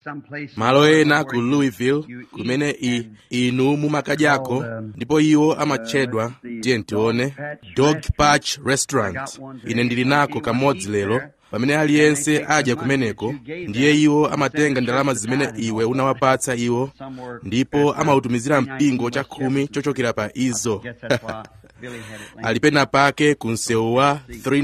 malo ena ku louisville kumene i, inu mumakadyako ndipo iwo amatchedwa tiye ntione dog patch restaurant ine ndili nako kamodzi lero pamene aliyense adya kumeneko ndiye iwo amatenga ndalama zimene iwe unawapatsa iwo ndipo amautumizira mpingo chakhumi chochokera pa izo ali pena pake ku msewu wa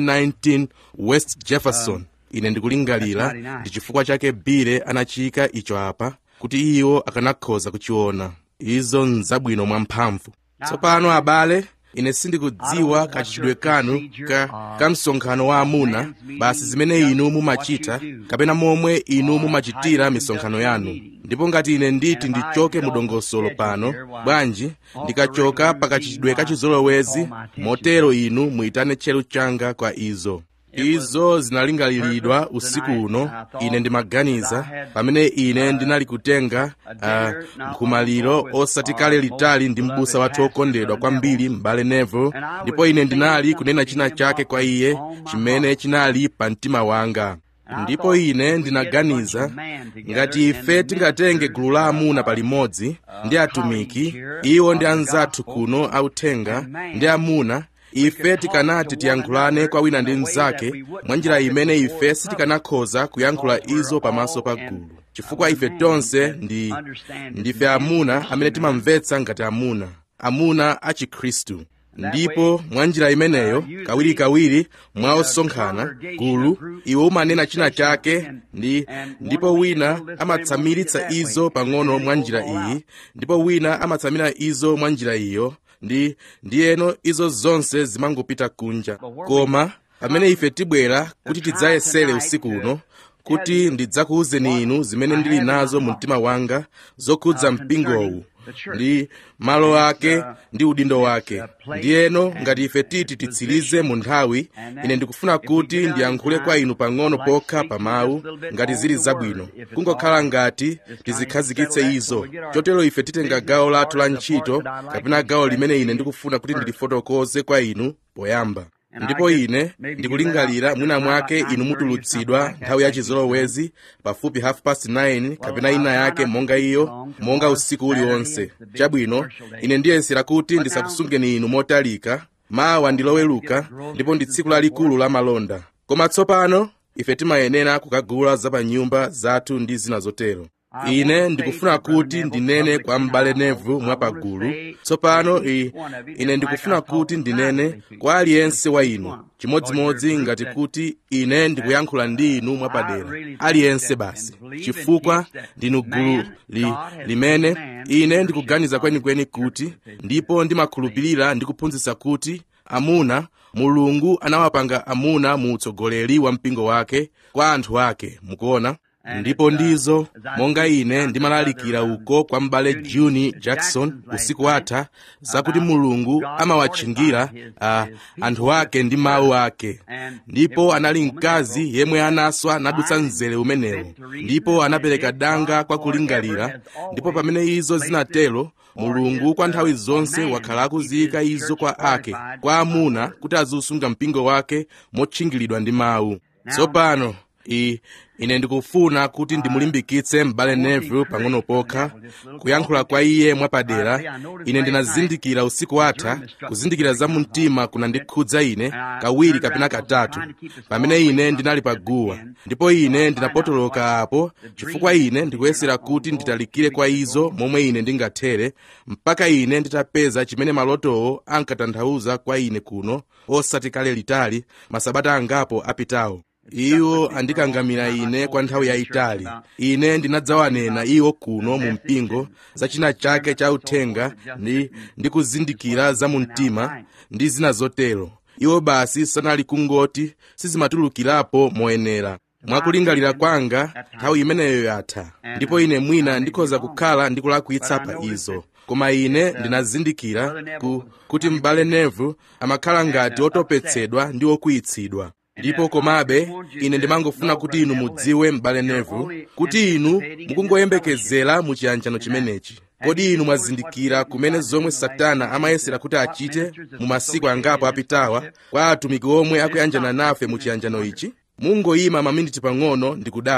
319 west jefferson ine ndikulingalira ndi chifukwa chake bile anachiyika icho apa kuti iwo akanakhoza kuchiona izo nzabwino mwamphamvu tsopano abale ine sindikudziwa kachitidwe kanu ka, ka msonkhano wa amuna basi zimene inu mumachita kapena momwe inu mumachitira misonkhano yanu ndipo ngati ine nditi ndichoke mudongosolo pano bwanji ndikachoka pakachitidwe kachizolowezi motero inu muyitane tcheru changa kwa izo izo zinalingaliridwa usiku uno ine ndimaganiza pamene ine ndinali kutenga uh, nkhumaliro osati kale litali ndi m'busa wathu okondedwa kwambiri m'bale neville ndipo ine ndinali kunena china chake kwa iye chimene chinali pa mtima wanga ndipo ine ndinaganiza ngati ife tingatenge gulu la amuna palimodzi ndi atumiki iwo ndi anzathu kuno authenga ndi amuna ife tikanati tiyankhulane kwa wina ndi mnzake mwa njira imene ife sitikanakhoza kuyankhula izo pamaso pa gulu chifukwa ife tonse ndi ndife amuna amene timamvetsa ngati amuna amuna a chikhristu ndipo mwa njira imeneyo kawirikawiri mwa osonkhana gulu iwe umanena china chake ndi ndipo wina amatsamiritsa izo pang'ono mwa njira iyi ndipo wina amatsamira izo mwa njira iyo ndi ndiyeno izo zonse zimangopita kunja koma pamene ife tibwera kuti tidzayesere usiku uno kuti ndidzakuwuzeni inu zimene ndili nazo mu mtima wanga zokhudza mpingowu ndi malo ake ndi udindo wake ndiyeno ngati ife titi titsirize mu nthawi ine ndikufuna kuti ndiyankhule kwa inu pang'ono pokha pa mawu ngati zili zabwino kungokhala ngati tizikhazikitse izo chotero ife titenga gawo lathu la ntchito kapena gawo limene ine ndikufuna kuti ndilifotokoze kwa inu poyamba ndipo ine ndikulingalira mwina mwake inu mutulutsidwa nthawi ya chizolowezi pafupi half past 9 kapena ina yake monga iyo monga usiku uliwonse chabwino ine ndiyesera kuti ndisakusungeni inu motalika mawa ndiloweluka ndipo ndi tsiku lalikulu la malonda koma tsopano ife timayenera kukagula za pa nyumba zathu ndi zina zotero ine ndikufuna kuti ndinene kwa m'bale nevu mwapagulu tsopano ine ndikufuna kuti ndinene kwa aliyense wa inu chimodzimodzi ngati kuti ine ndikuyankhula ndi inu mwapadera aliyense basi chifukwa ndinu gulu li, limene ine ndikuganiza kwenikweni kuti ndipo ndimakhulupirira ndikuphunzitsa kuti amuna mulungu anawapanga amuna mu utsogoleri wa mpingo wake kwa anthu ake mukuona ndipo ndizo monga ine ndimalalikira uko kwa m'bale juni jackson usiku watha zakuti mulungu amawatchingira uh, anthu ake ndi mawu ake ndipo anali mkazi yemwe anaswa nadutsa mzere umenewo ndipo anapereka danga kwa kulingalira ndipo pamene izo zinatero mulungu kwa nthawi zonse wakhala akuziyika izo kwa ake kwa amuna kuti aziusunga mpingo wake motchingiridwa ndi mawu tsopano i ine ndikufuna kuti ndimulimbikitse m'bale neville pang'ono pokha kuyankhula kwa iye mwapadera ine ndinazindikira usiku watha kuzindikira za mumtima kunandikhudza ine kawiri kapena katatu pamene ine ndinali paguwa ndipo ine ndinapotoloka apo chifukwa ine ndikuyesera kuti nditalikire kwa izo momwe ine ndingathere mpaka ine nditapeza chimene malotowo ankatanthauza kwa ine kuno osati kale litali masabata angapo apitawo iwo andikangamira ine kwa nthawi yayitali ine ndinadzawanena iwo kuno mu mpingo za china chake cha uthenga ndi ndikuzindikira za mu mtima ndi zina zotero iwo basi sanali kungoti sizimatulukirapo moyenera mwakulingalira kwanga nthawi imeneyo yatha ndipo ine mwina ndikhoza kukhala ndikulakwitsa pa izo koma ine ndinazindikira ku, kuti m'bale nevu amakhala ngati otopetsedwa ndi okwiyitsidwa ndipo komabe ine ndimangofuna kuti inu mudziwe m'bale nevu kuti inu mukungoyembekezera mu chiyanjano chimenechi kodi inu mwazindikira kumene zomwe satana amayesera kuti achite mu masiku angapo apitawa kwa atumiki omwe akuyanjana nafe mu chiyanjano ichi mungoyima maminiti pang'ono ndi kudabwa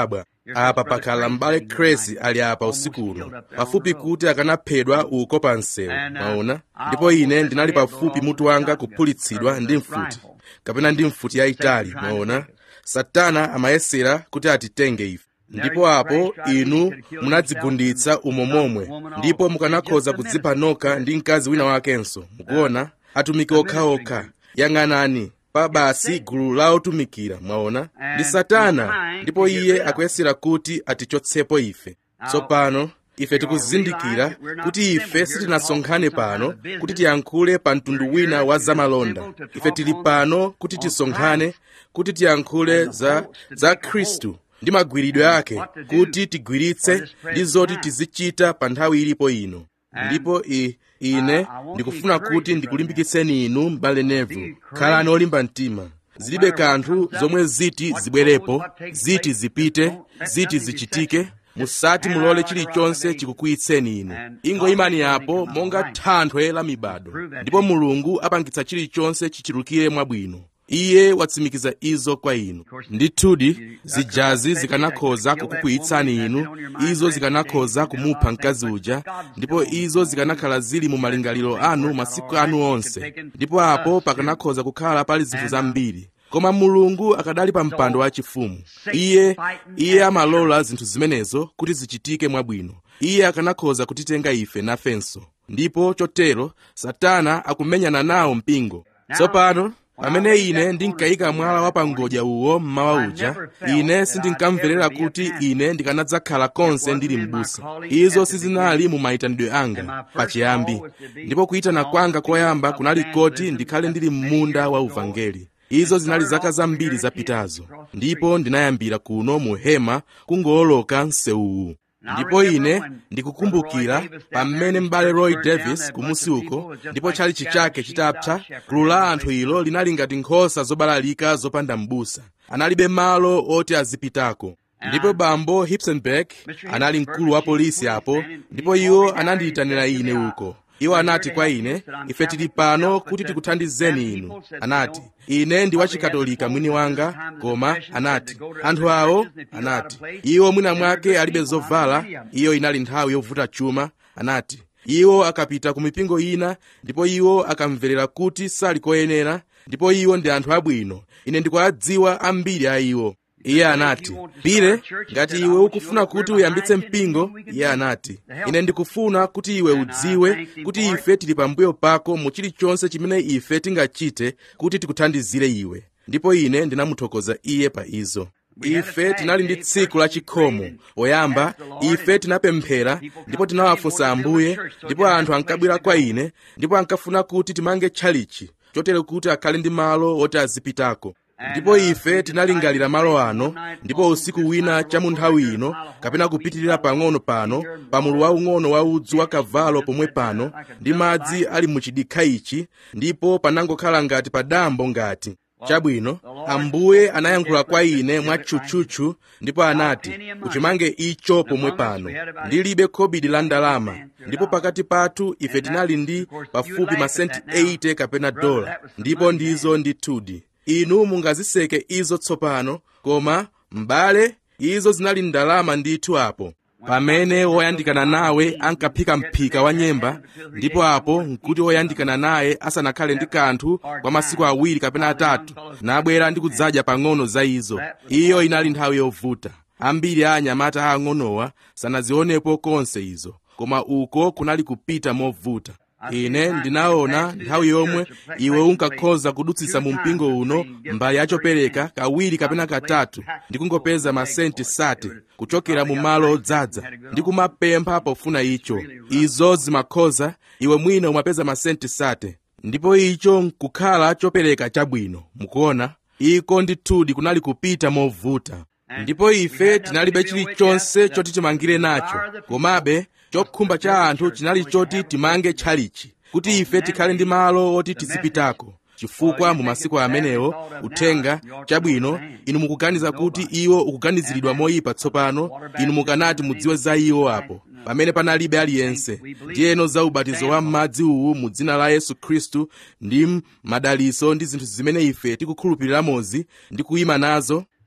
apa pakhala m'bale crazy ali apa usiku uno pafupi kuti akanaphedwa uko pa msewu maona ndipo ine ndinali pafupi mutu wanga kuphulitsidwa ndi mfuti kapena ndi mfuti yayitali maona satana amayesera kuti atitenge ife ndipo apo inu munadzigunditsa umo momwe ndipo mukanakhoza kudzipha nokha ndi mkazi wina wakenso mukuona atumiki okhaokha yang'anani pa basi gulu la otumikira mwaona ndi satana ndipo iye akuyesera kuti atichotsepo ife tsopano ife tikuzindikira kuti ife sitinasonkhane pano kuti tiyankhule pa mtundu wina wa zamalonda ife tili pano kuti tisonkhane kuti tiyankhule za, za khristu ndi magwiridwe ake kuti tigwiritse ndi zoti tizichita pa nthawi ilipo ino ndipo i, ine ndikufuna kuti ndikulimbikitseni inu m'bale nevu khalani olimba mtima zilibe kanthu zomwe ziti zibwerepo ziti zipite ziti zichitike musati mulole chilichonse chikukwiyitseni inu ingoyimani apo monga thanthwe la mibado ndipo mulungu apangitsa chilichonse chichulukire mwabwino iye watsimikiza izo kwa inu ndithudi zijazi zikanakhoza kukukwiyitsani inu izo zikanakhoza kumupha mkazi uja ndipo izo zikanakhala zili mu malingaliro anu masiku anu onse ndipo apo pakanakhoza kukhala pali zinthu zambiri koma mulungu akadali pa mpando wachifumu iye iye amalola zinthu zimenezo kuti zichitike mwabwino iye akanakhoza kutitenga ife nafenso ndipo chotero satana akumenyana nawo mpingo tsopano pamene ine ndinkayika mwala wa pangodya uwo mmawa uja ine sindinkamverera kuti ine ndikanadzakhala konse ndili m'busa izo sizinali mu mayitanidwe anga pachiyambi ndipo kuyitana kwanga koyamba kunali koti ndikhale ndili m'munda wa uvangeli izo zinali zaka zambiri zapitazo ndipo ndinayambira kuno mu hema kungowoloka msewuwu ndipo ine ndikukumbukira pamene m'bale roy davis kumusi uko ndipo tchalichi chake chitapsa gulu la anthu ilo linali ngati nkhosa zobalalika zopanda m'busa analibe malo oti azipitako ndipo bambo hipsenberg anali mkulu wa polisi apo ndipo iwo anandiyitanira ine uko iwo anati kwa ine ife tili pano kuti tikuthandizeni inu anati ine ndi wachikatolika mwini wanga koma anati anthu awo anati iwo mwina mwake alibe zovala iyo inali nthawi yovuta chuma anati iwo akapita ku mipingo ina ndipo iwo akamverera kuti sali koyenera ndipo iwo ndi anthu abwino ine ndikuwadziwa ambiri a iwo iye anati pire ngati iwe ukufuna kuti uyambitse mpingo iye anati ine ndikufuna kuti iwe udziwe kuti ife tili pambuyo pako mu chilichonse chimene ife tingachite kuti tikuthandizire iwe ndipo ine ndinamuthokoza iye pa izo ife tinali ndi tsiku la chikhomo poyamba ife tinapemphera ndipo tinawafunsa ambuye ndipo anthu ankabwera kwa ine ndipo ankafuna kuti timange tchalichi chotero kuti akhale ndi malo oti azipitako ndipo ife tinalingalira malo ano ndipo usiku wina cha mu nthawi ino kapena kupitirira pang'ono pano pamulu waung'ono wa udzu wa kavalo pomwe pano ndi madzi ali mu chidikha ichi ndipo panangokhala ngati pa dambo ngati chabwino ambuye anayankhula kwa ine mwatchutchutchu ndipo anati uchimange icho pomwe pano ndilibe khobidi la ndalama ndipo pakati pathu ife tinali ndi pafupi masenti 80 kapena dola ndipo ndizo ndithudi inu mungaziseke izo tsopano koma m'bale izo zinali ndalama ndithu apo pamene woyandikana nawe ankaphika mphika wa nyemba ndipo apo nkuti woyandikana naye asanakhale ndi kanthu kwa masiku awiri kapena atatu nabwera ndi kudzadya pang'ono za izo iyo inali nthawi yovuta ambiri a anyamata aang'onowa sanazionepo konse izo koma uko kunali kupita movuta ine ndinaona nthawi yomwe iwe unkakhoza kudutsitsa mu mpingo uno mbali yachopereka kawiri kapena katatu ndi kungopeza masenti sate kuchokera mu malo odzaza ndi kumapempha pofuna icho izo zimakhoza iwe mwina umapeza masenti sate ndipo icho nkukhala chopereka chabwino mukuona iko ndithudi kunali kupita movuta ndipo ife tinalibe chilichonse choti timangire nacho komabe chokhumba cha anthu chinali choti timange tchalichi kuti ife tikhale ndi malo oti tizipitako chifukwa mu masiku amenewo uthenga chabwino inu mukuganiza kuti iwo ukuganiziridwa moyipa tsopano inu mukanati mudziwe za iwo apo pamene panalibe aliyense ndiyeno za ubatizo wa m'madzi uwu mu dzina la yesu khristu ndi madaliso ndi zinthu zimene ife tikukhulupiriramozi ndi kuyima nazo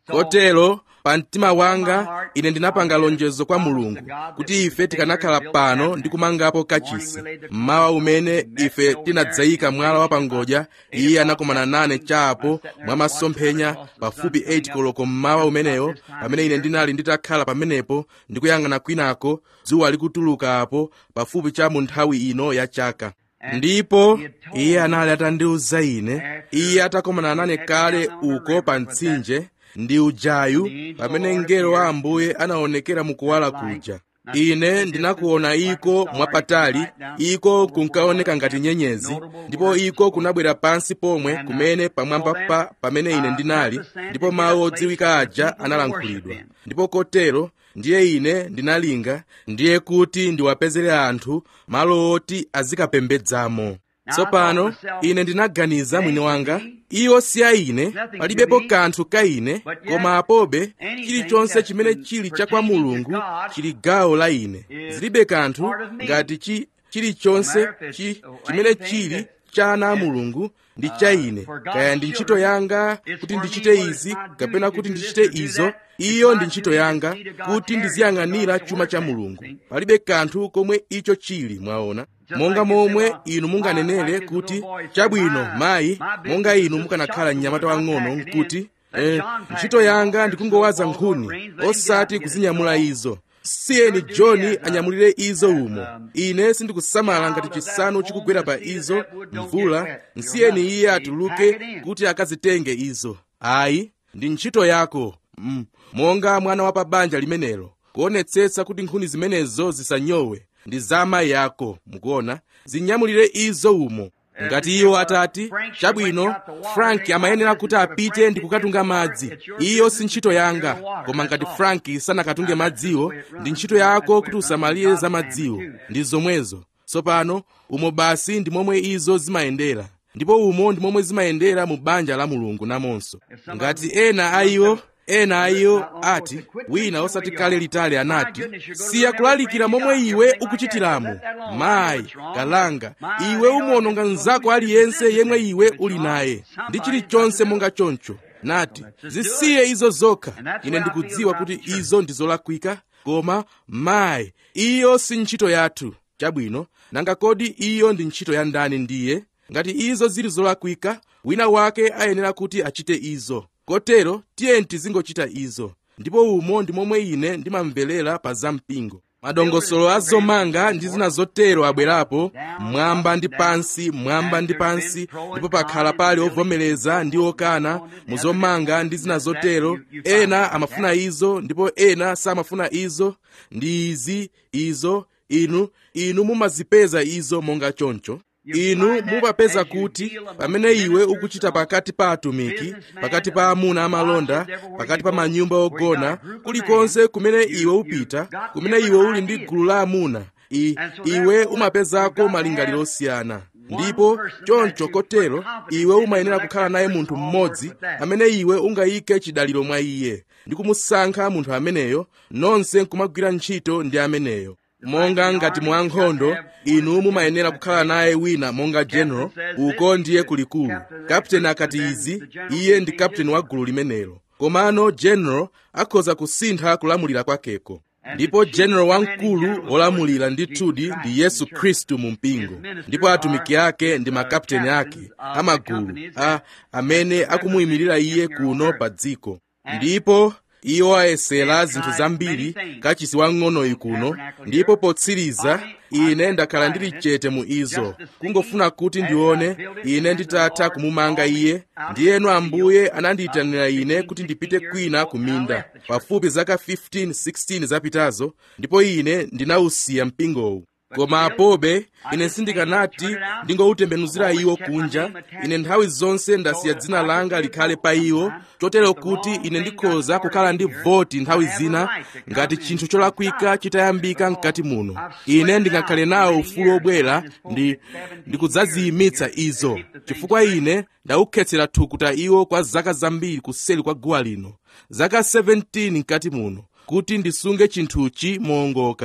kotero pa mtima wanga ine ndinapanga lonjezo kwa mulungu kuti ife tikanakhala pano ndi kumangapo kachisi mmawa umene ife tinadzayika mwala wapangodya iye anakomana nane chapo mwa masomphenya pafupi 8 koloko mmawa umeneyo pamene ine ndinali nditakhala pamenepo ndikuyang'ana kwinako dzuwa likutuluka apo pafupi cha mu nthawi ino ya chaka ndipo iye anali atandiwuza ine iye atakomana nane kale uko pa mtsinje ndi ujayu pamene mngelo wa ambuye anaonekera mukuwala kuja ine ndinakuona iko mwapatali iko kunkaoneka ngati nyenyezi ndipo iko kunabwera pansi pomwe kumene pamwamba pa pamene ine ndinali ndipo mawu odziwika aja analankhulidwa ndipo kotero ndiye ine ndinalinga ndiye kuti ndiwapezere anthu malo oti azikapembedzamo tsopano ine ndinaganiza mwini wanga iwo si a ine palibepo kanthu ka ine koma apobe chilichonse chimene chili cha kwa mulungu chili gawo la ine zilibe kanthu ngati chi chilichonse chi chimene chili cha ana a mulungu ndi cha ine kaya ndi ntchito yanga kuti ndichite izi kapena kuti ndichite izo iyo ndi ntchito yanga kuti ndiziyang'anira chuma cha mulungu palibe kanthu komwe icho chili mwaona monga momwe inu munganenere kuti chabwino mayi monga inu mukanakhala mnyamata wang'ono nkuti eh, ntchito yanga ndikungowaza nkhuni osati kuzinyamula izo siyeni john anyamulire izo umo ine sindikusamala ngati chisanu chikugwera pa izo mvula nsiyeni iye atuluke kuti akazitenge izo ayi ndi ntchito yako mm. monga mwana wa pa banja limenelo kuonetsetsa kuti nkhuni zimenezo zisanyowe ndi za amayi ako mukuona zinyamulire izo umo ngati iwo atati chabwino frank amayenera kuti apite ndi kukatunga madzi iyo si ntchito yanga koma ngati frank sanakatunge madziwo ndi ntchito yako kuti usamalire za madziwo ndi zomwezo tsopano umo basi ndi momwe izo zimayendera ndipo umo ndi momwe zimayendera mu banja la mulungu namonso ngati ena a iwo ena a iwo ati wina osati kale litali anati siya kulalikira momwe iwe ukuchitiramo mayi kalanga iwe umuononga mnzako aliyense yemwe iwe uli naye ndi chilichonse monga choncho nati zisiye izo zokha ine ndikudziwa kuti izo ndi zolakwika koma mayi iyo si ntchito yathu chabwino nanga kodi iyo ndi ntchito ya ndani ndiye ngati izo zili zolakwika wina wake ayenera kuti achite izo kotero tiyeni tizingochita izo ndipo umo ndi momwe ine ndimamverera pa zampingo madongosolo a zomanga ndi zina zotero abwerapo mmwamba ndi pansi mmwamba ndi pansi ndipo pakhala pali ovomereza ndi okana mu zomanga ndi zina zotero ena amafuna izo ndipo ena samafuna izo ndi izi izo inu inu mumazipeza izo monga choncho inu mumapeza kuti pamene iwe ukuchita pakati pa atumiki pakati pa amuna amalonda pakati pa manyumba ogona kulikonse kumene iwe upita kumene iwe uli ndi gulu la amuna I, iwe umapezako malingaliro osiyana ndipo choncho kotero iwe umayenera kukhala naye munthu mmodzi amene iwe ungayike chidaliro mwa iye ndi kumusankha munthu ameneyo nonse nkumagwira ntchito ndi ameneyo monga ngati mwankhondo inu mumayenera kukhala naye wina monga general uko ndiye kulikulu kapteni akati izi iye ndi kapteni wa gulu limenelo komano general akhoza kusintha kulamulira kwakeko ndipo general wamkulu wolamulira ndithudi ndi yesu khristu mu mpingo ndipo atumiki ake ndi makapteni ake amagulu a amene akumuyimirira iye kuno pa dziko ndipo iwo ayesera zinthu zambiri kachisi wang'onoyi kuno ndipo potsiriza ine ndakhala ndili chete mu izo kungofuna kuti ndione ine nditatha kumumanga iye ndiyeno ambuye anandiyitanira ine kuti ndipite kwina ku minda pafupi zaka 15 16 zapitazo ndipo ine ndinawusiya mpingowu koma apobe ine sindikanati ndingoutembenuzira iwo kunja ine nthawi zonse ndasiya dzina langa likhale pa iwo chotero kuti ine ndikhoza kukhala ndi voti nthawi zina ngati chinthu cholakwika chitayambika mkati muno ine ndingakhale nawo ufulu obwera ndi ndikudzaziyimitsa izo chifukwa ine ndaukhetsera thukuta iwo kwa zaka zambiri kuseli kwa guwa lino zaka 17 mkati muno kuti ndisunge chinthuchi moongoka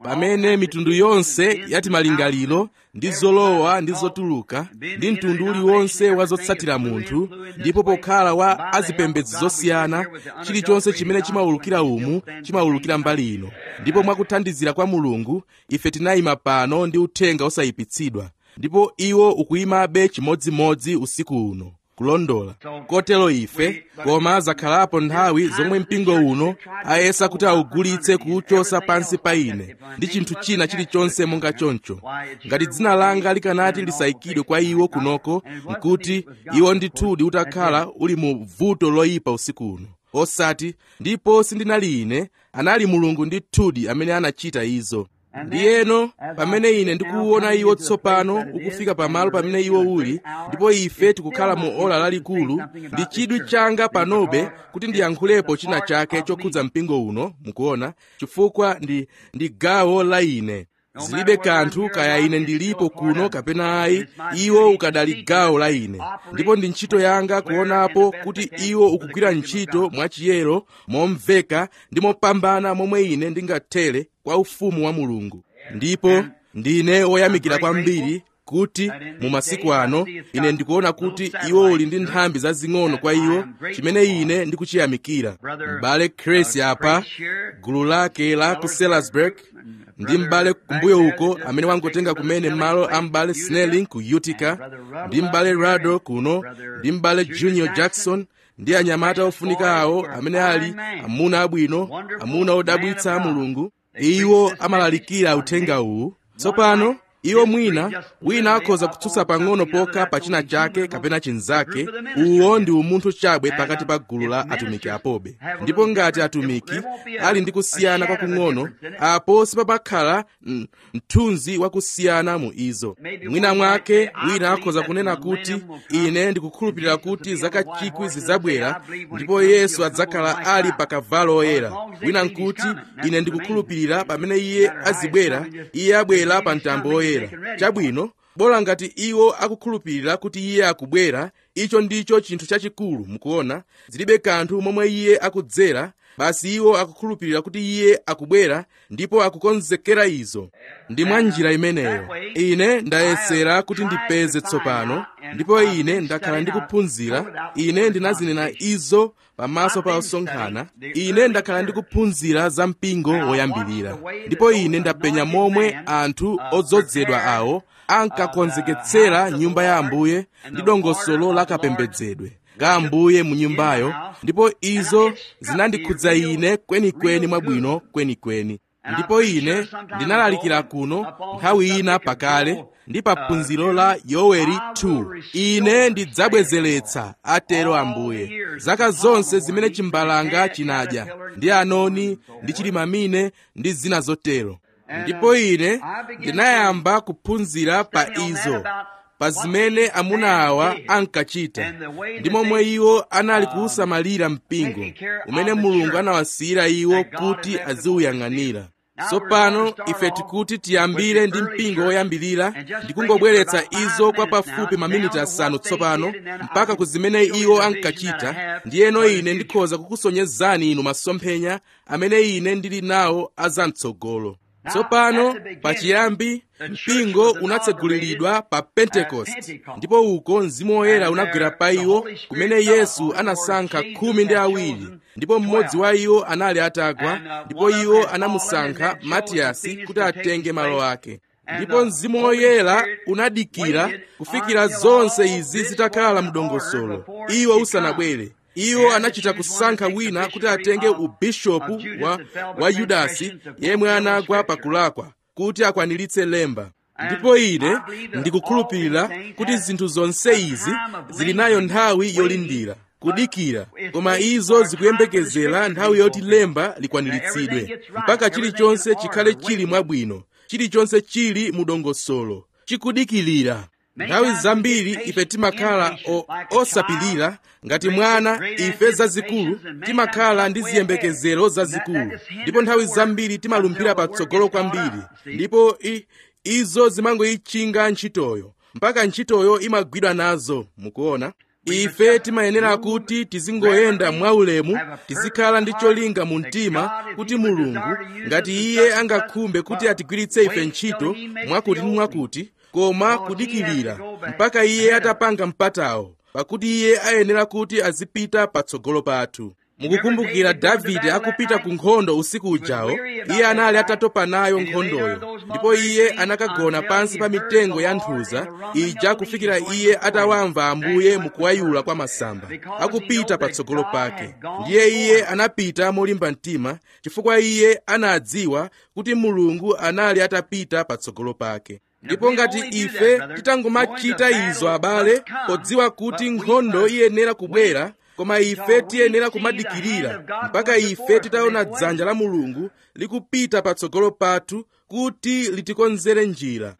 pamene mitundu yonse yati malingaliro ndi zolowa ndi zotuluka ndi mtundu uliwonse wa zotsatira munthu ndipo pokhala wa azipembedzo zosiyana chilichonse chimene chimawulukira umu chimawulukira mbali ino ndipo mwakuthandizira kwa mulungu ife tinayima pano ndi uthenga osayipitsidwa ndipo iwo ukuyimabe chimodzimodzi usiku uno kulondola kotero ife koma zakhalapo nthawi zomwe mpingo uno ayesa kuti awugulitse kuwuchosa pansi pa ine ndi chinthu china chilichonse monga choncho ngati dzina langa likanati lisayikidwe kwa iwo kunoko nkuti iwo ndithudi utakhala uli mu vuto loyipa usiku uno osati ndipo sindinali ine anali mulungu ndithudi amene anachita izo ndiyeno pamene ine ndikuwuona iwo tsopano ukufika pamalo pamene iwo uli ndipo ife tikukhala mu ola lalikulu ndi chidwi changa panobe kuti ndiyankhulepo china chake chokhudza mpingo uno mukuona chifukwa ndi, ndi gawo la ine zilibe kanthu kaya ine ndilipo kuno kapena ayi iwo ukadali gawo la ine ndipo ndi ntchito yanga kuonapo kuti iwo ukugwira ntchito mwachiyero momveka ndi mopambana momwe ine ndingathere kwa ufumu wa mulungu ndipo ndine woyamikira kwambiri kuti mu masiku ano ine ndikuona kuti iwo uli ndi nthambi zazing'ono kwa iwo chimene ine ndikuchiyamikira m'bale Chris apa gulu lake la ku Salisbury ndi m'bale kumbuyo uko amene wangotenga kumene malo a m'bale Snelling ku Utica ndi m'bale Rado kuno ndi m'bale Junior Jackson ndi anyamata ofunika awo amene ali amuna abwino amuna odabwitsa a mulungu iwo amalalikira uthenga uwu tsopano iwo mwina wina akhoza kutsutsa pang'ono pokha pa china chake kapena chinzake uwo ndi umunthu chabwe pakati pa gulu la atumiki apobe ndipo ngati atumiki ali ndi kusiyana kwakung'ono apo sipapakhala mthunzi wakusiyana mu izo mwina mwake wina akhoza kunena kuti ine ndikukhulupirira kuti zaka chikwi zidzabwera ndipo yesu adzakhala ali pa kavalo oyera wina nkuti ine ndikukhulupirira pamene iye azibwera iye abwera pa mtambo oyera chabwino bola ngati iwo akukhulupirira kuti iye akubwera icho ndicho chinthu chachikulu mukuona zilibe kanthu momwe iye akudzera basi iwo akukhulupirira kuti iye akubwera ndipo akukonzekera izo ndi mwa njira imeneyo ine ndayesera kuti ndipeze tsopano ndipo ine ndakhala ndikuphunzira ine ndinazinena izo pamaso pa osonkhana ine ndakhala ndikuphunzira za mpingo woyambirira ndipo ine ndapenya momwe anthu odzozedwa awo ankakonzeketsera nyumba ya ambuye ndi dongosolo la kapembedzedwe ga ambuye mu nyumbayo ndipo izo zinandikhudza ine kwenikweni mwabwino kwenikweni ndipo ine ndinalalikira kuno nthawi ina pakale ndi pa phunziro la yoweri 2 ine ndidzabwezeretsa atero ambuye zaka zonse zimene chimbalanga chinadya ndi anoni ndi chilimamine ndi zina zotero ndipo ine ndinayamba kuphunzira pa izo pa zimene amuna awa ankachita ndi momwe iwo anali kuusamalira mpingo umene mulungu anawasiyira iwo kuti aziuyang'anira tsopano ife tikuti tiyambire ndi mpingo woyambirira ndi kungobweretsa izo kwa pafupi maminiti asanu tsopano mpaka ku zimene iwo ankachita ndiyeno ine ndikhoza kukusonyezani inu masomphenya amene ine ndili nawo azamtsogolo tsopano pachiyambi mpingo unatseguliridwa pa pentekosti ndipo uko mzimu woyera unagwera pa iwo kumene yesu anasankha khumi ndi awiri ndipo mmodzi wa iwo anali atagwa ndipo iwo anamusankha matiyasi kuti atenge malo ake ndipo mzimu woyera unadikira kufikira zonse izi zitakhala mdongosolo iwo usanabwere iwo anachita kusankha wina kuti atenge ubishopu wa, wa yudasi yemwe anagwa pakulakwa kuti akwaniritse lemba ndipo ine ndikukhulupirira kuti zinthu zonse izi zili nayo nthawi yolindira kudikira koma izo zikuyembekezera nthawi yoti lemba likwaniritsidwe mpaka chilichonse chikhale chili mwabwino chilichonse chili mudongosolo chikudikirira nthawi zambiri ife timakhala osapirira ngati mwana ife zazikulu timakhala ndi ziyembekezero zazikulu ndipo nthawi zambiri timalumphira patsogolo kwambiri ndipo i, izo zimangoyichinga ntchitoyo mpaka ntchitoyo imagwidwa nazo mukuona ife timayenera kuti tizingoyenda mwaulemu tizikhala ndi cholinga mu mtima kuti mulungu ngati iye angakhumbe kuti atigwiritse ife ntchito mwakuti ndi mwakuti koma kudikirira mpaka iye atapanga mpatawo pakuti iye ayenera kuti azipita patsogolo pathu mukukumbukira davide akupita ku nkhondo usiku ujawo iye anali atatopa nayo nkhondoyo ndipo iye anakagona pansi pa mitengo ya nthuza ija kufikira iye atawamva ambuye mukuwayula kwa masamba akupita patsogolo pake ndiye iye anapita molimba mtima chifukwa iye anadziwa kuti mulungu anali atapita patsogolo pake ndipo ngati ife titangomachita izo abale podziwa kuti nkhondo iyenera kubwera koma ife tiyenera kumadikirira mpaka ife titaona dzanja la mulungu likupita patsogolo pathu kuti litikonzere njira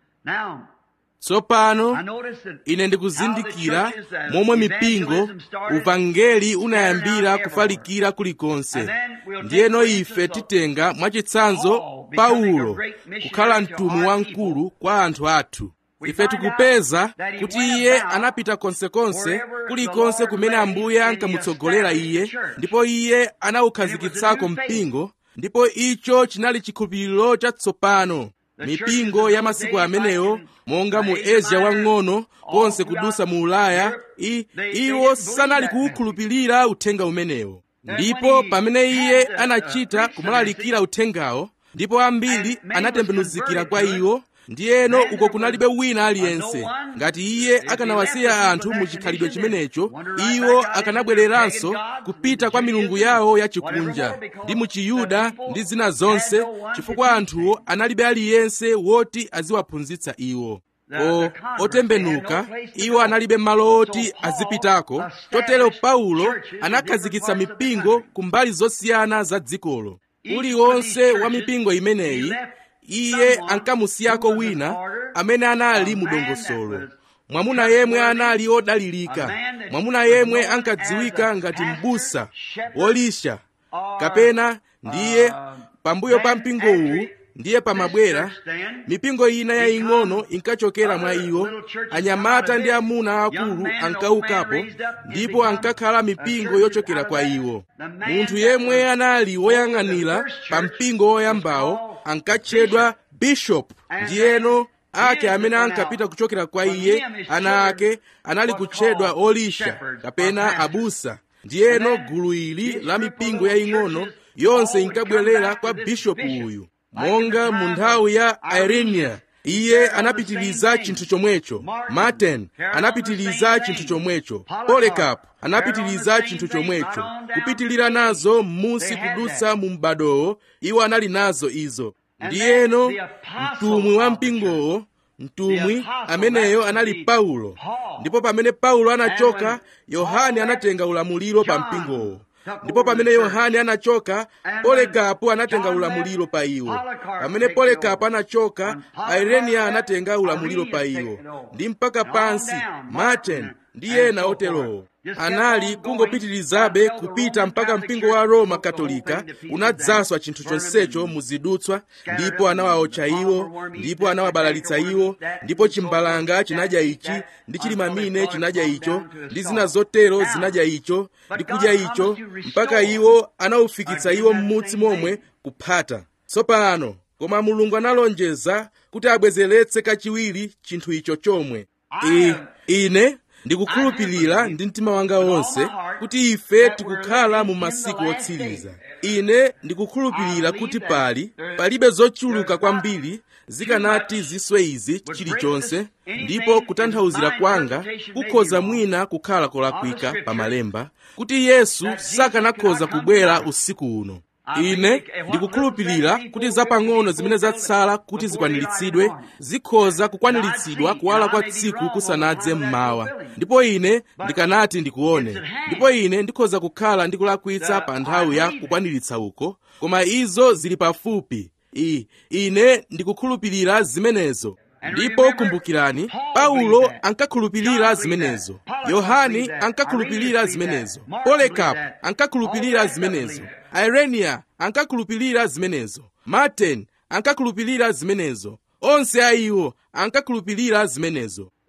tsopano ine ndikuzindikira momwe mipingo uvangeli unayambira kufalikira kulikonse ndiyeno ife titenga mwachitsanzo paulo kukhala mtumwi wamkulu kwa anthu athu ife tikupeza kuti iye anapita konsekonse kulikonse kumene ambuye ankamutsogolera iye ndipo iye anawukhazikitsako mpingo ndipo icho chinali chikhulupiriro chatsopano mipingo ya masiku amenewo monga mu asia wang'ono konse kudusa mu ulaya I, iwo sanali kuwukhulupirira uthenga umenewo ndipo pamene iye anachita kumalalikira uthengawo ndipo ambiri anatembenuzikira kwa iwo ndiyeno uko kunalibe wina aliyense ngati iye akanawasiya anthu mu chikhalidwe chimenecho iwo akanabwereranso kupita kwa milungu yawo yachikunja ndi mu chiyuda ndi zina zonse chifukwa anthuwo analibe aliyense woti aziwaphunzitsa iwo o otembenuka iwo analibe malo oti azipitako chotero paulo anakhazikitsa mipingo ku mbali zosiyana za dzikolo uliwonse wa mipingo imeneyi iye ankamusiyako wina amene anali mudongosolo mwamuna yemwe anali odalirika mwamuna yemwe ankadziwika ngati m'busa wolisha kapena ndiye pambuyo pa mpingowu ndiye pamabwera mipingo ina yaying'ono inkachokera mwa iwo anyamata ndi amuna akulu ankaukapo ndipo ankakhala mipingo yochokera kwa iwo munthu yemwe anali woyang'anira pa mpingo woyambawo ankatchedwa bishop ndiyeno ake amene ankapita kuchokera kwa iye ana ake anali kutchedwa olisha kapena abusa ndiyeno gulu ili la mipingo yaying'ono yonse inkabwerera kwa bishopu uyu monga mu nthawi ya irenia iye anapitiliza chinthu chomwecho martin anapitiliza chinthu chomwecho polekapu anapitiliza chinthu chomwecho kupitilira nazo m'munsi kudutsa mu m'badowo iwo anali nazo izo ndiyeno mtumwi wa mpingowo mtumwi ameneyo anali paulo ndipo pamene paulo anachoka yohane anatenga ulamuliro pa mpingowo ndipo pamene yohane anachoka polekapu anatenga ulamuliro pa iwo pamene polekapu anachoka irenia anatenga ulamuliro pa iwo ndi mpaka pansi martin ndi ena oterowo anali kungopitirizabe kupita mpaka mpingo wa roma katolika unadzaswa chinthu chonsecho muzidutswa ndipo anawaotcha iwo ndipo anawabalalitsa iwo ndipo chimbalanga chinadya ichi ndi chilimamine chinadya icho ndi zina zotero zinadya icho ndi kudya icho mpaka iwo anawufikitsa iwo m'mutsi momwe kuphata tsopano koma mulungu analonjeza kuti abwezeretse kachiwiri chinthu icho chomwe I, ine ndikukhulupirira ndi mtima wanga wonse kuti ife tikukhala mu masiku otsiriza ine ndikukhulupirira kuti pali palibe zochuluka kwambiri zikanati ziswe izi chilichonse ndipo kutanthauzira kwanga kukhoza mwina kukhala kolakwika pa malemba kuti yesu sakanakhoza kubwera usiku uno ine ndikukhulupirira kuti zapang'ono zimene zatsala kuti zikwaniritsidwe zikhoza kukwaniritsidwa kuwala kwa tsiku kusanadze mmawa ndipo ine ndikanati ndikuone ndipo ine ndikhoza kukhala ndikulakwitsa pa nthawi ya kukwaniritsa uko koma izo zili pafupi I, ine ndikukhulupirira zimenezo ndipo kumbukirani paulo ankakhulupirira zimenezo yohani ankakhulupirira zimenezo polekapu ankakhulupirira zimenezo irenia ankakhulupirira zimenezo martin ankakhulupirira zimenezo onse a iwo ankakhulupirira zimenezo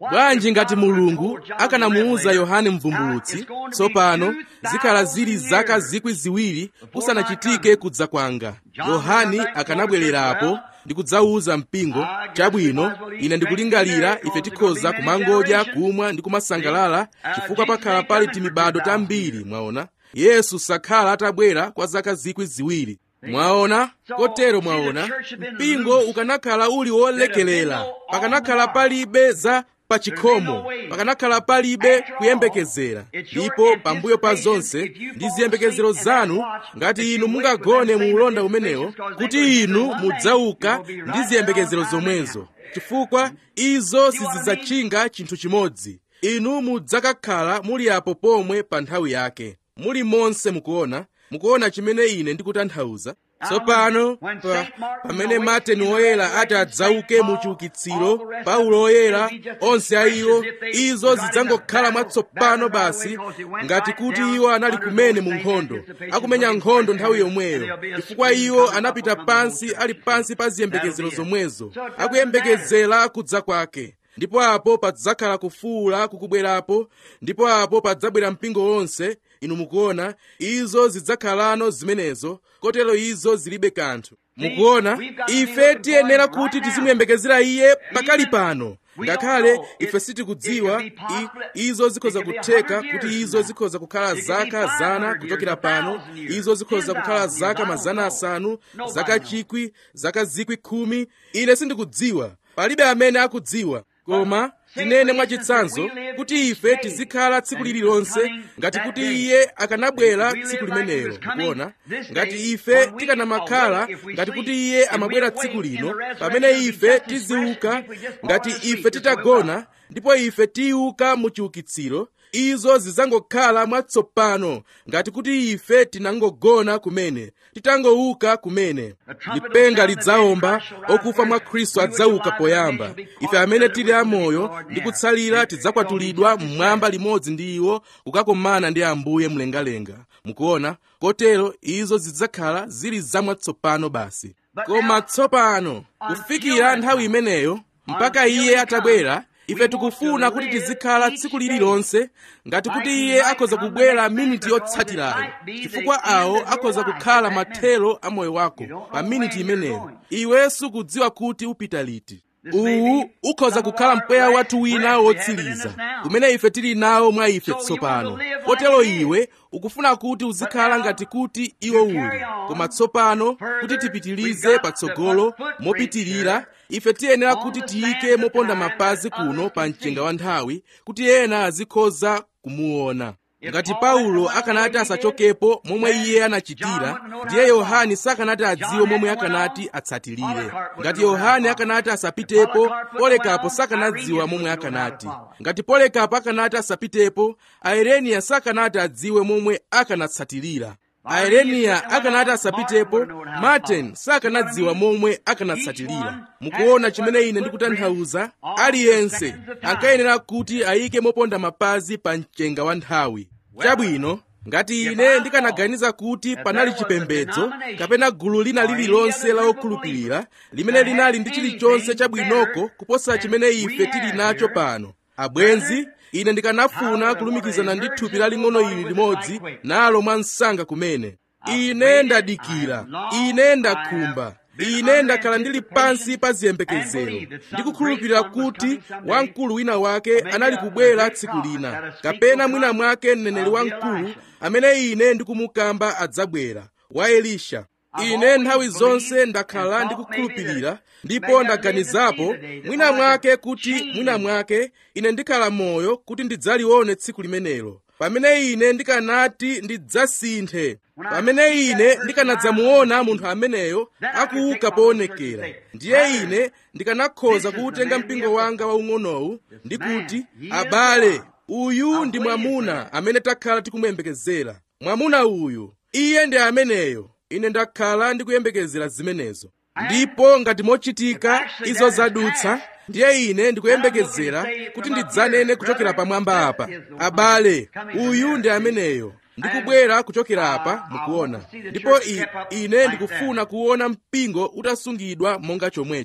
bwanji ngati mulungu akanamuwuza yohane mvumbulutsi tsopano zikhala zili zaka zikwi ziwiri kusanachitike kudza kwanga yohane akanabwererapo ndi kudzawuza mpingo chabwino ine ndikulingalira ife tikhoza kumangodya kumwa ndi kumasangalala chifukwa pakhala pali timibado tambiri mwaona yesu sakhala atabwera kwa zaka zikwi ziwiri mwaona kotero mwaona mpingo ukanakhala uli wolekelera pakanakhala palibe za pachikhomo pakanakhala palibe kuyembekezera ndipo pambuyo pa zonse ndi ziyembekezero zanu ngati inu mungagone mu ulonda umenewo kuti inu mudzauka ndi ziyembekezero zomwezo chifukwa izo sizidzatchinga chinthu chimodzi inu mudzakakhala muli apo pomwe pa nthawi yake muli monse mukuona mukuona chimene ine ndikutanthauza tsopano pa, pamene martin woyera ati adzauke mu chiukitsiro paulo woyera onse a iwo izo zidzangokhala mwatsopano basi ngati kuti iwo anali kumene mu nkhondo akumenya nkhondo nthawi yomweyo chifukwa iwo anapita pansi ali pansi pa ziyembekezero zomwezo akuyembekezera kudza kwake ndipo apo padzakhala kufuula kukubwerapo ndipo apo padzabwera mpingo wonse inu mukuona izo zidzakhalano zimenezo kotero izo zilibe kanthu mukuona ife tiyenera kuti tizimuyembekezera iye pakali pano ngakhale ife sitikudziwa izo zikhoza kutheka kuti izo zikhoza kukhala zaka zana kuchokera pano izo zikhoza kukhala zaka mazana asanu zaka chikwi zaka zikwi khumi ine sindikudziwa palibe amene akudziwa koma tinene mwachitsanzo kuti ife tizikhala tsiku lililonse ngati kuti iye akanabwera tsiku limenelo kuona ngati ife tikanamakhala ngati kuti iye amabwera tsiku lino pamene ife tiziuka ngati ife titagona ndipo ife tiuka mu chiukitsiro izo zidzangokhala mwatsopano ngati kuti ife tinangogona kumene titangouka kumene lipenga lidzaomba okufa mwa khristu adzauka poyamba ife amene tili amoyo ndi kutsalira tidzakwatulidwa mmwamba limodzi ndi iwo kukakumana ndi ambuye mlengalenga mukuona kotero izo zidzakhala zili zamwatsopano basi koma tsopano kufikira nthawi imeneyo mpaka iye atabwera ife tikufuna kuti tizikhala tsiku lililonse ngati kuti iye akhoza kubwera miniti yotsatirayo chifukwa awo akhoza kukhala mathero a moyo wako pa miniti imeneyo iwe sukudziwa kuti upita liti uwu ukhoza kukhala mpweya wathu wina wotsiriza umene ife tili nawo mwa ife tsopano kotero iwe ukufuna kuti uzikhala ngati kuti iwo uli koma tsopano kuti tipitilize patsogolo mopitirira ife tiyenera kuti tiyike moponda mapazi kuno pa mchenga wa nthawi kuti ena azikhoza kumuona ngati paulo akanati asachokepo momwe iye anachitira ndiye yohane sakanati adziwe momwe akanati atsatirire ngati yohane akanati asapitepo polekapo sakanadziwa momwe akanati ngati polekapo akanati asapitepo aereniya sakanati adziwe momwe akanatsatirira aereniya akanati asapitepo martin sakanadziwa momwe akanatsatirira mukuona chimene ine ndikutanthauza aliyense ankayenera kuti ayike moponda mapazi pa mchenga wa nthawi chabwino ngati ine ndikanaganiza kuti panali chipembedzo kapena gulu lina lililonse la okhulupirira limene linali ndi chilichonse chabwinoko kuposa chimene ife tili nacho pano abwenzi ine ndikanafuna kulumikizana ndi thupi laling'ono ili limodzi nalo mwa msanga kumene ine ndadikira ine ndakhumba ine ndakhala ndili pansi pa ziyembekezero ndikukhulupirira kuti wamkulu wina wake anali kubwera tsiku lina kapena mwina mwake mneneri wamkulu amene ine ndikumukamba adzabwera wa elisha ine nthawi zonse ndakhala ndikukhulupirira ndipo ndaganizapo mwina mwake kuti mwina mwake ine ndikhala moyo kuti ndidzalione tsiku limenelo pamene ine ndikanati ndidzasinthe pamene ine ndikanadzamuona munthu ameneyo akuuka poonekera ndiye ine ndikanakhoza kuwutenga mpingo wanga waung'onowu ndi kuti abale uyu ndi mwamuna amene takhala tikumuyembekezera mwamuna uyu iye ndi ameneyo ine ndakhala ndikuyembekezera zimenezo ndipo ngati mochitika izo zadutsa ndiye ine ndikuyembekezera kuti ndidzanene kuchokera pamwamba apa abale uyu ndi ameneyo ndikubwera kuchokera apa mukuona ndipo i, ine ndikufuna kuona mpingo utasungidwa monga chomwecho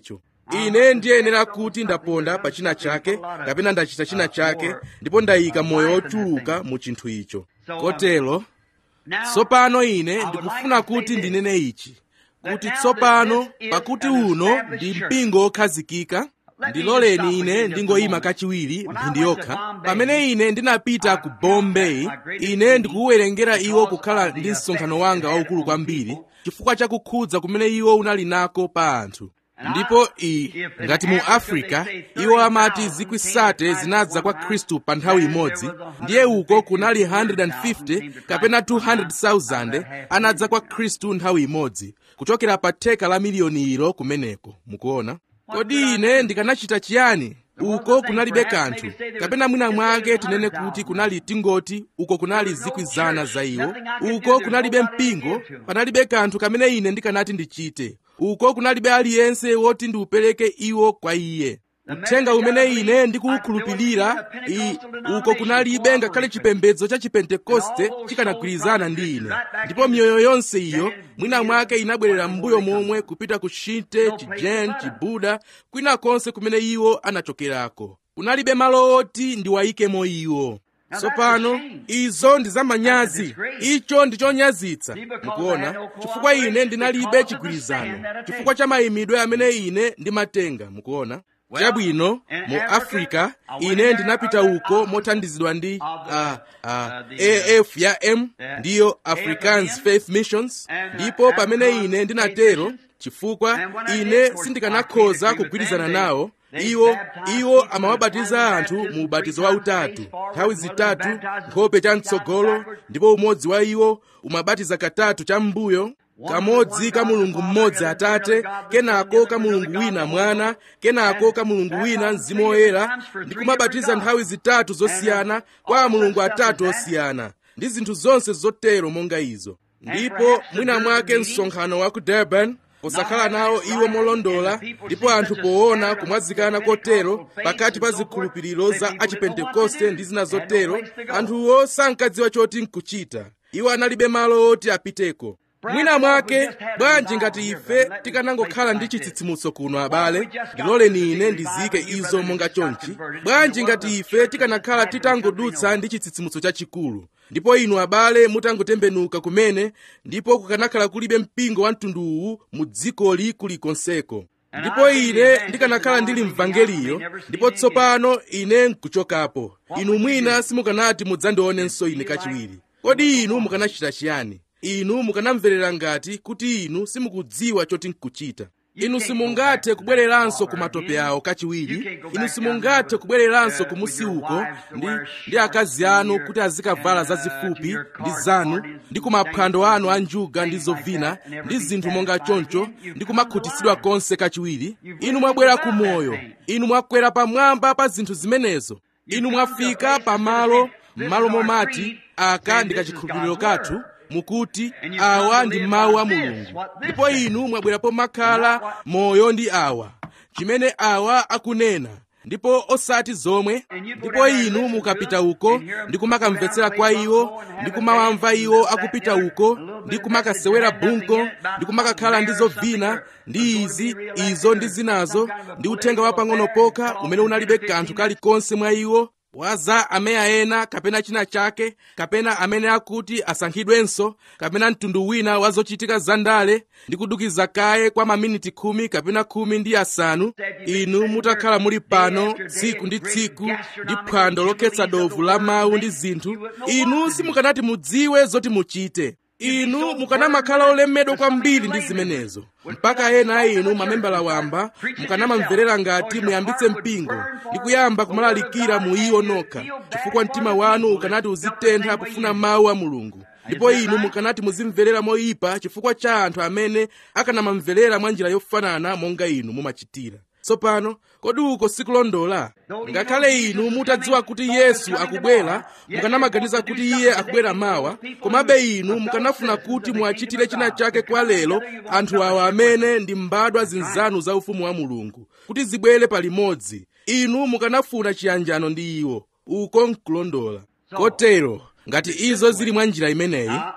ine ndiyenera kuti ndaponda pa china chake kapena ndachita china chake ndipo ndayika moyo wochuluka mu chinthu icho kotero tsopano ine ndikufuna kuti ndinene ichi kuti tsopano pakuti uno ndi mpingo wokhazikika ndiloleni ine ndingoyima kachiwiri mphindi yokha pamene ine ndinapita ku bombay ine ndikuwerengera iwo kukhala ndi msonkhano wanga waukulu kwambiri chifukwa chakukhudza kumene iwo unali nako pa anthu ndipo iyi ngati mu africa iwo amati zikwisate zinadza kwa khristu pa nthawi imodzi ndiye uko kunali 150 kapena 200,000 anadza kwa khristu nthawi imodzi kuchokera pa theka la miliyoni ilo kumeneko mukuona kodi ine ndikanachita chiyani uko kunalibe kanthu kapena mwina mwake tinene kuti kunali tingoti uko kunali zikwizana za iwo uko kunalibe mpingo panalibe kanthu kamene ine ndikanati ndichite uko kunalibe aliyense woti ndiupereke iwo kwa iye uthenga umene ine ndikuwukhulupirira uko kunalibe ngakhale chipembedzo cha chipentekoste chikanagwirizana ndi ine ndipo miyoyo yonse iyo mwina mwake inabwerera m'mbuyo momwe kupita ku shinte chijen chibuda kwina konse kumene iwo anachokerako kunalibe malo oti ndiwayikemo iwo tsopano izo ndi zamanyazi icho ndi chonyazitsa mukuona chifukwa ine ndinalibe chigwirizano chifukwa cha mayimidwe amene ine ndimatenga mukuona chabwino mu africa ine ndinapita uko mothandizidwa ndi uh, uh, af ya m ndiyo africans faith missions ndipo pamene ine ndinatero chifukwa ine sindikanakhoza kugwirizana nawo iwo iwo amawabatiza anthu mu ubatizo wautatu nthawi zitatu nkhope chamtsogolo ndipo umodzi wa iwo umabatiza katatu cham'mbuyo kamodzi ka mulungu mmodzi atate kenako ka mulungu wina mwana kenako ka mulungu wina mzimu woyera ndi kumabatiza nthawi zitatu zosiyana kwa mulungu atatu osiyana ndi zinthu zonse zotero monga izo ndipo mwina mwake msonkhano wa ku durban posakhala nawo iwo molondola ndipo anthu poona kumwazikana kotero pakati pa zikhulupiriro za achipentekoste ndi zina zotero anthuwo sankadziwa choti nkuchita iwo analibe malo oti apiteko mwina mwake bwanji ngati ife tikanangokhala ndi chitsitsimutso kuno abale ndiloleni ine ndizike izo monga chonchi bwanji ngati ife tikanakhala titangodutsa ndi chitsitsimutso chachikulu ndipo inu abale mutangotembenuka kumene ndipo kukanakhala kulibe mpingo wa mtundu uwu mu dzikoli kulikonseko ndipo ine ndikanakhala ndili mvangeliyo ndipo tsopano ine nkuchokapo inu mwina simukanati mudzandionenso ine kachiwiri kodi inu mukanachita chiyani inu mukanamverera ngati kuti inu simukudziwa choti nkuchita inu simungathe kubwereranso ku matope awo kachiwiri inu simungathe kubwereranso ku musi uko ndi, ndi akazi anu kuti azikavala zazifupi ndi zanu ndi ku maphwando anu a njuga ndi zovina ndi zinthu monga choncho ndi kumakhutitsidwa konse kachiwiri inu mwabwera ku moyo inu mwakwera pamwamba pa zinthu zimenezo inu mwafika pamalo m'malo momati aka ndi kachikhulupiriro kathu mukuti awa ndi mawu a mulungu ndipo inu mwabwerapo makhala moyo ndi awa chimene awa akunena ndipo osati zomwe ndipo inu mukapita uko ndi kumakamvetsera kwa iwo ndi kumawamva iwo akupita uko ndi kumakasewera bunko ndi kumakakhala ndi zovina ndi izi izo ndi zinazo ndi uthenga wapang'ono pokha umene unalibe kanthu kalikonse mwa iwo waza ameya ena kapena china chake kapena amene akuti asankhidwenso kapena mtundu wina wa zochitika zandale ndi kudukiza kaye kwa maminiti khumi kapena khumi ndi asanu inu mutakhala muli pano tsiku ndi tsiku ndi phwando lokhetsa dovu la mawu ndi zinthu inu simukanati mudziwe zoti muchite inu mukanamakhala olemedwa kwambiri ndi zimenezo mpaka ena a inu mamembala wamba mukanamamverera ngati muyambitse mpingo ndi kuyamba kumalalikira mu iwo nokha chifukwa mtima wanu ukanati uzitentha kufuna mawu a mulungu ndipo inu mukanati muzimverera moyipa chifukwa cha anthu amene akanamamverera mwa njira yofanana monga inu mumachitira tsopano kodi uko sikulondola ngakhale inu mutadziwa kuti yesu akubwera mukanamaganiza kuti iye akubwera mawa komabe inu mukanafuna kuti muachitire china chake kwa lero anthu awa amene ndi mbadwa zinzanu za ufumu wa mulungu kuti zibwere palimodzi inu mukanafuna chiyanjano ndi iwo uko nkulondola kotero ngati izo zili mwa njira imeneyi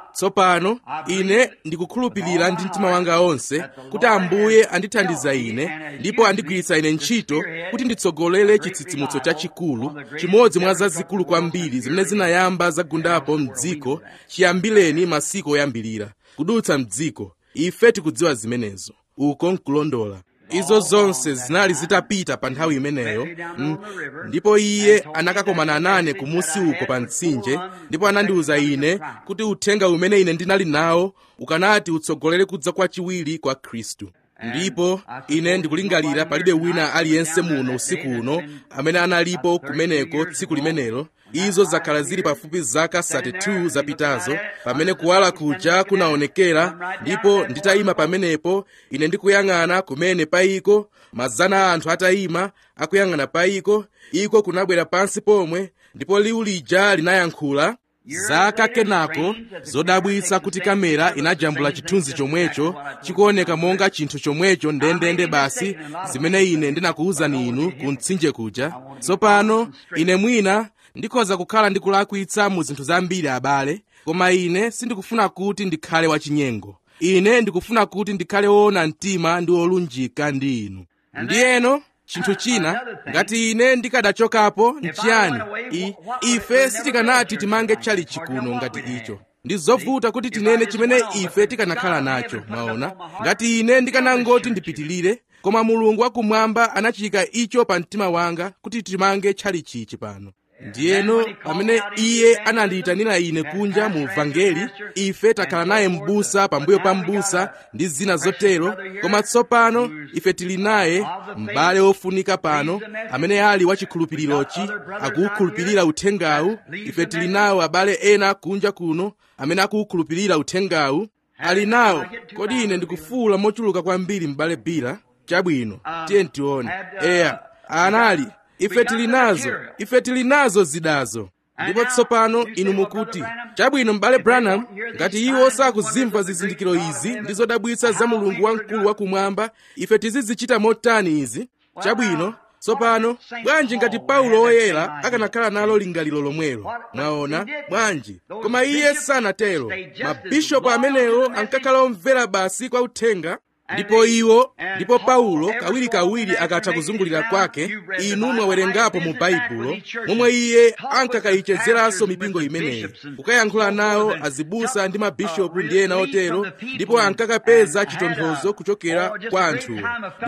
tsopano ine ndikukhulupirira ndi mtima wanga onse kuti ambuye andithandiza ine ndipo andigwiritsa ine ntchito kuti nditsogolere chitsitsimutso chachikulu chimodzi mwa zazikulu kwambiri zimene zinayamba zagundapo mdziko chiyambileni masiku oyambilira kudutsa mdziko ife tikudziwa zimenezo uko nkulondola izo zonse zinali zitapita pa nthawi imeneyo mm, ndipo iye anakakomana nane kumusi uko pa mtsinje ndipo anandiwuza ine kuti uthenga umene ine ndinali nawo ukanati utsogolere kudza kwachiwiri kwa khristu ndipo ine ndikulingalira palibe wina aliyense muno usiku uno amene analipo kumeneko tsiku limenelo izo zakhala zili pafupi zaka 32 zapitazo pamene kuwala kuja kunaonekera ndipo nditayima pamenepo ine ndikuyang'ana kumene paiko mazana a anthu atayima akuyang'ana paiko iko kunabwera pansi pomwe ndipo liwu lija linayankhula zaka kenako zodabwitsa kuti kamera inajambula chithunzi chomwecho chikuoneka monga chinthu chomwecho ndendende basi zimene ine ndinakuwuzani inu ku mtsinje kuja tsopano ine mwina ndikhoza kukhala ndikulakwitsa mu zinthu zambiri abale koma ine sindikufuna kuti ndikhale wachinyengo ine ndikufuna kuti ndikhale woona mtima ndi wolunjika ndi inu ndiyeno chinthu china ngati ine ndikadachokapo nchiyani I, ife sitikanati timange tchalichi kuno ngati icho ndi zovuta kuti tinene chimene ife tikanakhala nacho mwaona ngati ine ndikanangoti ndipitilire koma mulungu wakumwamba anachika icho pa mtima wanga kuti timange tchalichichi pano ndiyeno pamene iye anandiyitanira ine kunja mu vangeli ife takhala naye m'busa pambuyo pa m'busa ndi zina zotero koma tsopano ife tili naye m'bale wofunika pano amene ali wachikhulupirirochi akuwukhulupirira uthengawu ife tili nawo abale ena kunja kuno amene akuwukhulupirira uthengawu ali nawo kodi ine ndikufuwula mochuluka kwambiri m'bale bira chabwino tiye ntione eya anali ife tili nazo ife tili nazo zidazo ndipo tsopano inu mukuti chabwino m'bale branham ngati iwo sakuzimva zizindikiro izi ndi zodabwitsa za mulungu wamkulu wakumwamba ife tizizichita motani izi chabwino tsopano bwanji ngati paulo woyera akanakhala nalo lingaliro lomwelo mwaona bwanji koma iye sanatero mabishopu amenewo ankakhala omvera basi kwa uthenga ndipo iwo ndipo paulo kawirikawiri akatha kuzungulira kwake inu mwawerengapo mu baibulo momwe iye ankakayichezeranso mipingo imeneyi kukayankhula nawo azibusa ndi mabishopu ndi ena otero ndipo ankakapeza chitonthozo kuchokera kwa anthuwo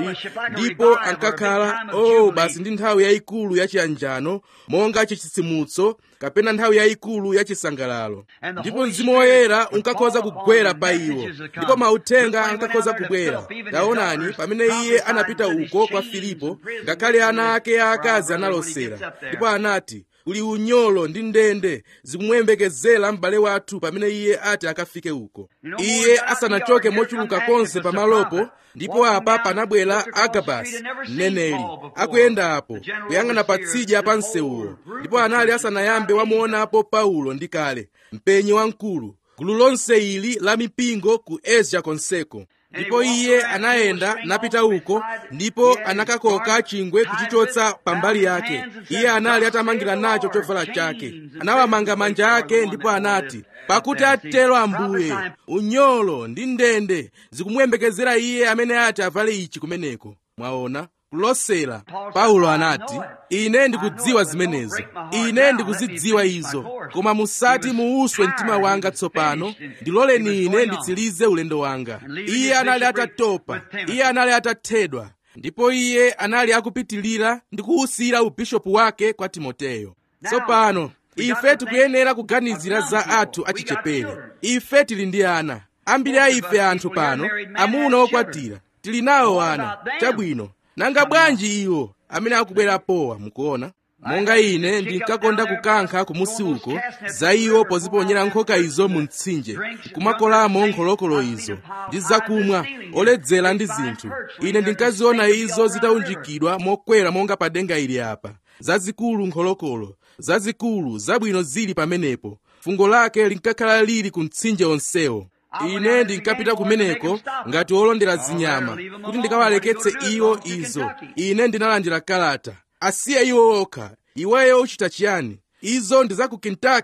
ndipo ankakhala oh basi ndi nthawi yayikulu yachiyanjano monga chitsitsimutso kapena nthawi yayikulu yachisangalalo ndipo mzimu woyera unkakhoza kugwera pa iwo ndipo mauthenga ankakhoza kubwera taonani pamene iye anapita uko kwa filipo ngakhale ana ake aakazi analosera ndipo anati kuli unyolo ndi ndende zikumuyembekezera m'bale wathu pamene iye ati akafike uko iye asanachoke mochuluka konse pamalopo ndipo apa panabwera agabasi mneneri akuyendapo kuyang'ana patsidya pa msewuwo ndipo anali asanayambe wamuonapo paulo ndi kale mpenyi wamkulu gulu lonse ili la mipingo ku asia konseko ndipo iye anayenda napita uko ndipo anakakoka chingwe kuchichotsa pambali yake iye anali atamangira nacho chovala chake anawamanga manja ake ndipo anati pakuti atero ambuye unyolo ndi ndende zikumuyembekezera iye amene ati avale ichi kumeneko mwaona kulosera paulo anati ine ndikudziwa zimenezo ine ndikuzidziwa izo koma musati muuswe mtima wanga tsopano ndiloleni ine nditsirize ulendo wanga iye anali atatopa iye anali atathedwa ndipo iye anali akupitilira ndi kuwusira ubishopu wake kwa timoteyo tsopano ife tikuyenera kuganizira za athu achichepere ife tili ndi ana ambiri a ife anthu pano amuna okwatira tili nawo ana chabwino nanga bwanji iwo amene akubwera powa mukuona monga ine ndinkakonda kukankha kumusi uko za iwo poziponyera nkhoka izo mu mtsinje kumakolamo nkholokolo izo ndi zakumwa oledzera ndi zinthu ine ndinkaziona izo zitaunjikidwa mokwera monga pa denga ili apa zazikulu nkholokolo zazikulu zabwino zili pamenepo fungo lake linkakhala lili ku mtsinje onsewo ine ndinkapita kumeneko ngati wolondera zinyama kuti ndikawaleketse iwo izo ine ndinalandira kalata asiye iwo okha iweyo uchita chiyani izo ndi za ku kentucky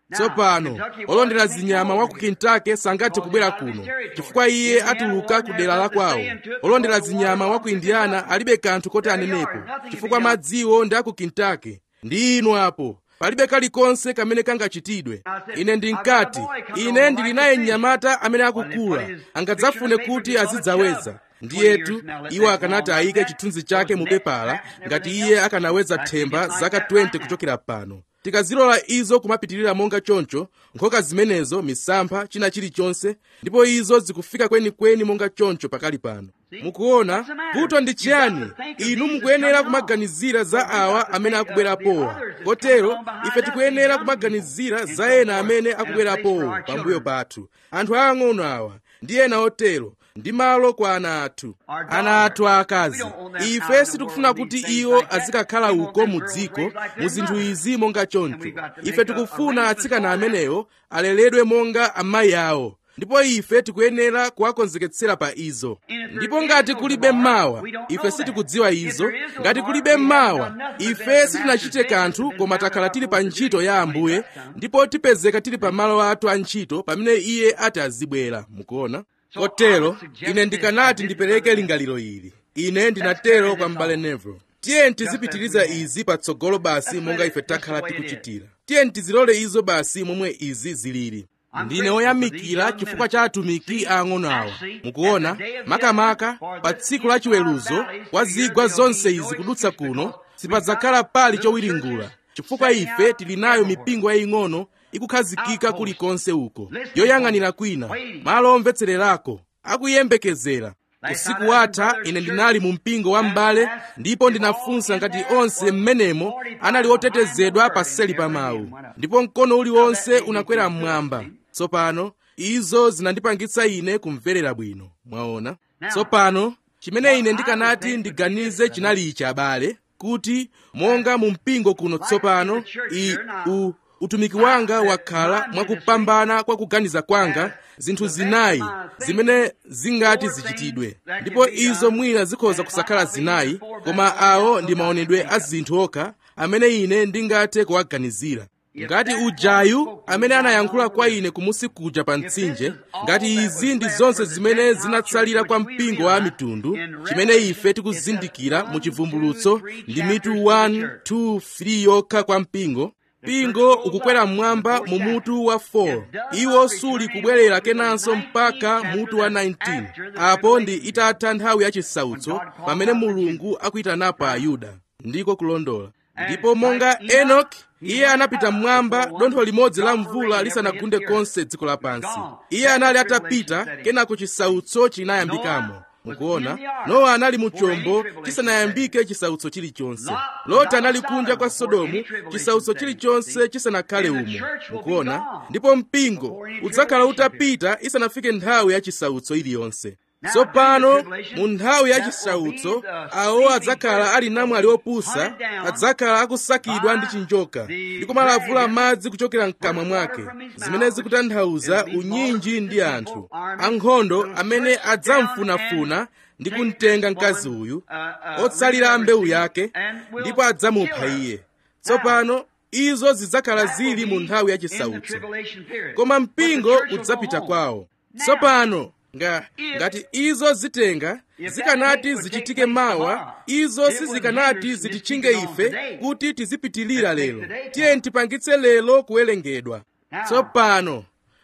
tsopano olondera zinyama wa ku kentucky sangathe kubwera kuno chifukwa iye atuluka ku dera la kwawo olondera zinyama wa ku indiana alibe kanthu koti anenepo chifukwa madziwo ndi a ku kentucky ndi inu apo palibe kalikonse kamene kangachitidwe ine ndinkati ine ndili naye mnyamata amene akukula angadzafune kuti azidzaweza ndiyetu iwo akanati ayike chithunzi chake mu pepala ngati iye akanaweza themba zaka 20 kuchokera pano tikazilola izo kumapitirira monga choncho nkhoka zimenezo misampha china chilichonse ndipo izo zikufika kwenikweni monga choncho pakali pano mukuona vuto ndi chiyani inu mukuyenera kumaganizira za awa amene akubwerapowa kotero ife tikuyenera kumaganizira za ena amene akubwerapowo pambuyo pathu anthu aang'ono awa ndi ena otero ndi malo kwa ana athu ana athu aakazi ife sitikufuna kuti iwo azikakhala uko mu dziko mu zinthu izi monga choncho ife tikufuna atsikana amenewo aleredwe monga amayi awo ndipo ife tikuyenera kuwakonzeketsera pa izo ndipo ngati kulibe mawa ife sitikudziwa izo ngati kulibe mawa ife sitinachite kanthu koma takhala tili pa ntchito ya ambuye ndipo tipezeka tili pa malo athu a ntchito pamene iye ati azibwera mukuona kotero ine ndikanati ndipereke lingaliro ili ine ndinatero kwa m'bale neville tiye tizipitiriza izi patsogolo basi monga ife takhala tikuchitira tiye tizilole izo basi momwe izi zilili ndine woyamikira chifukwa cha atumiki aang'ono awa mukuona makamaka pa tsiku la chiweruzo kwa zigwa zonse izi kudutsa kuno sipadzakhala pali chowiringula chifukwa ife tili nayo mipingo yaying'ono ikukhazikika kulikonse uko yoyang'anira kwina malo omvetsererako akuyembekezera usiku watha ine ndinali mu mpingo wa m'bale ndipo ndinafunsa ngati onse m'menemo anali otetezedwa paseli pa mawu ndipo mkono uliwonse unakwera mmwamba tsopano izo zinandipangitsa ine kumverera bwino mwaona tsopano chimene ine ndikanati ndiganize chinali ichi abale kuti monga mu mpingo kuno tsopano i u utumiki wanga wakhala mwakupambana kwa kuganiza kwanga zinthu zinayi zimene zingati zichitidwe ndipo izo mwina zikhoza kusakhala zinayi koma awo ndi maonedwe a zinthu okha amene ine ndingathe kuwaganizira ngati ujayu amene anayankhula kwa ine kumusi kuja pa mtsinje ngati izi ndi zonse zimene zinatsalira kwa mpingo wa mitundu chimene ife tikuzindikira mu chivumbulutso ndi mitu 1 2 3 yokha kwa mpingo mpingo ukukwera mmwamba mu mutu wa 4 iwo suli kubwerera kenanso mpaka mutu wa 19 apo ndi itatha nthawi yachisautso pamene mulungu akuyitanapo ayuda ndiko kulondola ndipo monga enoki iye anapita mmwamba dontho limodzi la mvula lisanagunde konse dziko lapansi iye anali atapita kenako chisautso chinayambikamo mukuona nowa anali mu chombo chisanayambike chisautso chilichonse loti anali kunja kwa sodomu chisautso chilichonse chisanakhale umo mukuona ndipo mpingo udzakhala utapita isanafike nthawi ya chisautso iliyonse tsopano mu nthawi ya chisautso awo adzakhala ali namwali opusa adzakhala akusakidwa ndi chinjoka ndi kumalavula madzi kuchokera mkamwa mwake zimene zikutanthauza unyinji ndi anthu ankhondo amene adzamfunafuna ndi kumtenga mkazi uyu otsalira mbewu yake ndipo adzamupha iye tsopano izo zidzakhala zili mu nthawi ya chisautso koma mpingo udzapita kwawo tsopano nga ngati izo zitenga zikanati zichitike mawa izo sizikanati zititchinge ife kuti tizipitilira lero tiye tipangitse lero kuwerengedwa tsopano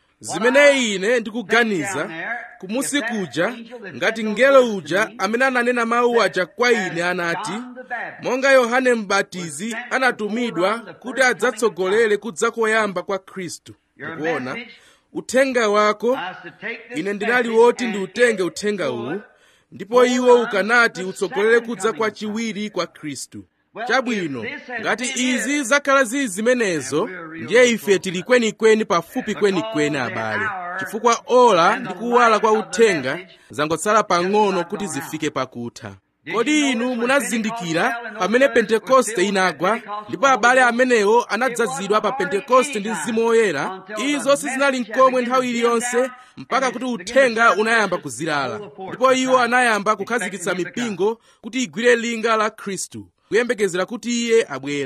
zimene ine ndikuganiza kumusi kuja ngati mngelo uja amene ananena mawu aja kwa ine anati monga yohane mbatizi anatumidwa kuti adzatsogolere kudza koyamba kwa khristu ukuona uthenga wako ine ndinali woti ndiutenge uthenga uwu ndipo iwo ukanati utsogolere kudza kwa chiwiri kwa khristu chabwino ngati izi zakhala zili zimenezo ndiye ife tili kwenikweni pafupi kwenikweni abale chifukwa ola ndi kuwala kwa uthenga zangotsala pang'ono kuti zifike pakutha kodi inu munazindikira pamene pentekoste inagwa ndipo abale amenewo anadzazidwa pa pentekoste ndi mzimu woyera izo sizinali nkomwe nthawi iliyonse mpaka kuti uthenga unayamba kuzilala ndipo iwo anayamba kukhazikitsa mipingo kuti igwire linga la khristu kuyembekezera kuti iye abwere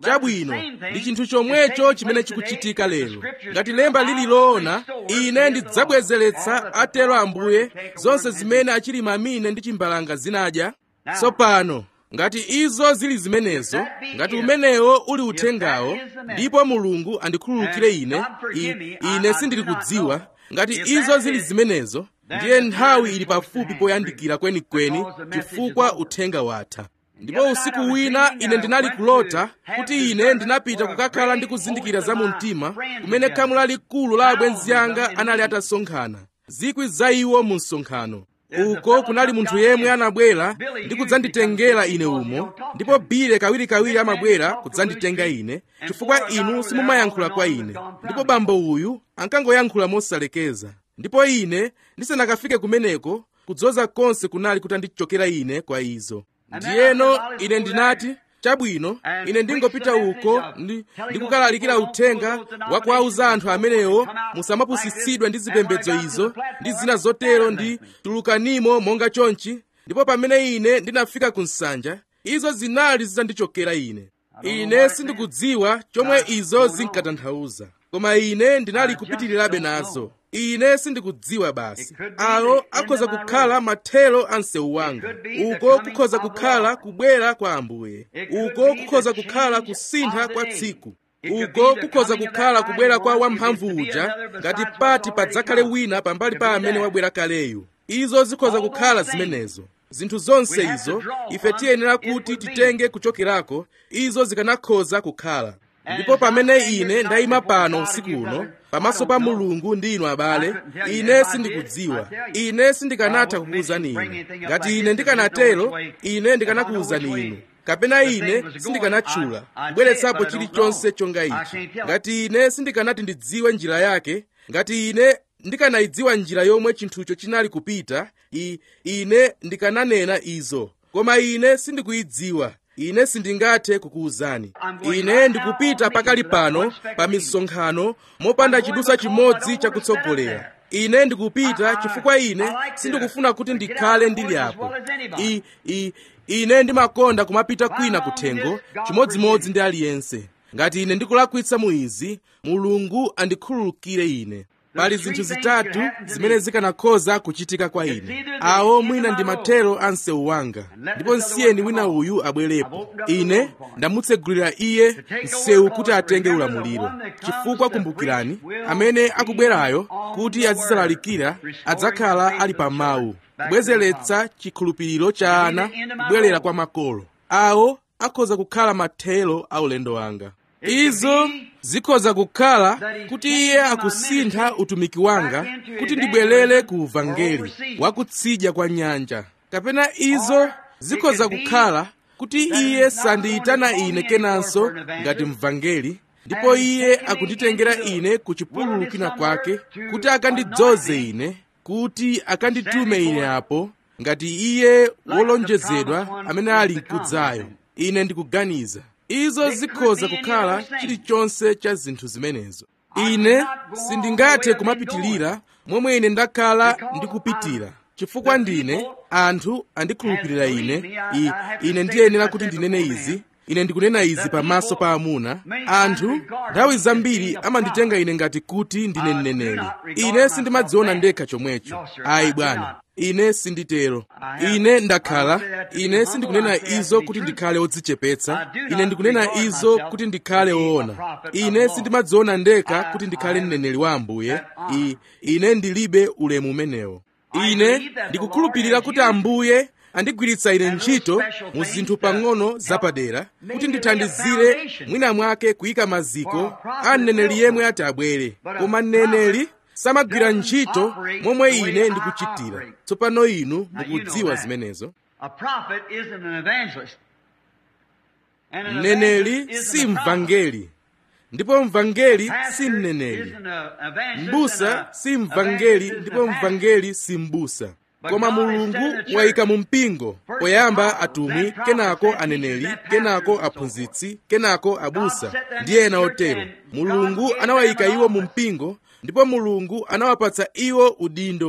chabwino ndi chinthu chomwecho chimene chikuchitika lero ngati lemba lililoona ine ndidzabwezeretsa atero ambuye zonse zimene achilima amine ndi chimbalanga zinadya tsopano ngati izo zili zimenezo ngati umenewo uli uthengawo ndipo mulungu andikhululukire ine I, ine sindili kudziwa ngati izo zili zimenezo ndiye nthawi ili pafupi poyandikira kwenikweni chifukwa uthenga watha ndipo usiku wina ine ndinali kulota kuti ine ndinapita kukakhala ndi kuzindikira za mu mtima kumene khamu lalikulu la abwenzi anga anali atasonkhana zikwi za iwo mu msonkhano uko kunali munthu yemwe anabwera ndi kudzanditengera ine umo ndipo bile kawirikawiri amabwera kudzanditenga ine chifukwa inu simumayankhula kwa ine ndipo bambo uyu ankangoyankhula mosalekeza ndipo ine ndisanakafike kumeneko kudzoza konse kunali kutandichokera ine kwa izo ndiyeno ine ndinati chabwino ine ndingopita uko ndi ndikukalalikira uthenga wa kuwauza anthu amenewo musamapusitsidwe ndi zipembedzo izo ndi zina zotero ndi tulukanimo monga chonchi ndipo pamene ine ndinafika ku nsanja izo zinali zitandichokera ine ine sindikudziwa chomwe izo zinkatanthauza koma ine ndinali kupitirirabe nazo ine sindikudziwa basi awo akhoza kukhala mathero a msewu wanga uko kukhoza kukhala kubwera kwa ambuye uko kukhoza kukhala kusintha kwa tsiku uko kukhoza kukhala kubwera kwa wamphamvu uja ngati pati padzakhale wina pambali pa amene wabwera kaleyu izo zikhoza kukhala zimenezo zinthu zonse izo ife tiyenera kuti titenge kuchokerako izo zikanakhoza kukhala ndipo pamene ine ndayima pano usiku uno pamaso pa mulungu ndi inu abale ine sindikudziwa ine sindikanatha kukuwuzani inu ngati ine ndikanatero ine ndikanakuwuzani inu kapena ine sindikanatchula kubweretsapo chilichonse chonga ichi ngati ine sindikanati ndidziwe njira yake ngati ine ndikanayidziwa njira yomwe chinthucho chinali kupita I, ine ndikananena izo koma ine sindikuyidziwa ine sindingathe kukuwuzani ine ndikupita pakali pano pa misonkhano mopanda chidusa chimodzi chakutsogolera ine ndikupita chifukwa ine sindikufuna kuti ndikhale ndili apo I, I, ine ndimakonda kumapita kwina kuthengo chimodzimodzi ndi aliyense ngati ine ndikulakwitsa mu izi mulungu andikhululukire ine pali zinthu zitatu zimene zikanakhoza kuchitika kwa ine awo mwina ndi mathero a msewu wanga ndipo nsiyeni wina uyu abwerepo ine ndamutsegulira iye msewu kuti atenge ulamuliro chifukwa kumbukirani amene akubwerayo kuti azisalalikira adzakhala ali pa mawu kubwezeretsa chikhulupiriro cha ana kubwerera kwa makolo awo akhoza kukhala mathero a ulendo wanga izo zikhoza kukhala kuti iye akusintha utumiki wanga kuti ndibwerere ku uvangeli wakutsidya kwa nyanja kapena izo zikhoza kukhala kuti iye sandiyitana ine kenanso ngati mvangeli ndipo iye akunditengera ine ku chipululu kina kwake kuti akandidzoze ine kuti akanditume ine apo ngati iye wolonjezedwa amene ali mkudzayo ine ndikuganiza izo zikhoza kukhala chilichonse cha zinthu zimenezo ine sindingathe kumapitilira momwe ine ndakhala ndikupitira chifukwa ndine anthu andikhulupirira ine I, ine ndiyenera kuti ndinene izi ine ndikunena izi pamaso pa amuna anthu nthawi zambiri amanditenga ine ngati kuti ndine mneneri ine sindimadziona ndekha chomwecho ayi bwana ine sinditero ine ndakhala ine sindikunena izo kuti ndikhale odzichepetsa ine ndikunena izo kuti ndikhale woona ine sindimadziona ndekha kuti ndikhale mneneri wa ambuye I, ine ndilibe ulemu umenewo ine ndikukhulupirira kuti ambuye andigwiritsa ine ntchito mu zinthu pang'ono zapadera kuti ndithandizire mwina mwake kuyika maziko a mneneri yemwe ati abwere koma mneneri samagwira ntchito momwe ine ndikuchitira tsopano inu mukudziwa zimenezo mneneri si mvangeli ndipo mvangeli si mneneri mbusa si mvangeli ndipo mvangeli si mbusa koma mulungu wayika mu mpingo poyamba atumwi kenako aneneri kenako aphunzitsi kenako abusa ndi ena otero mulungu anawayika iwo mu mpingo ndipo mulungu anawapatsa iwo udindo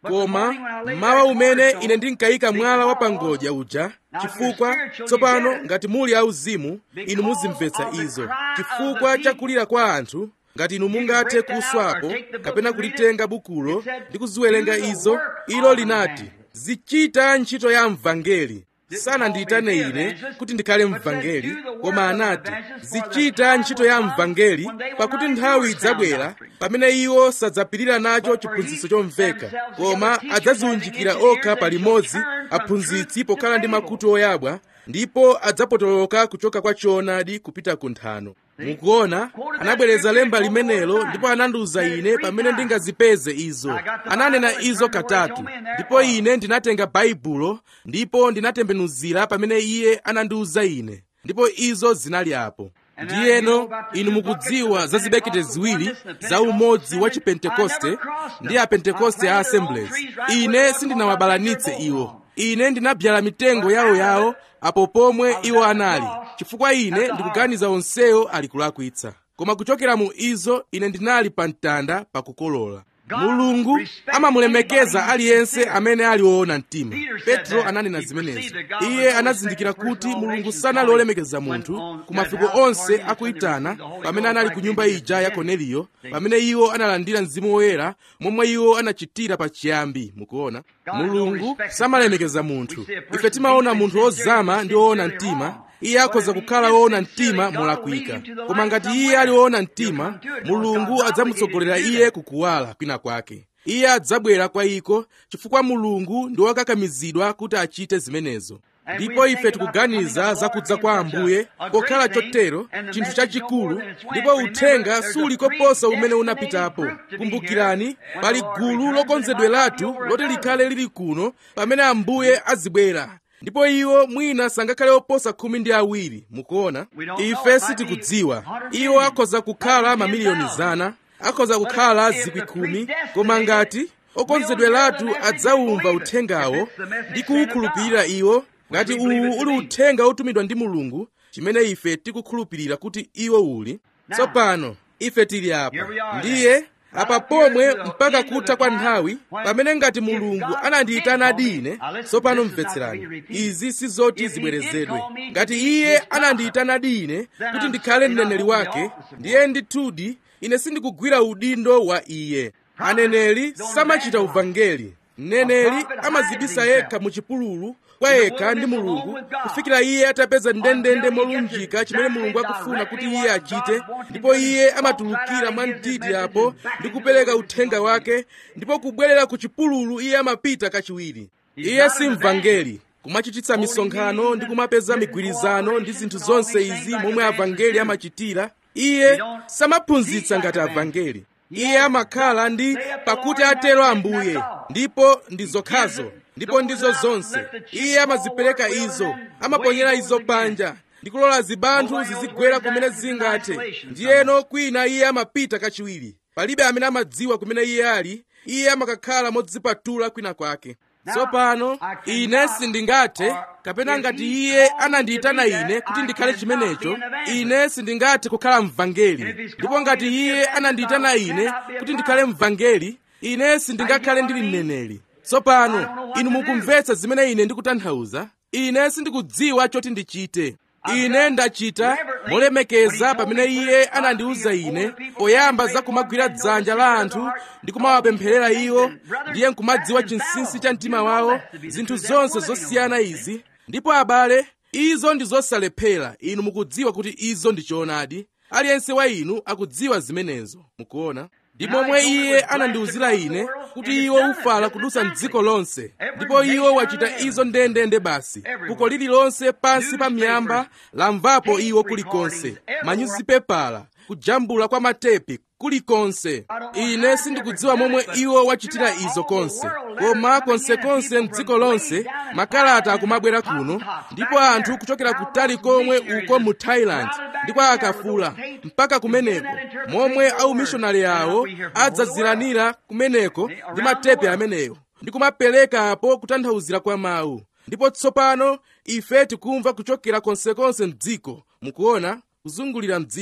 koma mawa umene ine ndinkayika mwala wa pangodya uja chifukwa tsopano ngati muli auzimu inu muzimvetsa izo chifukwa cha kulira kwa anthu ngati inu mungathe kuswapo kapena kulitenga bukulo ndi kuziwerenga izo ilo linati zichita ntchito ya mvangeli sanandiyitane ine kuti ndikhale mvangeli koma anati zichita ntchito ya mvangeli pakuti nthawi idzabwera pamene iwo sadzapirira nacho chiphunzitso chomveka koma adzaziunjikira okha palimodzi aphunzitsi pokhala ndi makutu oyabwa ndipo adzapotoloka kuchoka kwa choonadi kupita ku nthano mukuona anabwereza lemba limenelo ndipo anandiwuza ine pamene ndingazipeze izo ananena izo katatu ndipo ine ndinatenga baibulo ndipo ndinatembenuzira pamene iye anandiwuza ine ndipo izo zinali apo ndiyeno inu mukudziwa za zibekete ziwiri za umodzi wa chipentekoste ndi apentekoste a assemblies ine sindinawabalanitse iwo ine ndinabyala mitengo yawoyawo apo pomwe iwo anali chifukwa ine ndikuganiza onsewo ali kulakwitsa koma kuchokera mu izo ine ndinali pa mtanda pakukolola mulungu amamulemekeza aliyense amene ali woona mtima petro ananena zimenezo iye anazindikira kuti mulungu sanali wolemekeza munthu ku mafiko onse akuyitana pamene anali ku nyumba ija ya korneliyo pamene iwo analandira mzimu woyera momwe iwo anachitira pachiyambi mukuona mulungu samalemekeza munthu ife timaona munthu wozama ndi woona mtima iye akhoza kukhala woona mtima molakwika koma ngati iye ali woona mtima mulungu adzamutsogolera iye kukuwala kwina kwake iye adzabwera kwa iko chifukwa mulungu ndi wokakamizidwa kuti achite zimenezo ndipo ife tikuganiza zakudza kwa ambuye pokhala chotero chinthu chachikulu ndipo uthenga suli koposa umene unapitapo kumbukirani pali gulu lokonzedweratu loti likhale lili kuno pamene ambuye azibwera ndipo iwo mwina sangakhale oposa khumi ndi awiri mukuona ife sitikudziwa iwo akhoza kukhala mamiliyoni zana akhoza kukhala zikwi khumi koma ngati okonzedweratu adzawumva uthengawo ndi kuwukhulupirira iwo ngati uwu uli uthenga otumidwa ndi mulungu chimene ife tikukhulupirira kuti iwo uli tsopano ife tili apa ndiye apa pomwe mpaka kutha kwa nthawi pamene ngati mulungu anandiyitanadi ine tsopano mvetserani izi sizoti zibwerezedwe ngati iye anandiyitanadi ine kuti ndikhale mneneri wake ndiye ndithudi ine sindikugwira udindo wa iye aneneri samachita uvangeli mneneri amazibisa yekha mu chipululu kwa yekha ndi mulungu kufikira iye atapeza ndendende molunjika chimene mulungu akufuna kuti iye achite ndipo iye amatulukira mwamtiti apo ndi kupereka uthenga wake ndipo kubwerera ku chipululu iye amapita kachiwiri iye si mvangeli kumachititsa misonkhano ndi kumapeza migwirizano ndi zinthu zonse izi momwe avangeli amachitira iye samaphunzitsa ngati avangeli iye amakhala ndi pakuti atero ambuye ndipo ndi zokhazo ndipo ndizo zonse iye amazipereka izo amaponyera izo panja ndi kulola zibanthu zizigwera kumene zingathe ndiyeno kwina iye amapita kachiwiri palibe amene amadziwa kumene iye ali iye amakakhala modzipatula kwina kwake tsopano ine sindingathe kapena ngati iye anandiyitana ine kuti ndikhale chimenecho ine sindingathe kukhala mvangeli ndipo ngati iye anandiyitana ine kuti ndikhale mvangeli ine sindingakhale ndili mneneri tsopano inu mukumvetsa zimene ine ndikutanthauza ine sindikudziwa choti ndichite ine ndachita molemekeza pamene iye anandiwuza ine poyamba za kumagwira dzanja la anthu ndi kumawapempherera iwo ndiye nkumadziwa chinsinsi cha mtima wawo zinthu zonse zosiyana izi ndipo abale izo ndi zosalephera inu mukudziwa kuti izo ndi choonadi aliyense wa inu akudziwa zimenezo mukuona ndi momwe iye anandiwuzira ine kuti iwo ufala kudutsa mdziko lonse ndipo iwo wachita izo ndendende basi fuko lililonse pansi pa miyamba lamvapo iwo kulikonse manyuzipepala kujambula kwa matepi kulikonse ine sindikudziwa momwe iwo wachitira izo konse koma konsekonse mdziko lonse makalata akumabwera kuno ndipo anthu kuchokera kutali komwe uko mu thailand ndipo akafula mpaka kumeneko momwe aumishonari awo adzaziranira kumeneko ndi matepe ameneyo ndi kumapereka apo kutanthauzira kwa mawu ndipo tsopano ife tikumva kuchokera konsekonse mdziko mukuona kuzungulira mdziko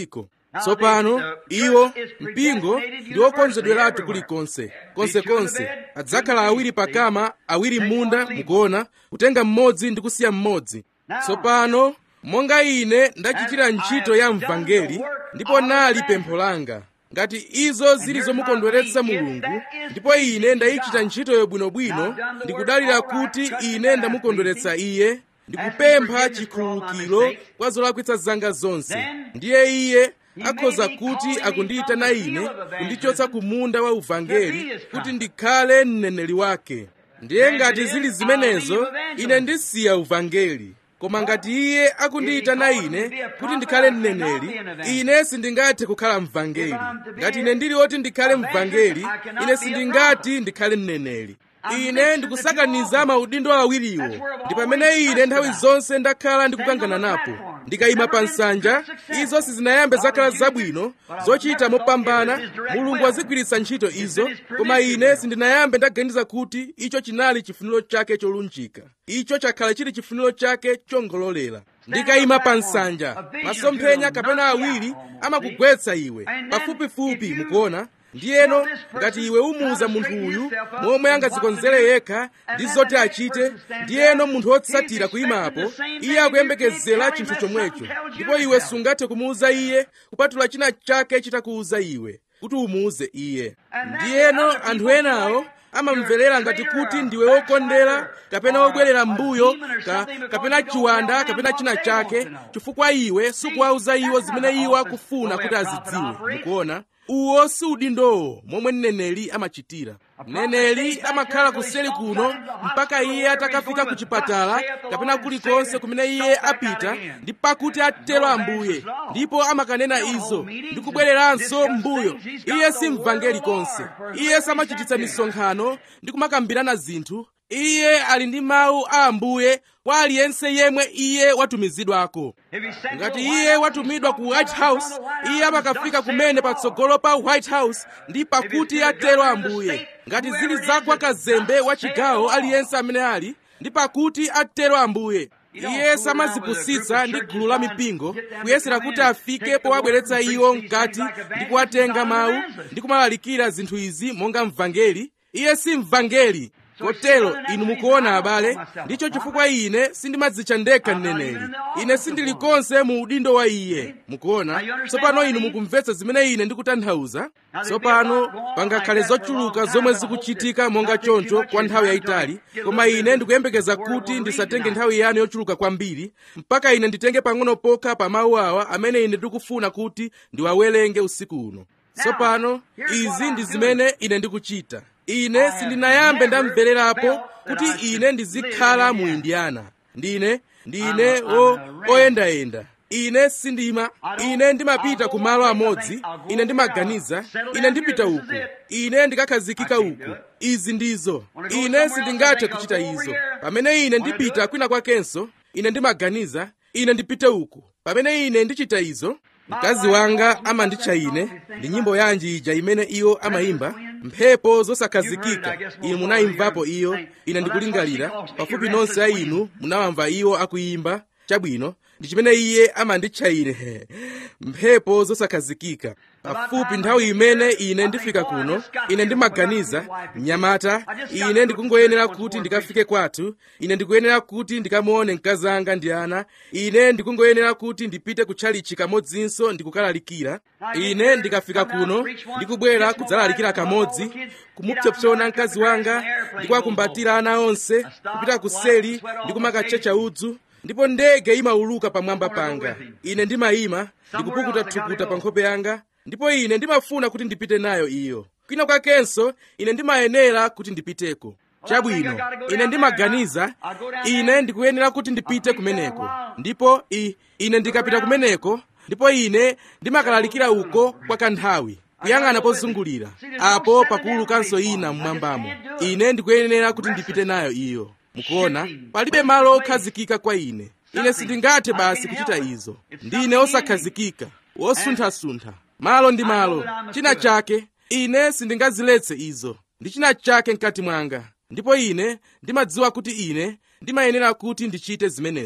tsopano iwo mpingo ndi wokonzedweratu kulikonse konsekonse adzakhala awiri pakama awiri m'munda mukuona kutenga mmodzi ndi kusiya mmodzi tsopano monga ine ndachitira ntchito ya mvangeli ndipo nali pempho langa ngati izo zili zomukondweretsa mulungu ndipo ine ndayichita ntchitoyo bwinobwino ndikudalira kuti ine ndamukondweretsa iye ndikupempha chikhululukiro kwa zolakwitsa zanga zonse ndiye iye akhoza kuti akundiyitana ine kundichotsa ku munda wa uvangeli kuti ndikhale mneneri wake ndiye ngati zili zimenezo ine ndisiya uvangeli koma ngati iye akundiyitana ine kuti ndikhale mneneri ine sindingathe kukhala mvangeli ngati ine ndili woti ndikhale mvangeli ine sindingati ndikhale mneneri ine ndikusakaniza maudindo awiriwo ndi pamene ine nthawi zonse ndakhala ndikukangana napo ndikayima pa nsanja izo sizinayambe zakhala zabwino zochita mopambana mulungu azigwiritsa ntchito izo koma ine sindinayambe ndaganiza kuti icho chinali chifuniro chake cholunjika icho chakhala chili chifuniro chake chongololera ndikayima pa nsanja masomphenya kapena awiri amakugwetsa iwe pafupifupi mukuona ndiyeno ngati iwe umuwuza munthu uyu momwe angadzikonzere yekha ndi zoti achite ndiyeno munthu wotsatira kuyimapo iye akuyembekezera chinthu chomwecho ndipo iwe sungathe kumuwuza iye kupatula china chake chitakuwuza iwe kuti umuwuze iye ndiyeno anthu enawo amamverera ngati kuti ndiwe wokondera kapena wobwerera mbuyo ka, kapena chiwanda kapena china chake chifukwa iwe sukuwauza iwo zimene iwo akufuna kuti azidziwe mukuona uwo si udindowo momwe mneneri amachitira mneneri amakhala kuseri kuno mpaka iye atakafika ku chipatala kapena kulikonse kumene iye apita ndi pakuti atero ambuye ndipo amakanena izo ndi kubwereranso mbuyo iye si mvangeli konse iye samachititsa misonkhano ndi kumakambirana zinthu iye ali ndi mawu a ambuye kwa aliyense yemwe iye watumizidwako ngati iye watumidwa ku white house iye amakafika kumene patsogolo pa white house ndi pakuti atero ambuye ngati zili zakwa kazembe wa chigawo aliyense amene ali ndi pakuti atero ambuye iye samazipusitsa ndi gulu la mipingo kuyesera kuti afike powabweretsa iwo mkati ndi kuwatenga mawu ndi kumalalikira zinthu izi monga mvangeli iye si mvangeli kotero inu mukuona abale ndicho chifukwa ine sindimadzitcha ndekha mneneri ine sindili konse mu udindo wa iye mukuona tsopano inu mukumvetsa zimene ine ndikutanthauza tsopano pangakhale zochuluka zomwe zikuchitika monga choncho kwa nthawi yayitali koma ine ndikuyembekeza kuti ndisatenge nthawi yanu yochuluka kwambiri mpaka ine nditenge pang'ono pokha pa mawu awa amene ine ndikufuna kuti ndiwawerenge usiku uno tsopano izi ndi zimene ine ndikuchita ine sindinayambe ndamvererapo kuti ine ndizikhala mu indiana ndine ndine oyendayenda ine sindima ine ndimapita ku malo amodzi ine ndimaganiza ine ndipita uku ine ndikakhazikika uku izi ndizo ine sindingathe kuchita izo pamene ine ndipita kwina kwakenso ine ndimaganiza ine ndipite uku pamene ine ndichita izo mkazi wanga amanditcha ine ndi nyimbo yanji ija imene iwo amayimba mphepo zosakhazikika inu munayimvapo iyo ine ndikulingalira pafupi nonse a inu munawamva iwo akuyimba chabwino ndi chimene iye amanditcha ine mphepo zosakhazikika pafupi nthawi imene ine ndifika kuno ine ndimaganiza mnyamata ine ndikungoyenera kuti ndikafike kwathu ine ndikuyenera kuti ndikamuone mkazi anga ndi ana ine ndikungoyenera kuti ndipite kutchalichi kamodzinso ndikukalalikira ine ndikafika kuno ndikubwera kudzalalikira kamodzi kumupsopsona mkazi wanga ndikuwakumbatira ana onse kupita kuseli ndikumakatchecha udzu ndipo ndege imauluka pamwamba panga ine ndimayima ndikupukuta thukuta pa nkhope yanga ndipo ine ndimafuna kuti ndipite nayo iyo kwina kwakenso ine ndimayenera kuti ndipiteko chabwino ine ndimaganiza ine ndikuyenera kuti ndipite kumeneko ndipo i, ine ndikapita kumeneko ndipo ine ndimakalalikira uko kwa kanthawi kuyang'ana pozungulira apo pakuulukanso ina mmwambamo ine ndikuyenera kuti ndipite nayo iyo mukuona palibe malo okhazikika kwa ine ine sindingathe basi kuchita izo ndine osakhazikika wosunthasuntha malo ndi malo china chake ine sindingaziletse izo ndi china chake mkati mwanga ndipo ine ndimadziwa kuti ine ndimayenera kuti ndichite zimenezo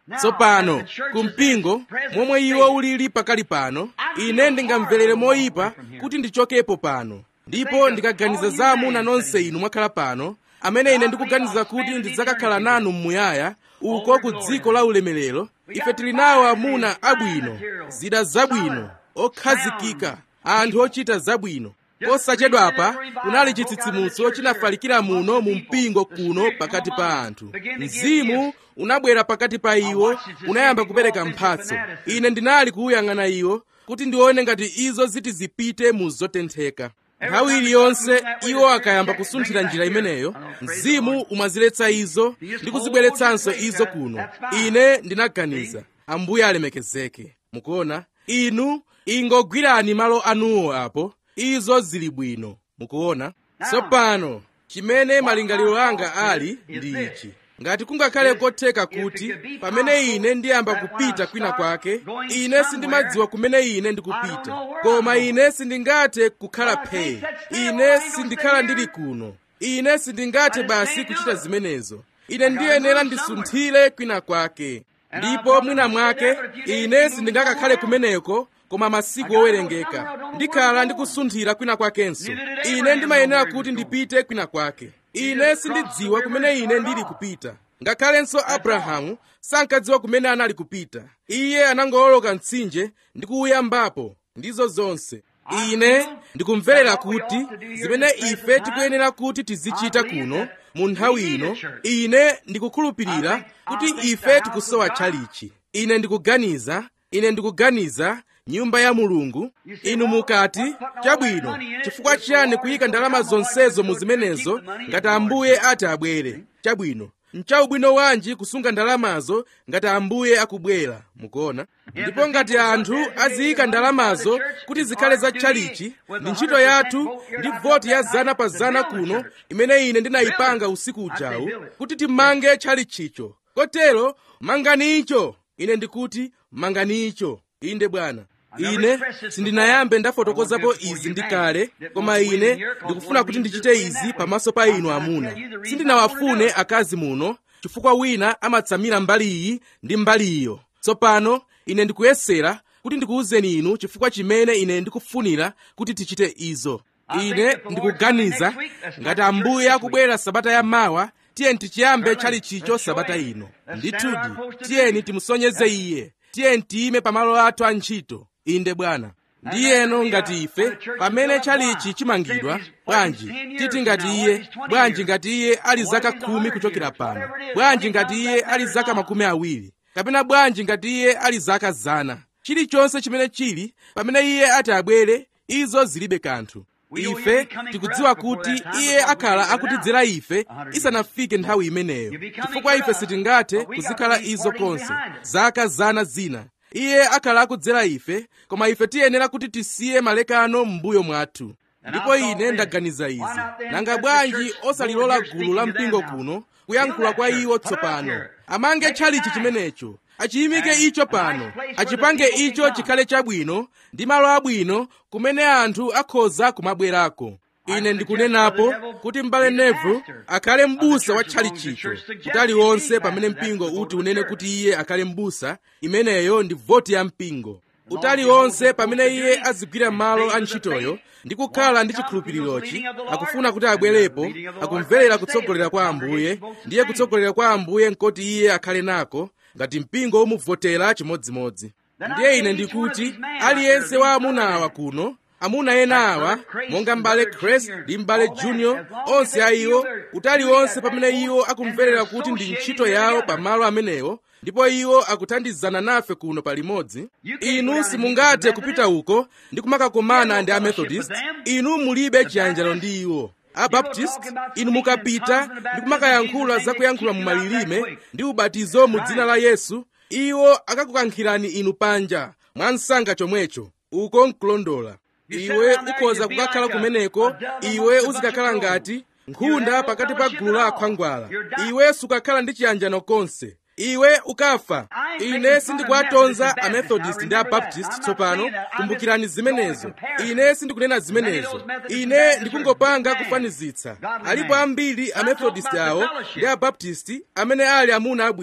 tsopano ku mpingo momwe iwo ulili pakali pano ine ndingamverere moyipa kuti ndichokepo pano ndipo ndikaganiza za amuna nonse inu mwakhala pano amene ine ndikuganiza kuti ndidzakakhala nanu mmuyaya uko ku dziko la ulemerero ife tili nawo amuna abwino zida zabwino okhazikika anthu ochita zabwino posachedwapa kunali chitsitsimutso chinafalikira muno mu mpingo kuno pakati pa anthu mzimu unabwera pakati pa iwo unayamba kupereka mphatso ine ndinali kuwuyang'ana iwo kuti ndione ngati izo ziti zipite mu zotentheka nthawi iliyonse iwo akayamba kusunthira njira imeneyo mzimu umaziletsa izo ndi kuzibweretsanso izo kuno ine ndinaganiza ambuye alemekezeke mukuona inu ingogwirani malo anuwo apo izo zili bwino mukuona tsopano chimene malingaliro anga ali ndi ichi ngati kungakhale kotheka kuti pamene ine ndiyamba kupita kwina kwake ine sindimadziwa kumene ine ndikupita koma ine sindingathe kukhala phee ine sindikhala ndili kuno ine sindingathe basi kuchita zimenezo ine ndiyenera ndisunthire kwina kwake ndipo mwina mwake ine sindingakakhale kumeneko koma masiku owerengeka ndikhala ndikusunthira kwina kwakenso ine ndimayenera kuti ndipite kwina kwake ine sindidziwa kumene ine ndili kupita ngakhalenso abrahamu sankadziwa kumene anali kupita iye anangowoloka mtsinje ndi kuwuyambapo ndizo zonse ine ndikumverera kuti zimene ife tikuyenera kuti tizichita kuno mu nthawi ino ine ndikukhulupirira kuti ife tikusowa tchalichi ine ndikuganiza ine ndikuganiza nyumba ya mulungu inu mukati chabwino chifukwa chiyani kuyika ndalama zonsezo mu zimenezo ngati ambuye ati abwere chabwino nchaubwino wanji kusunga ndalamazo ngati ambuye akubwera mukuona ndipo ngati anthu aziyika ndalamazo kuti zikhale za tchalichi ndi ntchito yathu ndi voti ya zana pa zana kuno imene ine ndinayipanga usiku ujawu kuti timange tchalichicho kotero mangani icho ine ndikuti mangani icho inde bwana ine sindinayambe ndafotokozapo izi ndi kale koma ine ndikufuna kuti ndichite izi pamaso pa inu amuna sindinawafune akazi muno chifukwa wina amatsamira mbali iyi ndi mbali iyo tsopano ine ndikuyesera kuti ndikuwuzeni inu chifukwa chimene ine ndikufunira kuti tichite izo ine ndikuganiza ngati ambuye akubwera sabata ya mawa tiyeni tichiyambe tchalichicho sabata ino ndithudi tiyeni timusonyeze iye tiyeni tiyime pamalo athu a ntchito inde bwana ndiyeno ngati ife pamene tchalichi chimangidwa bwanji titi ngati iye bwanji ngati iye ali zaka khumi kuchokera pano bwanji ngati iye ali zaka makumi awiri kapena bwanji ngati iye ali zaka zana chilichonse chimene chili pamene iye ati abwere izo zilibe kanthu ife tikudziwa kuti iye akhala akutidzera ife isanafike nthawi imeneyo chifukwa ife sitingathe kuzikhala izo konse zaka zana zina iye akhala akudzera ife koma ife tiyenera kuti tisiye malekano m'mbuyo mwathu ndipo ine ndaganiza izi nanga bwanji osalilola gulu la mpingo kuno kuyankhula kwa iwo tsopano amange tchalichi chimenecho achiyimike icho pano achipange icho chikhale chabwino ndi malo abwino kumene anthu akhoza kumabwerako ine ndikunenapo kuti m'bale neville akhale m'busa wa tchalichicho kuti aliwonse pamene mpingo uti unene kuti iye akhale m'busa imeneyo ndi voti ya mpingo utali wonse pamene iye azigwira malo a ntchitoyo ndi kukhala ndi chikhulupirirochi akufuna kuti abwerepo akumverera kutsogolera kwa ambuye ndiye kutsogolera kwa ambuye nkoti iye akhale nako ngati mpingo umuvotera chimodzimodzi ndiye ine ndikuti aliyense wa amuna awa kuno amuna ena awa monga m'bale Grace ndi m'bale junior onse a iwo utali wonse pamene iwo akumverera kuti ndi ntchito yawo pamalo amenewo ndipo iwo akuthandizana nafe kuno palimodzi inu simungathe kupita uko ndi kumakakomana ndi amethodist inu mulibe chiyanjano ndi iwo abaptist inu mukapita ndi kumakayankhula za kuyankhula mu malilime ndi ubatizo mu dzina la yesu iwo akakukankhirani inu panja mwa msanga chomwecho uko nkulondola iwe ukhoza kukakhala kumeneko iwe uzikakhala ngati nkhunda pakati pa gulu la akhwangwala iwe sukakhala ndi chiyanjano konse iwe ukafa ine sindikuwatonza amethodist ndi abaptist tsopano kumbukirani zimenezo ine sindikunena zimenezo ine ndikungopanga kufanizitsa alipo ambiri amethodist awo ndi abaptist amene ali amuna abwino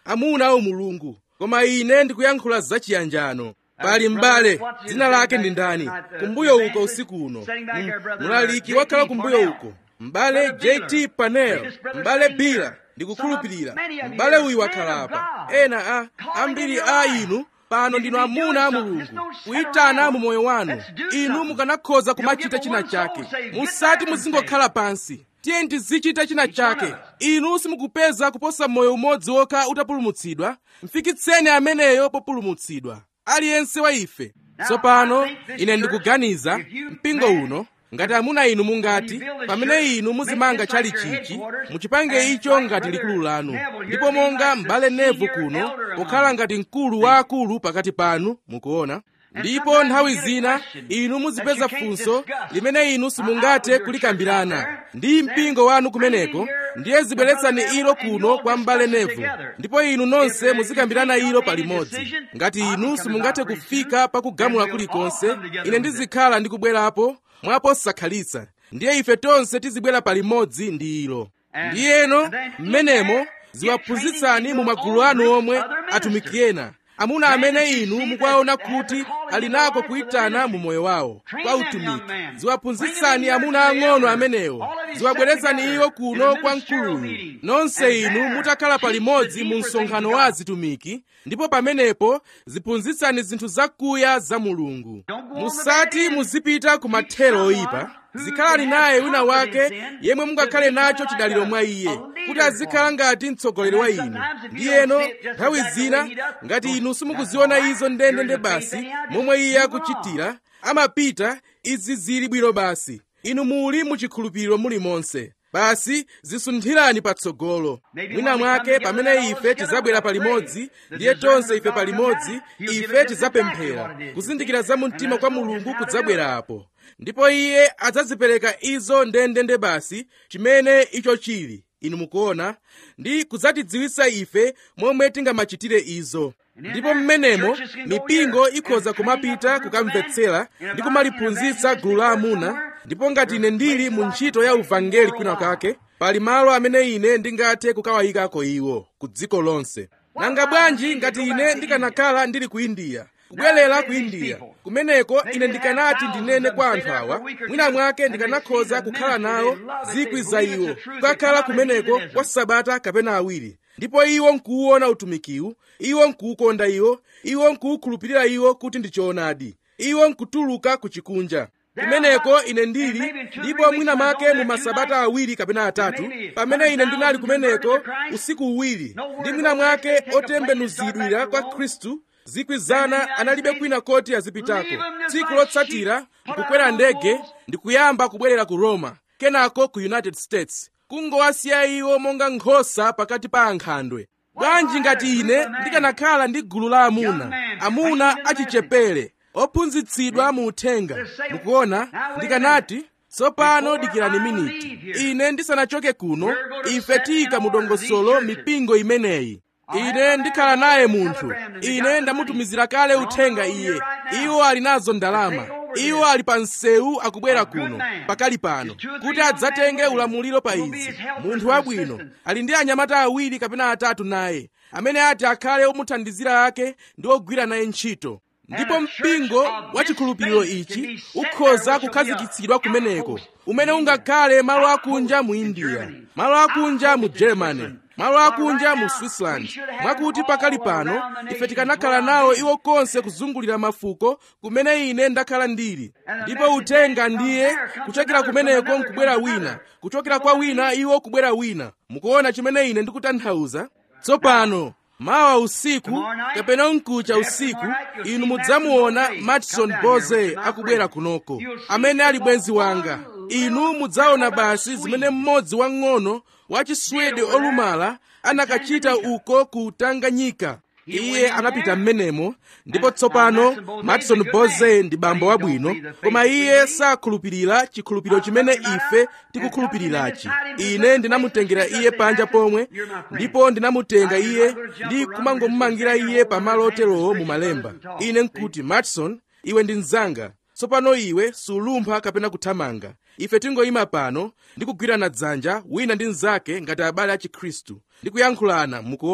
amuna a umulungu koma ine ndikuyankhula zachiyanjano pali m'bale dzina lake ndi ndani kumbuyo uko usiku uno mlaliki wakhala kumbuyo uko m'bale jt panel m'bale bila ndikukhulupirira m'bale uyu wakhala apa ena a ambiri a inu pano ndinu amuna a mulungu kuyitana mu moyo wanu inu mukanakhoza kumachita china chake musati muzingokhala pansi tiye tizichita china chake inu simukupeza kuposa moyo umodzi wokha utapulumutsidwa mfikitseni ameneyo populumutsidwa aliyense wa ife tsopano ine ndikuganiza mpingo uno ngati amuna inu mungati pamene inu muzimanga chalichichi muchipange icho ngati likulu lanu ndipo monga m'bale nevu kuno pokhala ngati mkulu wa akulu pakati panu mukuona ndipo nthawi zina inu muzipeza funso limene inu simungathe kulikambirana ndi mpingo wanu kumeneko ndiye zibweretsani ilo kuno kwa m'bale nevu ndipo inu nonse muzikambirana ilo palimodzi ngati inu simungathe kufika pakugamula kulikonse ine ndizikhala ndikubwerapo mwaposakhalitsa ndiye ife tonse tizibwera palimodzi ndi ilo ndiyeno mmenemo ziwaphunzitsani mu magulu anu omwe atumiki ena amuna amene inu mukuwaona kuti ali nako kuyitana mu moyo wawo kwa utumiki ziwaphunzitsani amuna ang'ono amenewo ziwabweretsani iwo kuno kwa mkuluyu nonse inu mutakhala palimodzi mu msonkhano wa azitumiki ndipo pamenepo ziphunzitsani zinthu zakuya za mulungu musati muzipita ku mathero oyipa zikhalani naye wina wake yemwe mungakhale nacho chidaliro mwa iye kuti azikhala ngati mtsogoleri wa inu ndiyeno nthawi zina ngati inu simukuziona izo ndendende basi momwe iye akuchitira amapita izi zili bwino basi inu muli muchikhulupiriro mulimonse basi zisunthirani patsogolo mwina mwake pamene ife tizabwera palimodzi ndiye tonse ife palimodzi ife tizapemphera kuzindikira za mumtima kwa mulungu kudzabwera apo ndipo iye adzazipereka izo ndendende basi chimene icho chili inu mukuona ndi kudzatidziwitsa ife momwe tingamachitire izo ndipo mmenemo mipingo ikhoza kumapita kukamvetsera ndi kumaliphunzitsa gulu la amuna ndipo ngati ine ndili mu ntchito ya uvangeli kwina kake pali malo amene ine ndingathe kukawayikako iwo ku dziko lonse nanga bwanji ngati ine ndikanakhala ndili ku indiya kubwerera ku indiya kumeneko ine ndikanati ndinene kwa anthu awa mwina mwake ndikanakhoza kukhala nawo zikwi za iwo kukakhala kumeneko kwa sabata kapena awiri ndipo iwo nkuwuona utumikiwu iwo nkuwukonda iwo iwo nkuwukhulupirira iwo kuti ndi choonadi iwo nkutuluka ku chikunja kumeneko ine ndili ndipo mwina mwake mu masabata awiri kapena atatu pamene ine ndinali kumeneko usiku uwiri ndi mwina mwake otembenuzidwira kwa khristu zikwi zana analibe kwina koti azipitako tsiku lotsatira nkukwera ndege ndikuyamba kubwerera ku roma kenako ku united states kungowasiya iwo monga nkhosa pakati pa ankhandwe bwanji ngati ine ndikanakhala ndi gulu la amuna amuna achichepere ophunzitsidwa mu uthenga mukuona ndikanati tsopano dikirani miniti ine ndisanachoke kuno ife tiyika mu dongosolo mipingo imeneyi ine ndikhala naye munthu ine ndamutumizira kale uthenga iye iwo ali nazo ndalama iwo ali pa msewu akubwera kuno pakali pano kuti adzatenge ulamuliro pa izi munthu wabwino ali ndi anyamata awiri kapena atatu naye amene ati akhale omuthandizira ake ndi ogwira naye ntchito ndipo mpingo wa chikhulupiriro ichi ukhoza kukhazikitsidwa kumeneko umene ungakhale malo akunja mu india malo akunja mu germany malo akunja mu switzerland mwakuti pakali pano ife tikanakhala nawo iwo konse kuzungulira mafuko kumene ine ndakhala ndili ndipo uthenga ndiye kuchokera kumeneko nkubwera wina kuchokera kwa wina iwo kubwera wina mukuona chimene ine ndikutanthauza tsopano mawa usiku kapena mkucha usiku inu mudzamuona matson boze akubwera kunoko amene ali bwenzi wanga inu mudzaona basi zimene mmodzi wang'ono wa chiswede olumala anakachita uko ku tanganyika iye anapita mmenemo ndipo tsopano matson boze ndi bambo wabwino koma iye sakhulupirira chikhulupiriro chimene ife tikukhulupirirachi ine ndinamutengera iye panja pomwe ndipo ndinamutenga iye ndi kumangomumangira iye pamalo oterowo mu malemba ine nkuti matson iwe ndi mnzanga tsopano iwe sulumpha kapena kuthamanga ife tingoyima pano ndi kugwirana dzanja wina ndi mnzake ngati abale a chikhristu ndi kuyankhulana mukuona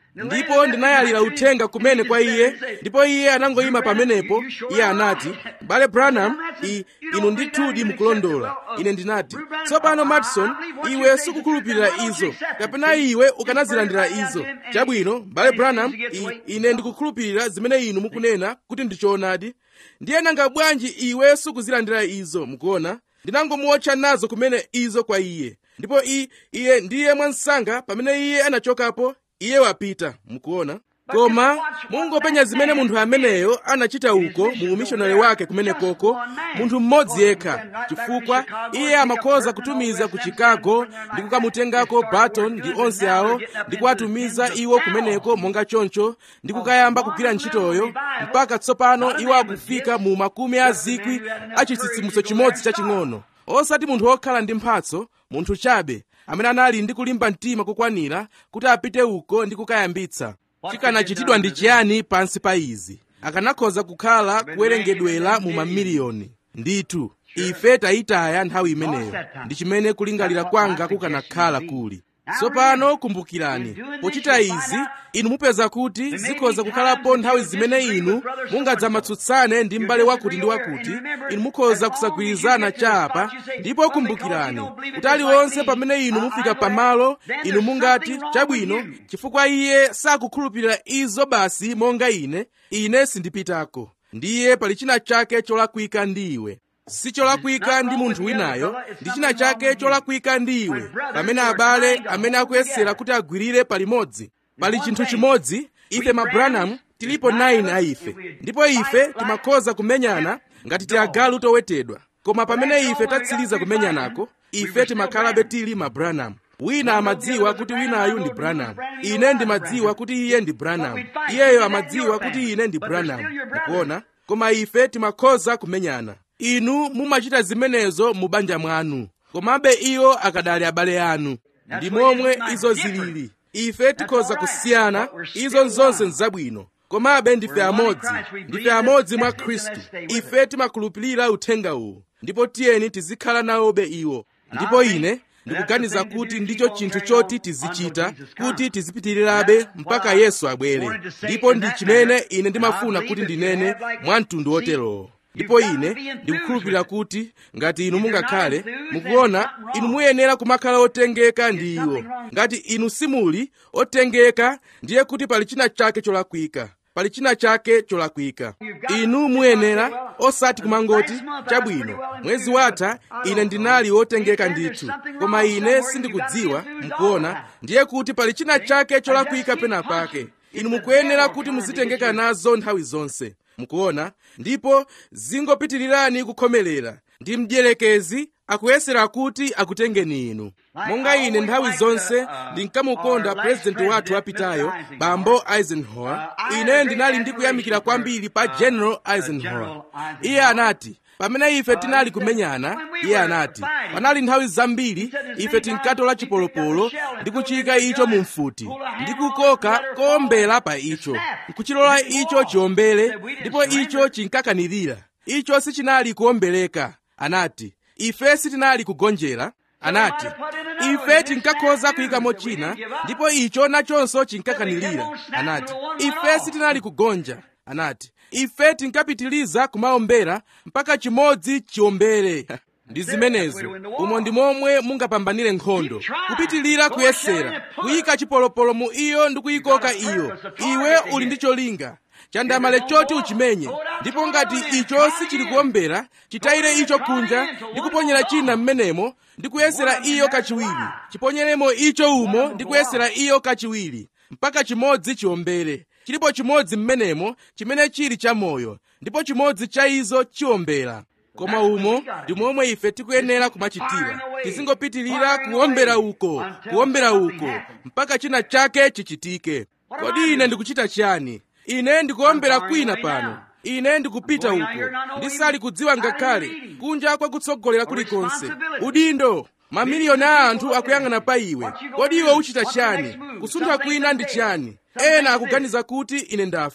ndipo ndinayalira uthenga kumene kwa iye ndipo iye anangoyima pamenepo iye anati bale branham i, inu ndithudi mukulondola ine ndinati tsopano matson iwe sukukhulupirira izo kapena iwe ukanazilandira izo chabwino bale branham i, ine ndikukhulupirira zimene inu mukunena kuti ndichoonadi ndiye nanga bwanji iwe sukuzilandira izo mukuona ndinangomuotcha nazo kumene izo kwa iye ndipo i, iye ndiye mwansanga pamene iye anachokapo iye wapita mukuona koma mungopenya zimene munthu ameneyo anachita uko mu umishonari wake kumene koko munthu mmodzi yekha chifukwa iye amakhoza kutumiza ku chicago ndi kukamutengako barton ndi onse awo ndi kuwatumiza iwo kumeneko monga choncho ndi kukayamba kugwira ntchitoyo mpaka tsopano iwo akufika mu makumi a zikwi a chitsitsimutso chimodzi chaching'ono osati munthu wokhala ndi mphatso munthu chabe amene anali ndi kulimba mtima kokwanira kuti apite uko ndi kukayambitsa chikanachitidwa ndi chiyani pansi pa izi akanakhoza kukhala kuwerengedwera mu mamiliyoni ndithu ife tayitaya nthawi imeneyo ndi chimene kulingalira kwanga kukanakhala kuli tsopano kumbukirani pochita izi inu mupeza kuti zikhoza kukhalapo nthawi zimene inu mungadzamatsutsane ndi m'bale wakuti ndi wakuti inu mukhoza kusagwirizana chapa ndipo kumbukirani kuti aliwonse pamene inu mufika pamalo inu mungati chabwino chifukwa iye sakukhulupirira izo basi monga ine ine sindipitako ndiye pali china chake cholakwika ndi iwe si cholakwika ndi munthu winayo ndi china chake cholakwika ndi iwe pamene abale amene akuyesera kuti agwirire palimodzi pali chinthu chimodzi ife mabranham tilipo 9 a ife ndipo ife timakhoza kumenyana ngati tiagalu towetedwa koma pamene ife tatsiriza kumenyanako ife timakhalabe tili mabranham wina amadziwa kuti winayu ndi branham ine ndimadziwa kuti iye ndi branham iyeyo amadziwa kuti ine ndi branham mukuona koma ife timakhoza kumenyana inu mumachita zimenezo mu banja mwanu komabe iwo akadali abale anu ndi momwe izo zilili ife tikhoza kusiyana izo zonse nzabwino komabe ndife amodzi ndife amodzi mwa khristu ife timakhulupirira uthenga uwu ndipo tiyeni tizikhala nawobe iwo ndipo ine ndikuganiza kuti ndicho chinthu choti tizichita kuti tizipitirirabe mpaka yesu abwere ndipo ndi chimene ine ndimafuna kuti ndinene mwa mtundu woterowo ndipo ine ndikukhulupirira kuti ngati inu mungakhale mukuona inu muyenera kumakhala otengeka ndi iwo ngati inu simuli otengeka ndiye kuti pali china chake cholakwika pali china chake cholakwika inu muyenera osati kumangoti chabwino mwezi watha ine ndinali wotengeka ndithu koma ine sindikudziwa mukuona ndiye kuti pali china chake cholakwika pena pake inu mukuyenera kuti muzitengeka nazo nthawi zonse mukuona ndipo zingopitirirani kukhomerera ndi mdierekezi akuyesera kuti akutengeni inu monga ine nthawi zonse ndinkamukonda purezidenti wathu wapitayo bambo eisenhower ine ndinali ndikuyamikira kwambiri pa general eisenhower iye anati pamene ife tinali kumenyana iye anati panali nthawi zambiri ife tinkatola chipolopolo ndi kuchika icho mu mfuti ndi kukoka kowombera pa icho nkuchilola icho chiombere ndipo icho chinkakanirira icho sichinali kuwombereka anati ife sitinali kugonjera anati ife tinkakhoza kuyikamo china ndipo icho nachonso chinkakanirira anati ife sitinali kugonja anati ife tinkapitiliza kumaombera mpaka chimodzi chiombere ndi zimenezo umo ndi momwe mungapambanire nkhondo kupitilira kuyesera kuyika chipolopolo mu iyo ndi kuyikoka iyo iwe uli ndi cholinga chandamale choti uchimenye ndipo ngati icho sichili kuombera chitayire icho kunja ndi kuponyera china m'menemo ndi kuyesera iyo kachiwiri chiponyeremo icho umo ndi kuyesera iyo kachiwiri mpaka chimodzi chiombere chilipo chimodzi m'menemo chimene chili chamoyo ndipo chimodzi cha izo chiombera koma umo ndi momwe ife tikuyenera kumachitira tizingopitirira kuombera uko kuombera uko mpaka china chake chichitike kodi ine ndikuchita chiyani ine ndikuombera kwina pano ine ndikupita uko ndisali kudziwa ngakhale kunja kwa kutsogolera kulikonse udindo mamiliyoni a anthu akuyang'ana pa iwe kodi iwe uchita chiyani kusuntha kwina ndi chiyani ena akuganiza kuti ine ndafa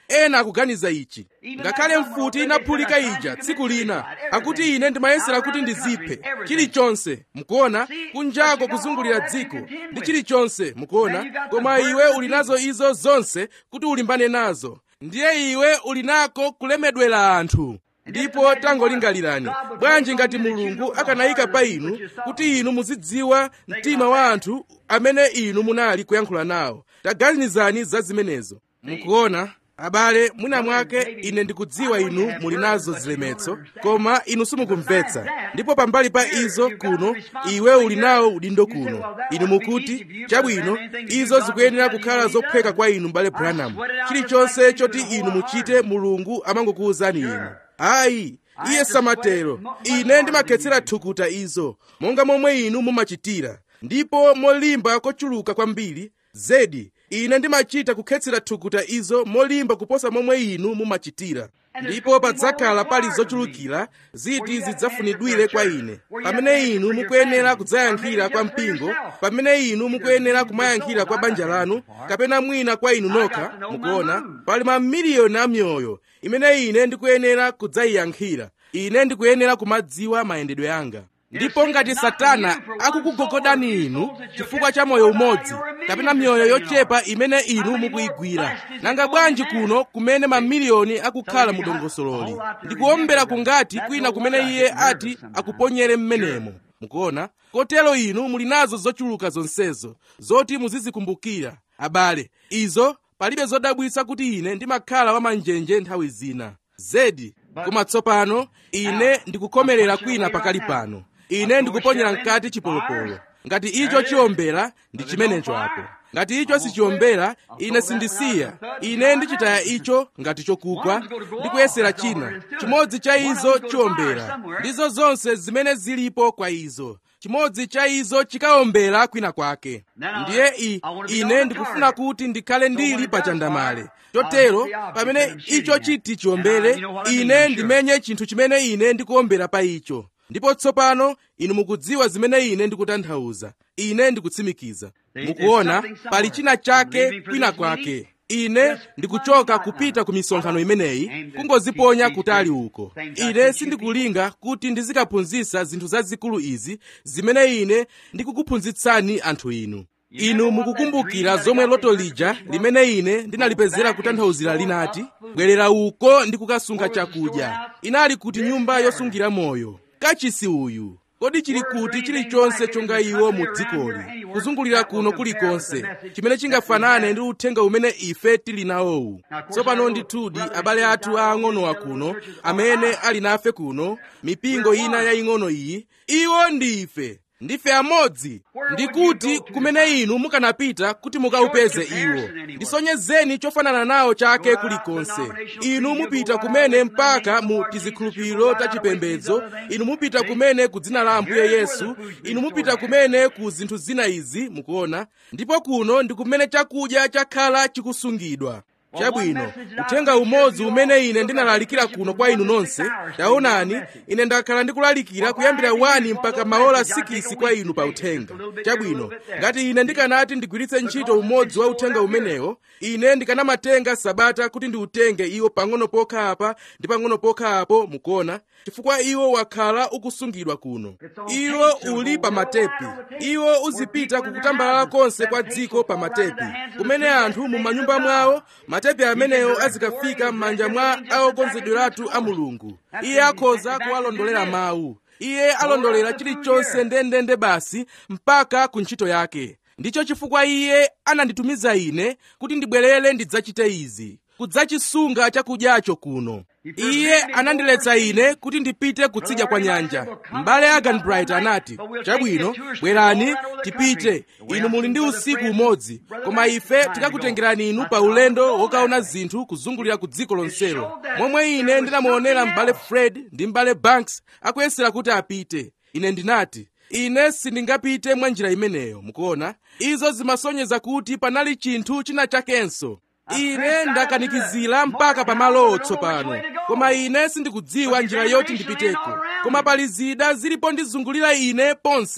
ena akuganiza ichi ngakhale mfuti inaphulika ija tsiku lina akuti ine ndimayesera kuti ndiziphe chilichonse mukuona kunjako kuzungulira dziko ndi chilichonse mukuona koma iwe uli nazo izo zonse kuti ulimbane nazo ndiye iwe uli nako kulemedwera anthu ndipo tangolingalirani bwanji ngati mulungu akanayika pa inu kuti inu muzidziwa mtima wa anthu amene inu munali kuyankhula nawo taganizani za zimenezo mukuona abale mwina mwake ine ndikudziwa inu muli nazo zilemetso koma inu simukumvetsa ndipo pambali pa izo kuno iwe uli nawo udindo kuno inu mukuti chabwino izo zikuyenera kukhala zophweka kwa inu mbale branham chilichonse choti inu muchite mulungu amangokuwuzani inu ayi iye samatero ine ndimakhetsera thukuta izo monga momwe inu mumachitira ndipo molimba kochuluka kwambiri zedi ine ndimachita kukhetsera thukuta izo molimba kuposa momwe inu mumachitira ndipo padzakhala pali zochulukira ziti zidzafunidwire kwa ine pamene inu mukuyenera kudzayankhira kwa mpingo pamene inu mukuyenera kumayankhira kwa banja lanu kapena mwina kwa inu nokha mukuona pali mamiliyoni a mioyo imene ine ndikuyenera kudzayiyankhira ine ndikuyenera kumadziwa mayendedwe anga ndipo ngati satana akukugogodani inu chifukwa cha moyo umodzi kapena miyoyo yochepa imene inu mukuyigwira nanga bwanji kuno kumene mamiliyoni akukhala mu dongosololi ndikuombera kungati kwina kumene iye ati akuponyere mmenemo mukuona kotero inu muli nazo zochuluka zonsezo zoti muzizikumbukira abale izo palibe zodabwitsa kuti ine ndimakhala wamanjenje nthawi zina zedi koma tsopano ine ndikukhomerera kwina pakali pano ine ndikuponyera mkati chipolopolo ngati icho chiombera ndi chimenecho apo ngati icho sichiombera ine sindisiya ine ndichitaya icho ngati chokugwa ndikuyesera china chimodzi cha izo chiombera ndizo zonse zimene zilipo kwa izo chimodzi cha izo chikaombera kwina kwake ndiye i, ine ndikufuna kuti ndikhale ndili pa chandamale chotero pamene icho chiti chiombere ine ndimenye chinthu chimene ine ndikuombera pa icho ndipo tsopano inu mukudziwa zimene ine ndikutanthauza ine ndikutsimikiza mukuona pali china chake kwina kwake ine ndikuchoka kupita ku misonkhano imeneyi kungoziponya kutali uko ine sindikulinga kuti ndizikaphunzitsa zinthu zazikulu izi zimene ine ndikukuphunzitsani anthu inu inu mukukumbukira zomwe loto lija limene ine ndinalipezera kutanthauzira linati bwerera uko ndi kukasunga chakudya inali kuti nyumba yosungira moyo kachisi uyu kodi chili kuti chilichonse chonga iwo mu dzikoli kuzungulira kuno kulikonse chimene chingafanane ndi uthenga umene ife tili nawowu tsopano ndithudi abale athu aang'onowa kuno amene ali nafe kuno mipingo ina yaying'ono iyi iwo ndi ife ndife amodzi ndikuti kumene inu mukanapita kuti mukaupeze iwo ndisonyezeni chofanana nawo chake kulikonse inu mupita kumene mpaka mu tizikhulupiriro tachipembedzo inu mupita kumene ku dzina la ambuye yesu inu mupita kumene ku zinthu zina izi mukuona ndipo kuno ndi kumene chakudya chakhala chikusungidwa chabwino uthenga umodzi umene ine ndinalalikira kuno kwa inu nonse taonani ine ndakhala ndikulalikira kuyambira 1 mpaka maola 6 kwa inu pa uthenga chabwino ngati ine ndikanati ndigwiritse ntchito umodzi wa uthenga umenewo ine ndikanamatenga sabata kuti ndiutenge iwo pang'ono pokha apa ndi pang'ono pokha apo mukuona chifukwa iwo wakhala ukusungidwa kuno iwo uli pa matepi iwo uzipita kukutambalala konse kwa dziko pa matepi kumene anthu mu manyumba mwawo matepi amenewo azikafika m'manja mwa aokonzedweratu a mulungu iye akhoza kuwalondolera mawu iye alondolera chilichonse ndendende basi mpaka ku ntchito yake ndicho chifukwa iye ananditumiza ine kuti ndibwerere ndidzachite izi kudzachisunga chakudyacho kuno iye anandiletsa ine kuti ndipite kutsidya kwa nyanja m'bale aganbright anati chabwino bwerani tipite inu muli ndi usiku umodzi koma ife tikakutengerani inu pa ulendo wokaona zinthu kuzungulira ku dziko lonselo momwe ine ndinamuonera m'bale fred ndi m'bale banks akuyesera kuti apite ine ndinati ine sindingapite mwa njira imeneyo mukuona izo zimasonyeza kuti panali chinthu china chakenso ine ndakanikizira mpaka pamalowo tsopano koma ine sindikudziwa njira yoti ndipiteko koma pali zida zilipo ndizungulira ine ponse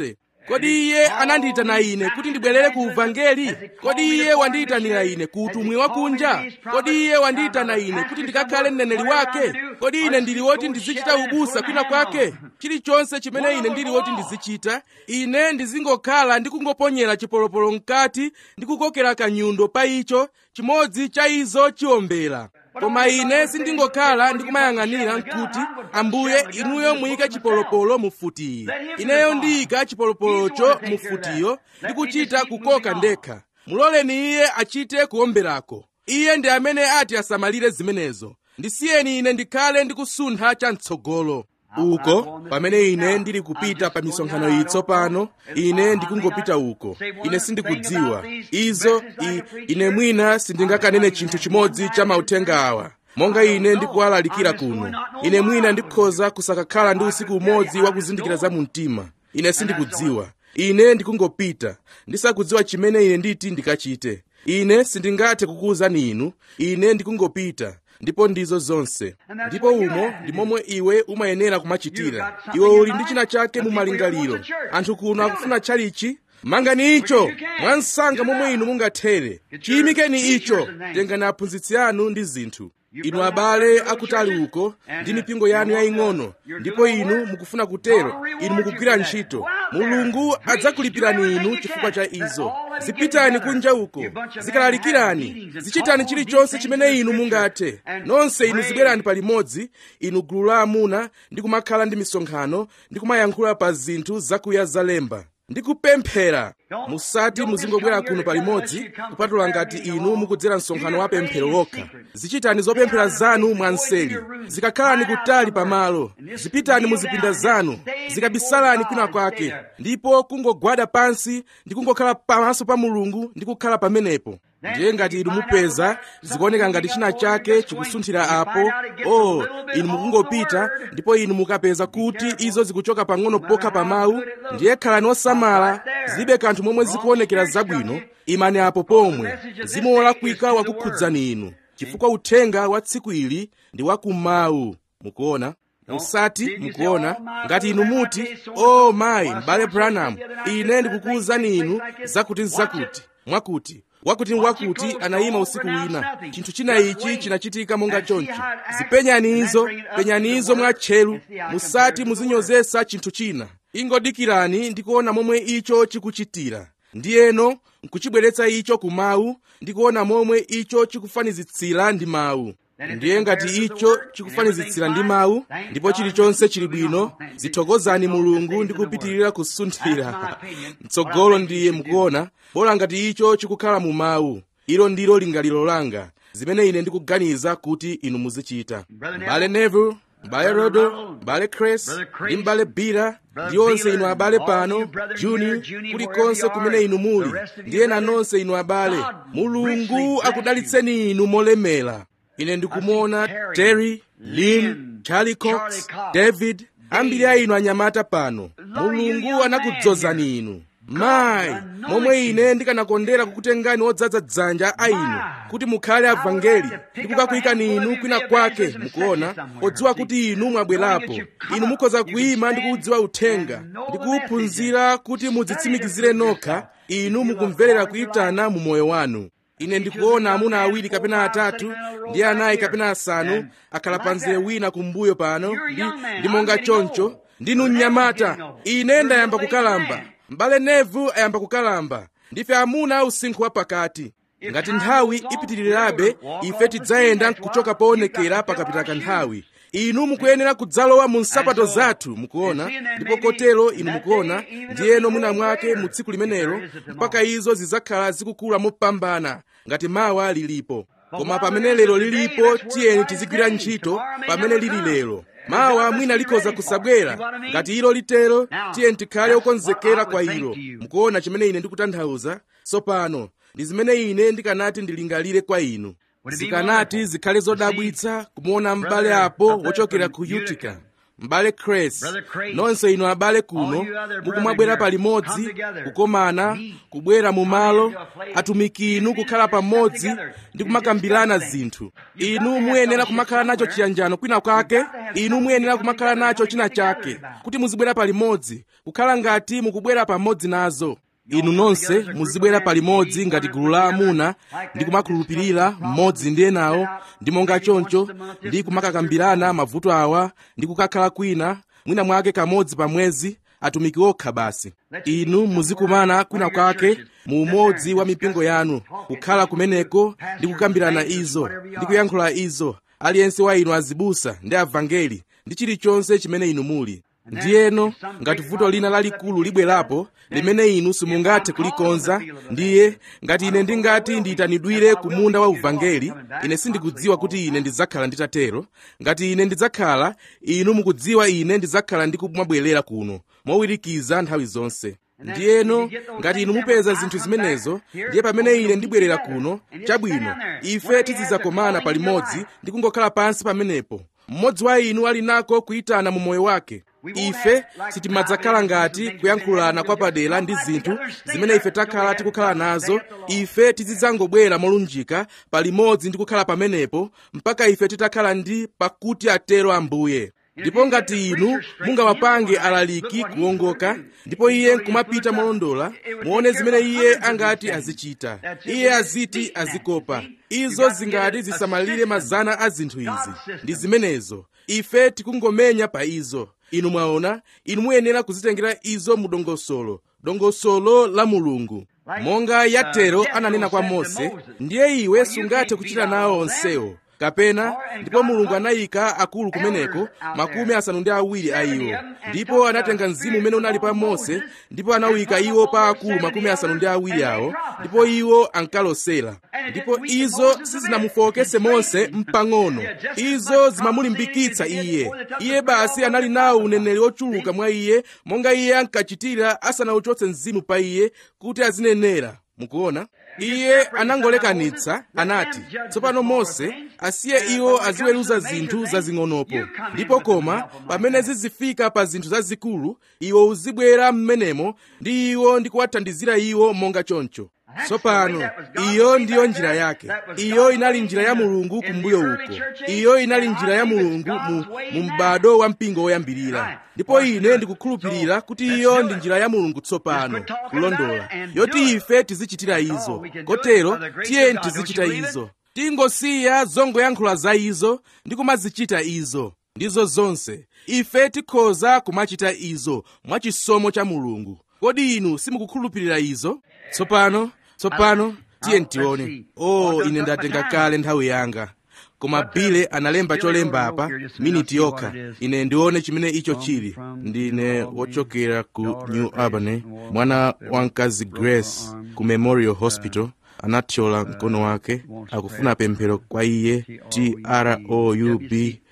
kodi iye anandiyitana ine kuti ndibwerere ku uvangeli kodi iye wandiyitanira ine ku utumwi wakunja kodi iye wandiyitana ine kuti ndikakhale mneneri wake kodi ine ndili woti ndizichita ubusa kwina kwake chilichonse chimene ine ndili woti ndizichita ine ndizingokhala ndikungoponyera chipolopolo mkati ndikukokera kanyundo pa icho chimodzi cha izo chiwombera koma ine sindingokhala ndikumayang'anira nkuti ambuye inuyo muyike chipolopolo mufutiyi ineyo ndiyika chipolopolocho mufutiyo ndikuchita kukoka ndekha muloleni iye achite kuwomberako iye ndi amene ati asamalire zimenezo ndisiyeni ine ndikhale ndikusuntha cham'tsogolo uko pamene ine ndili kupita pa misonkhano iyi tsopano ine ndikungopita uko ine sindikudziwa izo i, ine mwina sindingakanene chinthu chimodzi cha mauthenga awa monga ine ndikuwalalikira kuno ine mwina ndikhoza kusakakhala ndi usiku umodzi wa kuzindikira za mumtima ine sindikudziwa ine ndikungopita ndisakudziwa chimene ine nditi ndikachite ine sindingathe kukuwuzani inu ine ndikungopita ndipo ndizo zonse ndipo umo ndi momwe iwe umayenera kumachitira iwe uli ndi china chake mu malingaliro anthu kuno akufuna chalichi mangani icho mwansanga momwe inu mungathere chiyimikeni icho tengani aphunzitsi anu ndi zinthu inu abale akutali uko ndi mipingo yanu yaying'ono ndipo inu mukufuna kutero inu mukugwira ntchito mulungu adzakulipirani inu chifukwa cha izo zipitani kunja uko zikalalikirani zichitani chilichonse chimene inu mungathe nonse inu zibwerani palimodzi inu gulu la amuna ndi kumakhala ndi misonkhano ndi kumayankhula pa zinthu zakuya zalemba ndikupemphera musati muzingobwera kuno palimodzi kupatula ngati inu mukudzera msonkhano wa pemphero wokha zichitani zopemphera zanu mwanseli zikakhalani kutali pamalo zipitani muzipinda zanu zikabisalani kwina kwake ndipo kungogwada pansi ndi kungokhala pamaso pa mulungu ndi kukhala pamenepo ndiye ngati inu mupeza zikuoneka ngati china chake chikusunthira apo oh inu mukungopita ndipo inu mukapeza kuti izo zikuchoka pang'ono pokha pa mawu ndiye khalani osamala zilibe kanthu momwe zikuonekera zabwino imani apo pomwe mzimu wolakwika wakukhudzani inu chifukwa uthenga wa tsiku ili ndi wakumawu mukuona musati mukuona ngati inu muti o oh, mayi m'bale branham ine ndikukuwuzani inu zakuti nzakuti mwakuti wakuti wakuti anayima usiku wina chinthu china ichi chinachitika monga choncho zipenyani izo penyani izo mwatcheru musati muzinyozesa chinthu china ingodikirani ndikuona momwe icho chikuchitira ndiyeno nkuchibweretsa icho ku mawu ndikuona momwe icho chikufanizitsira ndi mawu ndiye ngati icho chikufanizitsira ndi mawu ndipo chilichonse chili bwino zithokozani mulungu ndi kupitirira kusunthira mtsogolo ndiye mukuona bola ngati icho chikukhala mu mawu ilo ndilo lingaliro langa zimene ine ndikuganiza kuti inu muzichita mbale neville mbale rodo mbale cres ndi mbale bira ndi onse inu abale pano juni kulikonse kumene inu muli ndiye nanonse inu abale mulungu akudalitseni inu molemera ine ndikumuona terry lin charlie cox david ambiri a inu anyamata pano mulungu anakudzozani inu mayi momwe ine ndikanakondera kukutengani odzaza dzanja a inu kuti mukhale avangeli ndi kukakuyikani inu kwina kwake mukuona odziwa kuti inu mwabwerapo inu mukhoza kuyima ndi kuudziwa uthenga ndi kuwuphunzira kuti mudzitsimikizire nokha inu mukumverera kuyitana mu moyo wanu ine ndikuona amuna awiri kapena atatu ndi anayi kapena asanu akhala panzere wina kumbuyo pano ndi, ndi monga choncho ndinu mnyamata ine ndayamba kukalamba m'bale nevu ayamba kukalamba ndife amuna usinkhu wapakati ngati nthawi ipitirirabe ife tidzayenda kuchoka poonekera pakapita kanthawi inu mukuyenera kudzalowa mu nsapato zathu mukuona ndipo kotero inu mukuona ndiyeno mwina mwake mu tsiku limenelo mpaka izo zidzakhala zikukula mopambana ngati mawa lilipo koma pamene lero lilipo tiyeni tizigwira ntchito pamene lili lero mawa mwina likhoza kusabwera ngati ilo litero tiyeni tikhale okonzekera kwa ilo mukuona chimene ine ndikutanthauza tsopano ndi zimene ine ndikanati ndilingalire kwa inu zikanati zikhale zodabwitsa kumuona m'bale apo wochokera ku utica m'bale cres nonse inu abale kuno mukumabwera palimodzi kukomana kubwera mu malo atumiki inu kukhala pamodzi ndi kumakambirana zinthu inu muyenera kumakhala nacho chiyanjano kwina kwake inu muyenera kumakhala nacho china chake kuti muzibwera palimodzi kukhala ngati mukubwera pamodzi nazo inu nonse muzibwera palimodzi ngati gulu la amuna ndi kumakhulupirira mmodzi ndi enawo ndi monga choncho ndi kumakakambirana mavuto awa ndi kukakhala kwina mwina mwake kamodzi pa mwezi atumiki okha basi inu muzikumana kwina kwake mu umodzi wa mipingo yanu kukhala kumeneko ndi kukambirana izo ndi kuyankhula izo aliyense wa inu azibusa ndi avangeli ndi chilichonse chimene inu muli ndiyeno ngati vuto lina lalikulu libwerapo limene inu simungathe kulikonza ndiye ngati ine ndingati ndiyitanidwire ku munda wa uvangeli ine sindikudziwa kuti ine ndidzakhala nditatero ngati ine ndidzakhala inu mukudziwa ine ndidzakhala ndikumabwerera kuno mowirikiza nthawi zonse ndiyeno ngati inu mupeza zinthu zimenezo ndiye pamene ine ndibwerera kuno chabwino ife tizidzakomana palimodzi ndi kungokhala pansi pamenepo mmodzi wa inu ali nako kuyitana mu moyo wake ife sitimadzakhala ngati kuyankhulana kwa padera ndi zinthu zimene ife takhala tikukhala nazo ife tizidzangobwera molunjika palimodzi ndi kukhala pamenepo mpaka ife titakhala ndi pakuti atero ambuye ndipo ngati inu mungawapange alaliki kuwongoka ndipo iye nkumapita molondola muone zimene iye angati azichita iye aziti azikopa izo zingati zisamalire mazana a zinthu izi ndi zimenezo ife tikungomenya pa izo inu mwaona inu muyenera kuzitengera izo mu dongosolo dongosolo la mulungu monga yatero ananena kwa mose ndiye iwe sungathe kuchita nawo onsewo kapena ndipo mulungu anayika akulu kumeneko makumi asanu ndi awiri a iwo ndipo anatenga mzimu umene unali pa mose ndipo anawika iwo pa akulu makumi asanu ndi awiri awo ndipo iwo ankalosera ndipo izo sizinamufokese mose mpang'ono izo zimamulimbikitsa iye iye basi anali nawo uneneri ochuluka mwa iye monga iye ankachitira asanauchotse mzimu pa iye kuti azinenera mukuona iye anangolekanitsa anati tsopano mose asiye iwo aziweruza zinthu zazing'onopo ndipo koma pamene zizifika pa zinthu zazikulu iwo uzibwera m'menemo ndi iwo ndi kuwathandizira iwo monga choncho tsopano iyo ndiyo njira yake iyo inali njira ya mulungu kumbuyo uko iyo inali njira ya mulungu mu, mu m'bado wa mpingo woyambirira ndipo ine ndikukhulupirira kuti iyo ndi njira ya mulungu tsopano kulondola yoti ife tizichitira izo kotero tiyeni tizichita izo tingosiya zongoyankhula za izo ndi kumazichita izo ndizo zonse ife tikhoza kumachita izo mwachisomo cha mulungu kodi inu simukukhulupirira izo tsopano tsopano tiyeni tione oh ine ndatenga kale nthawi yanga koma bile analemba cholemba apa miniti yokha ine ndione chimene icho chili ndine wochokera ku new albany mwana wa mkazi grace ku memorial hospital anathyola mkono wake akufuna pemphero kwa iye troub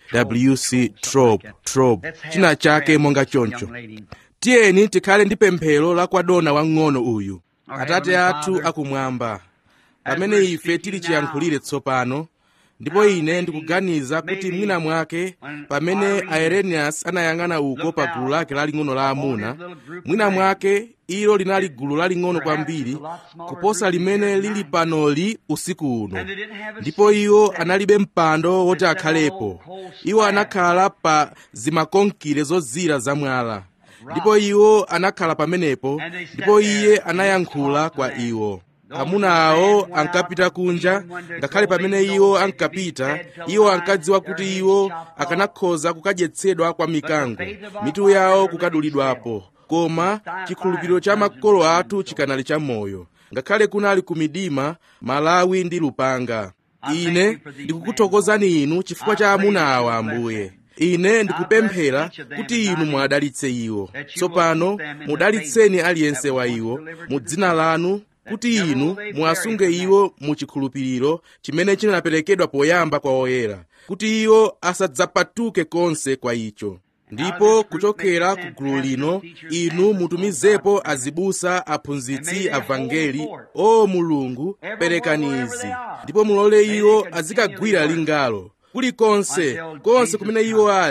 wc trop trop china chake monga choncho tiyeni tikhale ndi pemphero la kwa dona wang'ono uyu atate athu akumwamba pamene ife tili chiyankhulire tsopano ndipo ine ndikuganiza kuti mwina mwake pamene aerenius anayang'ana uko pa gulu lake laling'ono la amuna mwina mwake ilo linali gulu laling'ono kwambiri kuposa limene lili panoli usiku uno ndipo iwo analibe mpando woti akhalepo iwo anakhala pa zimakonkire zozira zamwala ndipo iwo anakhala pamenepo ndipo iye anayankhula kwa iwo amuna awo ankapita kunja ngakhale pamene iwo ankapita iwo ankadziwa kuti iwo akanakhoza kukadyetsedwa kwa mikango mitu yawo kukadulidwapo koma chikhulupiriro cha makolo athu chikanali chamoyo ngakhale kunali ku midima malawi ndi lupanga ine ndikukuthokozani inu chifukwa cha amuna awa ambuye ine ndikupemphera kuti inu mwadalitse iwo tsopano mudalitseni aliyense wa iwo mu dzina lanu kuti inu muwasunge iwo mu chikhulupiriro chimene chinaperekedwa poyamba kwa oyera kuti iwo asadzapatuke konse kwa icho ndipo kuchokera ku gulu lino inu mutumizepo azibusa aphunzitsi avangeli o mulungu perekani izi ndipo mulole iwo azikagwira lingalo kulikonse konse kumene iwo ali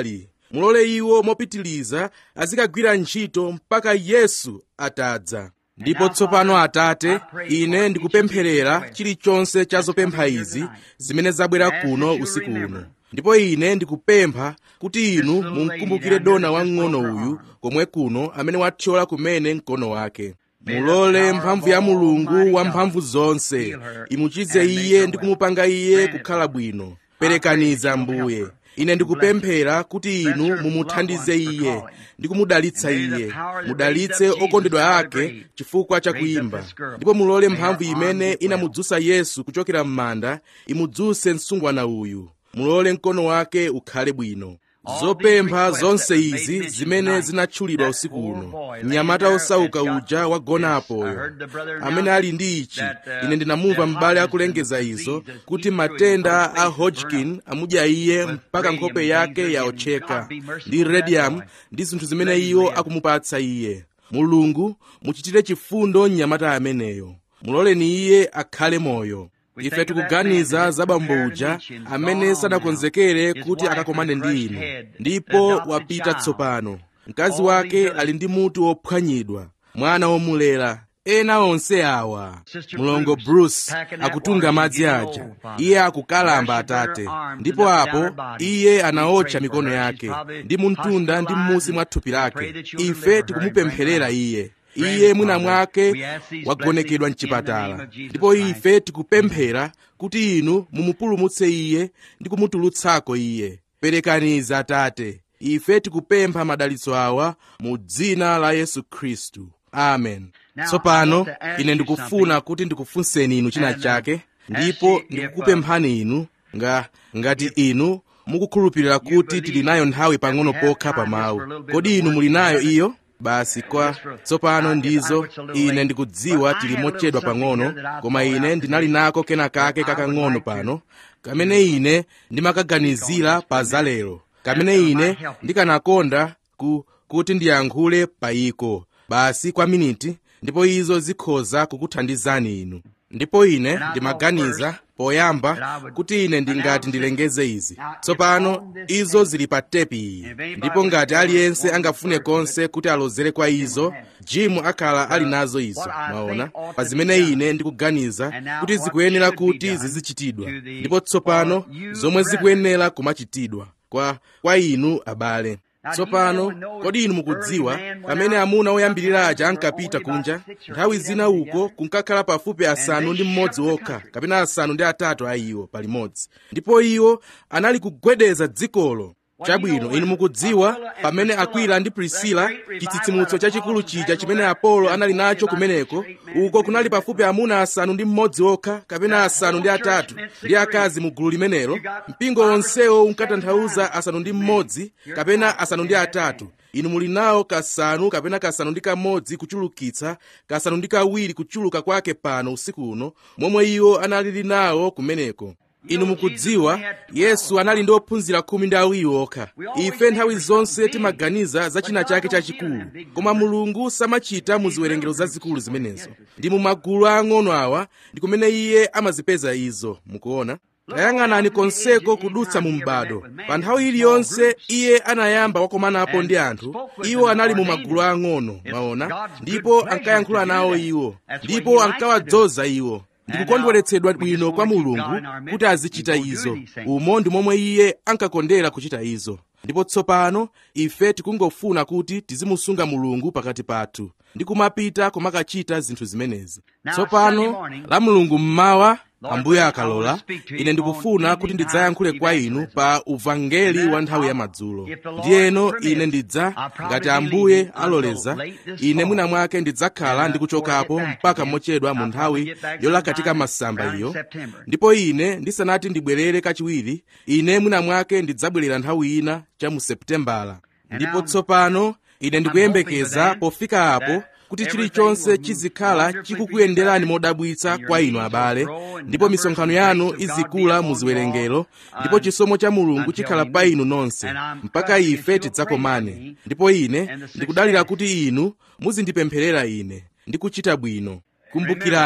mulole iwo mopitiliza azikagwira ntchito mpaka yesu atadza ndipo tsopano atate ine ndikupempherera chilichonse cha zopempha izi zimene zabwera kuno usiku uno ndipo ine ndikupempha kuti inu mumkumbukire dona wang'ono uyu komwe kuno amene wathyola kumene mkono wake mulole mphamvu ya mulungu wamphamvu zonse imuchize iye ndi kumupanga iye kukhala bwino perekaniza mbuye ine ndikupemphera kuti inu mumuthandize iye ndi kumudalitsa iye mudalitse okondedwa ake chifukwa cha kuyimba ndipo mulole mphamvu imene inamudzutsa yesu kuchokera m'manda imudzutse msungwana uyu mulole mkono wake ukhale bwino zopempha zonse izi zimene zinatchulidwa usiku uno mnyamata osauka uja wagonapoyo amene ali ndi ichi ine ndinamumva m'bale akulengeza izo kuti matenda a hodgkin amudya iye mpaka nkhope yake yaotcheka ndi radium ndi zinthu zimene iwo akumupatsa iye mulungu muchitire chifundo mnyamata ameneyo muloleni iye akhale moyo ife tikuganiza za bambo uja amene sanakonzekere kuti akakomane ndi inu ndipo wapita tsopano mkazi wake ali ndi mutu wophwanyidwa mwana womulera ena onse awa mlongo bruce akutunga madzi aja iye akukalamba atate ndipo apo iye anaotcha mikono yake ndi muntunda ndi m'musi mwa thupi lake ife tikumupempherera iye iye mwina mwake wagonekedwa mchipatala ndipo ife tikupemphera kuti inu mumupulumutse iye ndi kumutulutsako iye perekaniza atate ife tikupempha madalitso awa mu dzina la yesu khristu amen tsopano ine ndikufuna kuti ndikufunseni inu china chake ndipo ndikukupemphani inu nga ngati inu mukukhulupirira kuti tili nayo nthawi pang'ono pokha pa mawu kodi inu muli nayo iyo basi kwa tsopano ndizo ine ndikudziwa tili mochedwa pang'ono koma ine ndinali nako kena kake kakang'ono pano kamene ine ndimakaganizira pa zalero kamene ine ndikanakonda ku, kuti ndiyankhule payiko basi kwa miniti ndipo izo zikhoza kukuthandizani inu ndipo ine ndimaganiza poyamba kuti ine ndingati ndilengeze izi tsopano izo zili pa tepi iyi ndipo ngati aliyense angafune konse kuti alozere kwa izo jimu akhala ali nazo izo mwaona pa zimene ine ndikuganiza kuti zikuyenera kuti zizichitidwa ndipo tsopano zomwe zikuyenera kumachitidwa kwa, kwa inu abale tsopano kodi inu mukudziwa pamene amuna oyambirira aja ankapita kunja nthawi zina uko kunkakhala pafupi asanu ndi mmodzi okha kapena asanu ndi atatu a iwo palimodzi ndipo iwo anali kugwedeza dzikolo chabwino inu mukudziwa pamene akwila ndi prisila chitsitsimutso chachikulu chija chimene apolo anali nacho kumeneko uko kunali pafupi amuna asanu ndi mmodzi okha kapena asanu ndi atatu ndi akazi mu gulu limenelo mpingo onsewo unkatanthauza asanu ndi mmodzi kapena asanu ndi atatu inu muli nawo kasanu kapena kasanu ndi kamodzi kuchulukitsa kasanu ndi kawiri kuchuluka kwake pano usiku uno momwe iwo analili nawo kumeneko inu mukudziwa yesu anali ndi ophunzira khumi ndi awiri okha ife nthawi zonse timaganiza za china chake chachikulu koma mulungu samachita mu ziwerengero zazikulu zimenezo ndi mu magulu ang'ono awa ndi kumene iye amazipeza izo mukuona tayang'anani konseko kudutsa mu m'bado pa nthawi iliyonse iye anayamba wakomanapo ndi anthu iwo anali mu magulu ang'ono mwaona ndipo ankayankhula nawo iwo ndipo ankawadzoza iwo ndikukondweretsedwa bwino kwa mulungu kuti azichita izo umo ndi momwe iye ankakondera kuchita izo ndipo tsopano ife tikungofuna kuti tizimusunga mulungu pakati pathu ndi kumapita kumakachita zinthu zimenezi tsopano la mulungu mmawa ambuye akalola ine ndikufuna kuti ndidzayankhule kwa inu pa uvangeli wa nthawi ya madzulo ndiyeno ine ndidza ngati ambuye aloleza ine mwina mwake ndidzakhala ndikuchokapo mpaka mochedwa mu nthawi yolakatika masamba iyo ndipo ine ndisanati ndibwerere kachiwiri ine mwina mwake ndidzabwerera nthawi ina cha mu seputembala ndipo tsopano ine ndikuyembekeza pofika apo kuti chilichonse chizikhala chikukuyenderani modabwitsa kwa inu abale ndipo misonkhano yanu izikula mu ziwerengero ndipo chisomo cha mulungu chikhala pa inu nonse mpaka ife tidzakomane ndipo ine ndikudalira kuti inu muzindipempherera ine ndi kuchita bwino kumbukirani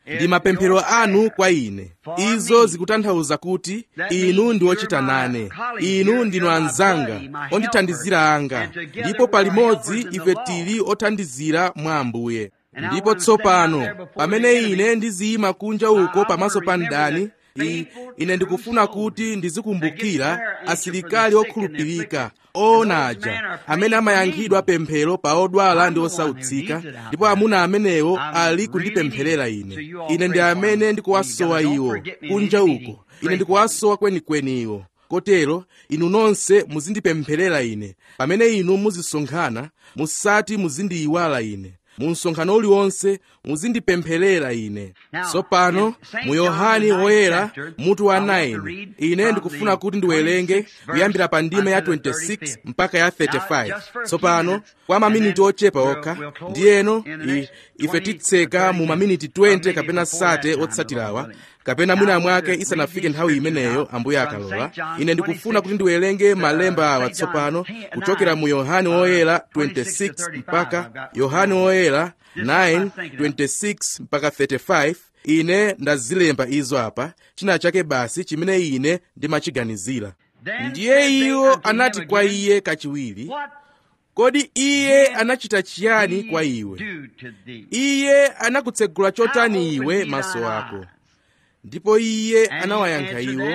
ndi mapemphero anu kwa ine izo zikutanthauza kuti inu ndi ochita nane inu ndinu anzanga ondithandizira anga ndipo palimodzi ife tili othandizira mwa ambuye ndipo tsopano pamene ine ndiziyima kunja uko pamaso pa mdani I, ine ndikufuna kuti ndizikumbukira asilikali okhulupirika oonaja amene amayankhidwa pemphero pa odwala ndi osautsika ndipo amuna amenewo ali kundipempherera ine ine ndi amene ndikuwasowa iwo kunja uko ine ndikuwasowa kwenikweni iwo kotero inu nonse muzindipempherera ine pamene inu muzisonkhana musati muzindiyiwala ine mu msonkhano uliwonse muzindipempherera ine tsopano mu yohani woyera mutu wa 9 ine ndikufuna kuti ndiwerenge kuyambira pa ndime ya 26 mpaka ya 35 tsopano kwa maminiti ochepa okha ndiyeno ife titseka mu maminiti 20 kapena sate otsatirawa kapena mwina mwake isanafike nthawi imeneyo ambuye akalola ine ndikufuna kuti ndiwerenge malemba awa tsopano kuchokera mu yohani woyera 26 mpaka yohani woyera 9 26 mpaka 35 ine ndazilemba izo apa china chake basi chimene ine ndimachiganizira ndiye iwo anati kwa iye kachiwiri kodi iye anachita chiyani kwa iwe iye anakutsegula chotani iwe maso ako ndipo iye anawayankha iwo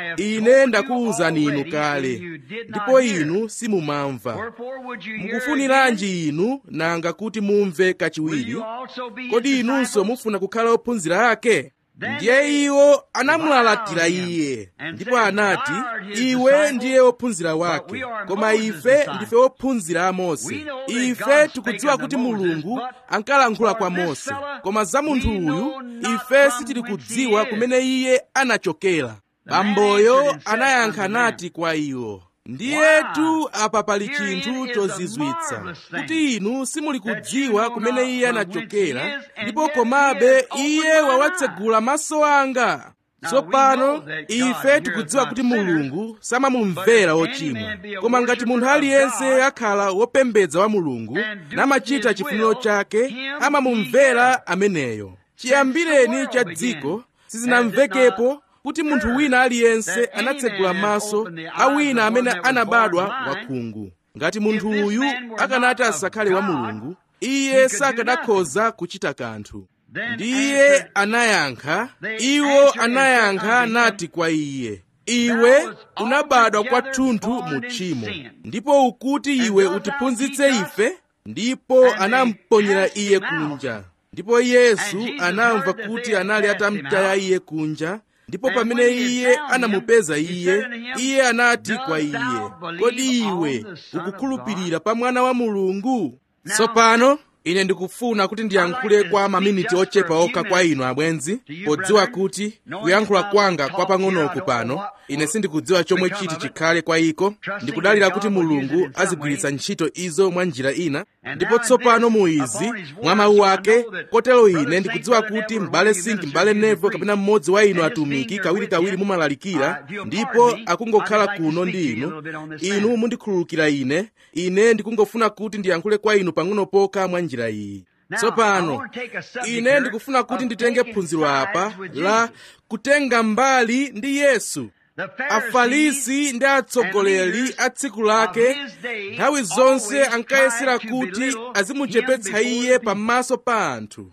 ine ndakuwuzani inu kale ndipo inu simumamva mukufuniranji inu nanga kuti mumve kachiwiri kodi inunso mufuna kukhala ophunzira ake ndiye iwo anamulalatira iye ndipo anati iwe ndiye wophunzira wake koma ife ndife wophunzira a mose ife tikudziwa kuti mulungu ankalankhula kwa mose koma za munthu uyu ife sitili kudziwa kumene iye anachokera bamboyo anayankha nati kwa iwo ndiyetu apa pali chinthu chozizwitsa kuti inu simuli kudziwa kumene iye anachokera ndipo komabe iye wawatsegula maso anga tsopano ife tikudziwa kuti mulungu samamumvera ochimwa koma ngati munthu aliyense akhala wopembedza wa mulungu namachita chifuniro chake amamumvera ameneyo chiyambireni cha dziko sizinamvekepo kuti munthu wina aliyense anatsegula maso a wina amene anabadwa wakhungu ngati munthu uyu akanati asakhale wa mulungu iye sakanakhoza kuchita kanthu ndiye anayankha iwo anayankha nati kwa iye iwe unabadwa kwathunthu mu tchimo ndipo ukuti iwe utiphunzitse ife ndipo anamponyera iye kunja ndipo yesu anamva kuti anali atamtaya iye kunja ndipo pamene iye anamupeza iye iye anati kwa iye kodi iwe ukukhulupirira pa mwana wa mulungu tsopano ine ndikufuna kuti ndiyankhule kwa maminiti ochepa okha kwa inu abwenzi podziwa kuti kuyankhula kwanga kwa pang'onoku pano ine sindikudziwa chomwe chiti chikhale kwa iko ndikudalira kuti mulungu azigwiritsa ntchito izo mwa njira ina ndipo tsopano mu izi mwa mawu ake kotero ine ndikudziwa kuti m'bale sinki m'bale nevo kapena mmodzi wa inu atumiki kawirikawiri mumalalikira ndipo akungokhala kuno ndi inu inu mundikhululukira ine ine ndikungofuna kuti ndiyankhule kwa inu pang'ono pokha mwa njira iyi tsopano ine ndikufuna kuti nditenge phunziro apa la kutenga mbali ndi yesu afarisi ndi atsogoleri a tsiku lake nthawi zonse ankayesera kuti azimuchepetsa iye pamaso pa anthu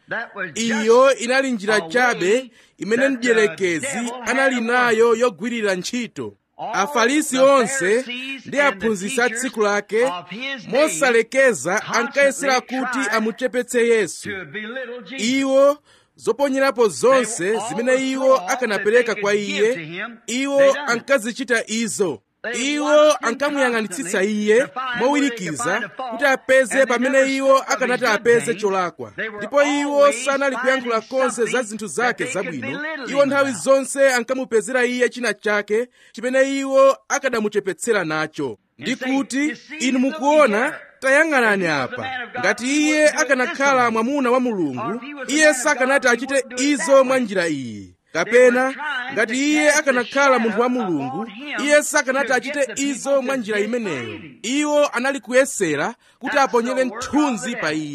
iyo inali njira chabe imene mdierekezi anali nayo yogwirira ntchito afarisi onse ndi aphunzitsi a tsiku lake mosalekeza ankayesera kuti amuchepetse yesu iwo zoponyerapo zonse zimene iwo akanapereka kwa iye iwo ankazichita izo iwo ankamuyang'anitsitsa iye mowirikiza kuti apeze pamene iwo akanati apeze cholakwa ndipo iwo sanali kuyankhula konse za zinthu zake zabwino iwo nthawi zonse ankamupezera iye china chake chimene iwo akanamuchepetsera nacho ndi kuti inu mukuona tayang'anani apa ngati iye akanakhala mwamuna wa mulungu iye sakanati achite izo mwa njira iyi kapena ngati iye akanakhala munthu wa mulungu iye sakanati achite izo mwa njira imeneyo iwo anali kuyesera kuti aponyere mthunzi pa iye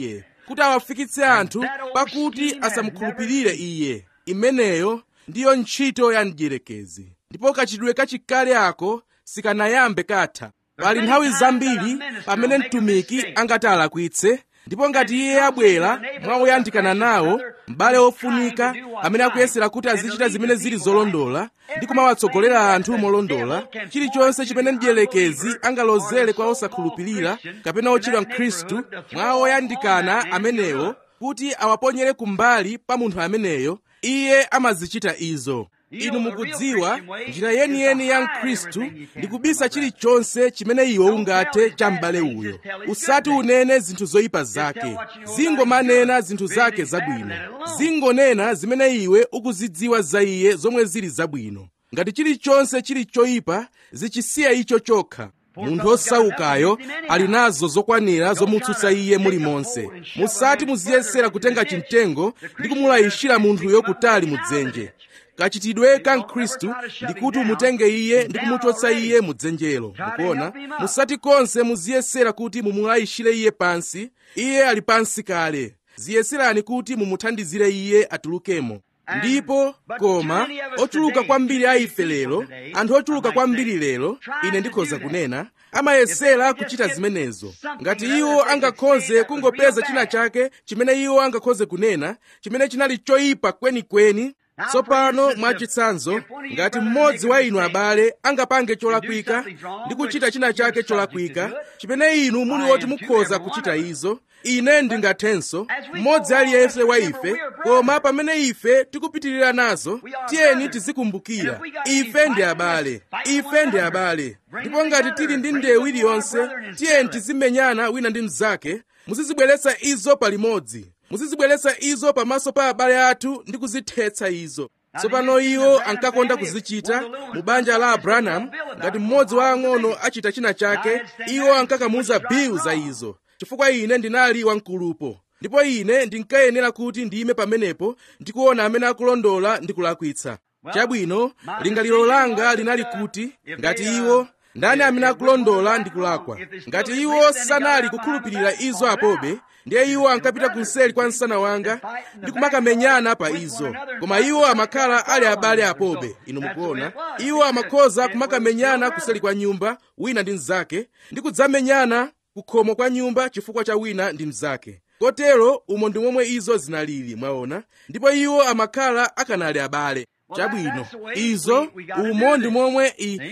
kuti awafikitse anthu pakuti asamukhulupirire iye imeneyo ndiyo ntchito ya mdierekezi ndipo kachitidwe kachikale ako sikanayambe katha pali nthawi zambiri pamene mtumiki angati alakwitse ndipo ngati iye abwera mwawoyandikana nawo m'bale wofunika amene akuyesera kuti azichita zimene zili zolondola ndi kumawatsogolera anthu molondola chilichonse chimene mdierekezi angalozere kwa osakhulupirira kapena otchedwa mkhristu mwa woyandikana amenewo kuti awaponyere kumbali pa munthu ameneyo iye amazichita izo inu mukudziwa njira yeniyeni ya mkhristu ndi kubisa chilichonse chimene iwe ungathe cha m'bale uyo usati unene zinthu zoyipa zake zingomanena zinthu zake zabwino zingonena zimene iwe ukuzidziwa za iye zomwe zili zabwino ngati chilichonse chili choyipa zichisiya icho chokha munthu osaukayo ali nazo zokwanira zomutsutsa iye mulimonse musati muziyesera kutenga chimtengo ndi kumulayishira munthuyo kutali mudzenje kachitidwe ka mkhristu ndi kuti umutenge iye ndi kumuchotsa iye mudzenjelo mukuona musati konse muziyesera kuti mumulayishire iye pansi iye ali pansi kale ziyeserani kuti mumuthandizire iye atulukemo ndipo koma ochuluka kwambiri a ife lero anthu ochuluka kwambiri lero ine ndikhoza kunena amayesera kuchita zimenezo ngati iwo angakhoze kungopeza china chake chimene iwo angakhoze kunena chimene chinali choyipa kwenikweni tsopano mwachitsanzo ngati mmodzi wa inu abale angapange cholakwika ndi kuchita china chake cholakwika chimene inu muli woti mukhoza kuchita izo ine ndingathenso mmodzi aliyense wa ife koma pamene ife tikupitirira nazo tiyeni tizikumbukira ife ndi abale ife ndi abale ndipo ngati tili ndi ndewu iliyonse tiyeni tizimenyana wina ndi mnzake muzizibweretsa izo palimodzi muzizibweretsa izo pamaso pa abale athu ndi kuzithetsa izo tsopano iwo ankakonda kuzichita mu banja la abrahamu ngati mmodzi wa ang'ono achita china chake iwo ankakamuza bill za izo chifukwa ine ndinali wamkulupo ndipo ine ndinkayenera kuti ndiyime pamenepo ndikuona amene akulondola ndi kulakwitsa chabwino lingaliro langa linali kuti ngati iwo ndani amene akulondola ndi kulakwa ngati iwo sanali kukhulupirira izo apobe ndiye iwo ankapita kunseli kwa msana wanga ndi kumakamenyana pa izo koma iwo amakhala ali abale apobe inu mukuona iwo amakhoza kumakamenyana kuseli kwa nyumba wina ndi mnzake ndi kudzamenyana kukhomo kwa nyumba chifukwa cha wina ndi mnzake kotero umo ndi momwe izo zinalili mwaona ndipo iwo amakhala akanali abale chabwino izo umo ndi momwe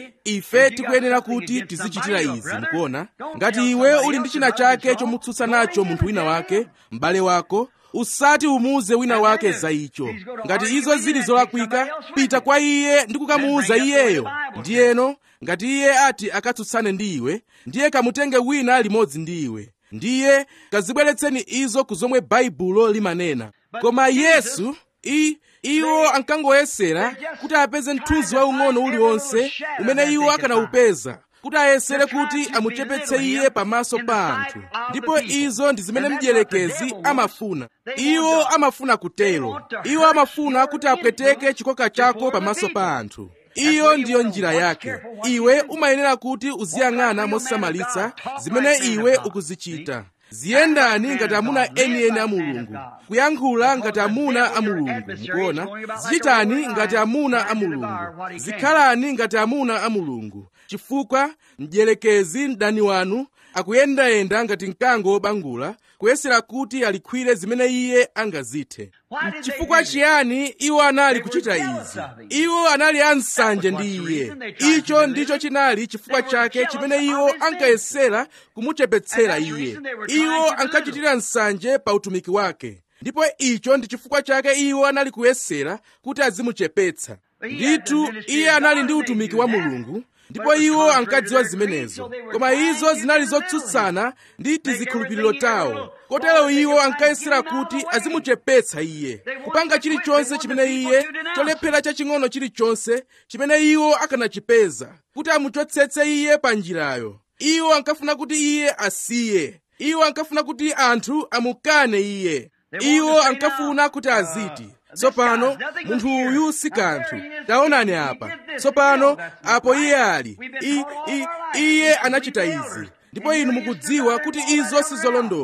ife tikuyenera kuti tizichitira izi mukuona ngati iwe uli ndi china chake chomutsutsa nacho munthu wina wake m'bale wako usati umuuze wina wake za icho ngati izo zili zolakwika pita kwa iye ndi kukamuuza iyeyo ndiyeno ngati iye ati akatsutsane ndi iwe ndiye kamutenge wina limodzi ndi iwe ndiye kazibweretseni izo ku zomwe baibulo limanena koma yesu i iwo ankangoyesera kuti apeze mthunzi waung'ono uliwonse umene iwo akanawupeza kuti ayesere kuti amuchepetse iye pamaso pa anthu ndipo izo ndi zimene mdierekezi amafuna iwo amafuna kutero iwo amafuna kuti apweteke chikoka chako pamaso pa anthu iyo ndiyo njira yake iwe umayenera kuti uziyang'ana mosamalitsa zimene iwe ukuzichita ziyendani ngati amuna enieni a mulungu kuyankhula ngati amuna a mulungu mukuona zichitani ngati amuna a mulungu zikhalani ngati amuna a mulungu chifukwa mdierekezi mdani wanu akuyendayenda ngati mkango wobangula kuyesera kuti alikhwire zimene iye angazithe chifukwa chiyani iwo anali kuchita izi iwo anali ansanje ndi iye icho ndicho chinali chifukwa chake chimene iwo ankayesera kumuchepetsera iye iwo ankachitira nsanje pa utumiki wake ndipo icho ndi chifukwa chake iwo anali kuyesera kuti azimuchepetsa ndithu iye anali ndi utumiki wa mulungu ndipo iwo ankadziwa zimenezo koma izo zinali zotsutsana ndi tizikhulupiriro tawo kotero iwo ankayesera kuti azimuchepetsa iye kupanga chilichonse chimene iye cholephera chaching'ono chilichonse chimene iwo akanachipeza kuti amuchotsetse iye pa njirayo iwo ankafuna kuti iye asiye iwo ankafuna kuti anthu amukane iye iwo ankafuna kuti aziti tsopano munthu uyu si kanthu taonani apa tsopano apo iye ali I, I, iye anachita izi ndipo inu mukudziwa kuti izo sizolondola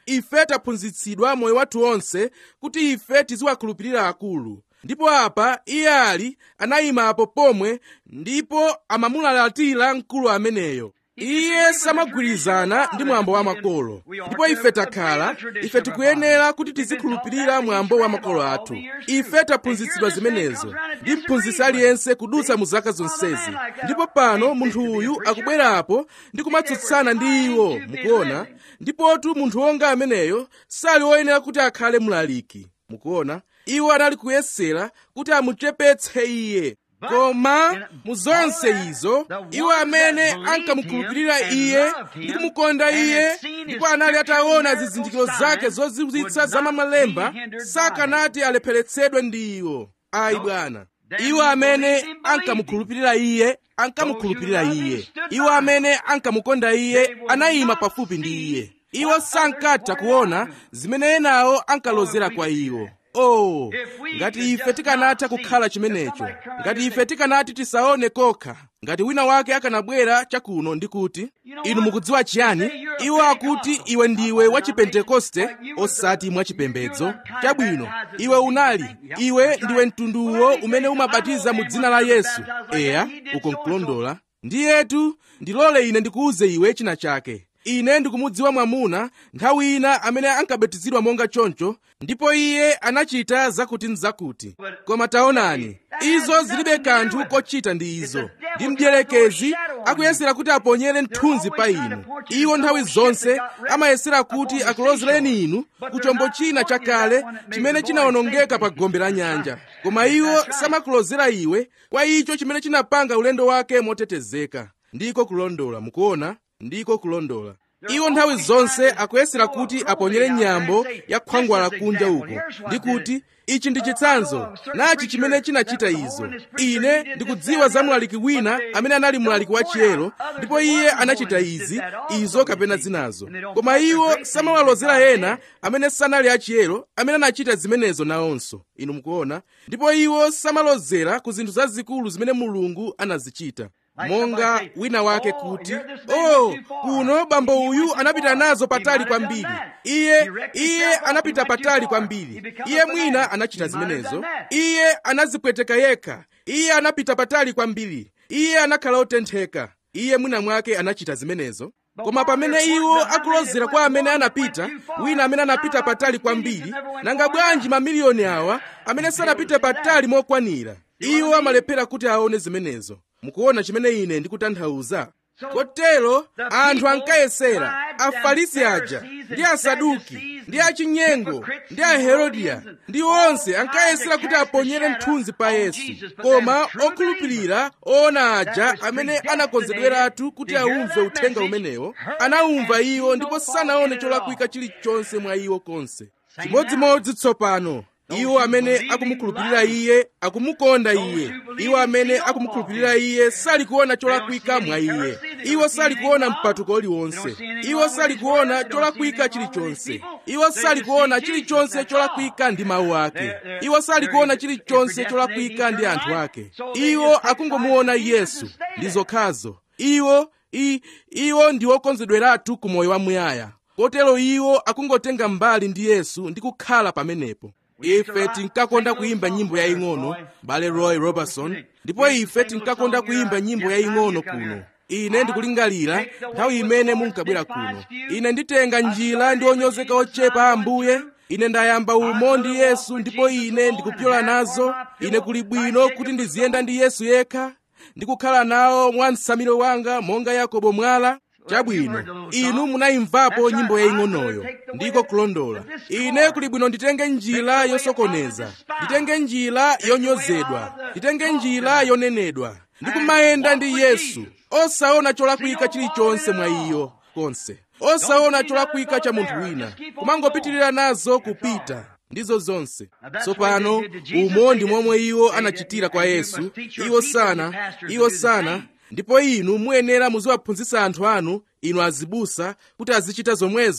ife taphunzitsidwa moyo wathu onse kuti ife tiziwakhulupirira akulu ndipo apa iye ali anayimapo pomwe ndipo amamulalatira mkulu ameneyo iye samagwirizana ndi mwambo wa makolo ndipo ife takhala ife tikuyenera kuti tizikhulupirira mwambo wa makolo athu ife taphunzitsidwa zimenezo ndi mphunzitsi aliyense kudutsa mu zaka zonsezi ndipo pano munthu uyu akubwerapo ndi kumatsutsana ndi iwo mukuona ndipotu munthu wonga ameneyo sali woyenera kuti akhale mlaliki mukuona iwo anali kuyesera kuti amuchepetse iye koma mu zonse izo iwo amene ankamukhulupirira iye ndi kumukonda iye ndipo anali ataona zizindikiro zake zozizwitsa za mamalemba sakanati alepheretsedwe ndi iwo ayi bwana iwo amene ankamukhulupirira iye ankamukhulupirira iye iwo amene ankamukonda iye anayima pafupi ndi iye iwo sankatha kuona zimene enawo ankalozera kwa iwo oh ngati ife tikanatha kukhala chimenecho ngati ife tikanati tisaone kokha ngati wina wake akanabwera chakuno ndi kuti inu mukudziwa chiyani iwo akuti iwe ndiwe wa chipentekoste osati mwachipembedzo chabwino iwe unali iwe ndiwe mtunduwo umene umabatiza mu dzina la yesu eya uko nkulondola ndiyetu ndilole ine ndikuuze iwe china chake ine ndikumudziwa mwamuna nthawi ina amene ankabatizidwa monga choncho ndipo iye anachita zakuti nzakuti koma taonani izo zilibe kanthu kochita ndi izo ndi mdierekezi akuyesera kuti aponyere mthunzi pa inu iwo nthawi zonse amayesera kuti akulozereni inu ku chombo china chakale chimene chinawonongeka pa gombe la nyanja koma iwo samakulozera iwe kwa icho chimene chinapanga ulendo wake motetezeka ndiko kulondola mukuona ndiko kulondola iwo nthawi zonse akuyesera kuti aponyere nyambo ya khwangwala kunja uko ndi kuti ichi ndi chitsanzo nachi chimene chinachita izo ine ndikudziwa za mlaliki wina amene anali mlaliki wa chiyero ndipo iye anachita izi izo kapena zinazo koma iwo samawalozera ena amene sanali achiyero amene anachita zimenezo nawonso inu mukuona ndipo iwo samalozera ku zinthu zazikulu zimene mulungu anazichita monga wina wake kuti oh kuno bambo uyu anapita nazo patali kwambiri iye iye anapita patali kwambiri iye mwina anachita zimenezo iye anazipweteka yekha iye anapita patali kwambiri iye anakhala otentheka iye mwina mwake anachita zimenezo koma pamene iwo akulozera kwa amene anapita wina amene anapita patali kwambiri nanga bwanji mamiliyoni awa amene sanapite patali mokwanira iwo amalephera kuti aone zimenezo mukuona chimene ine ndikutanthauza kotero anthu ankayesera afarisi aja ndi asaduki ndi achinyengo ndi aherodiya ndi onse ankayesera kuti aponyere mthunzi pa yesu koma okhulupirira oona aja amene anakonzedweratu kuti aumve uthenga umenewo anawumva iwo ndipo sanaone cholakwika chilichonse mwa iwo konse chimodzimodzi tsopano iwo amene akumukhulupirira iye akumukonda iye iwo amene akumukhulupirira iye sali kuona cholakwika mwa iye iwo sali kuona mpatuko uliwonse iwo sali kuona cholakwika chilichonse iwo sali kuona chilichonse cholakwika ndi mawu ake iwo sali kuona chilichonse cholakwika ndi anthu ake iwo akungomuona yesu ndi zokhazo iwo i, iwo ndi okonzedweratu ku moyo wamuyaya kotero iwo akungotenga mbali ndi yesu ndi kukhala pamenepo ife tinkakonda kuyimba nyimbo yaying'ono bale roy robertson ndipo ife tinkakonda kuyimba nyimbo yaying'ono kuno ine ndikulingalira nthawi imene munkabwera kuno ine nditenga njira ndi onyozeka ochepa ambuye ine ndayamba umo ndi yesu ndipo ine ndikupyola nazo ine kuli bwino kuti ndiziyenda ndi yesu yekha ndikukhala nawo mwa msamiro wanga monga yakobo mwala chabwino inu munayimvapo nyimbo yaying'onoyo ndiko kulondola ine kuli bwino nditenge njira yosokoneza nditenge njira yonyozedwa nditenge njira yonenedwa ndikumayenda ndi yesu osaona cholakwika chilichonse mwa iyo konse osaona cholakwika cha munthu wina kumangopitirira nazo kupita ndizo zonse tsopano umo ndi momwe iwo anachitira kwa yesu iwo sana iwo sana ndipo inu muyenera muziwaphunzitsa anthu anu inu azibusa kuti azichita zomwezo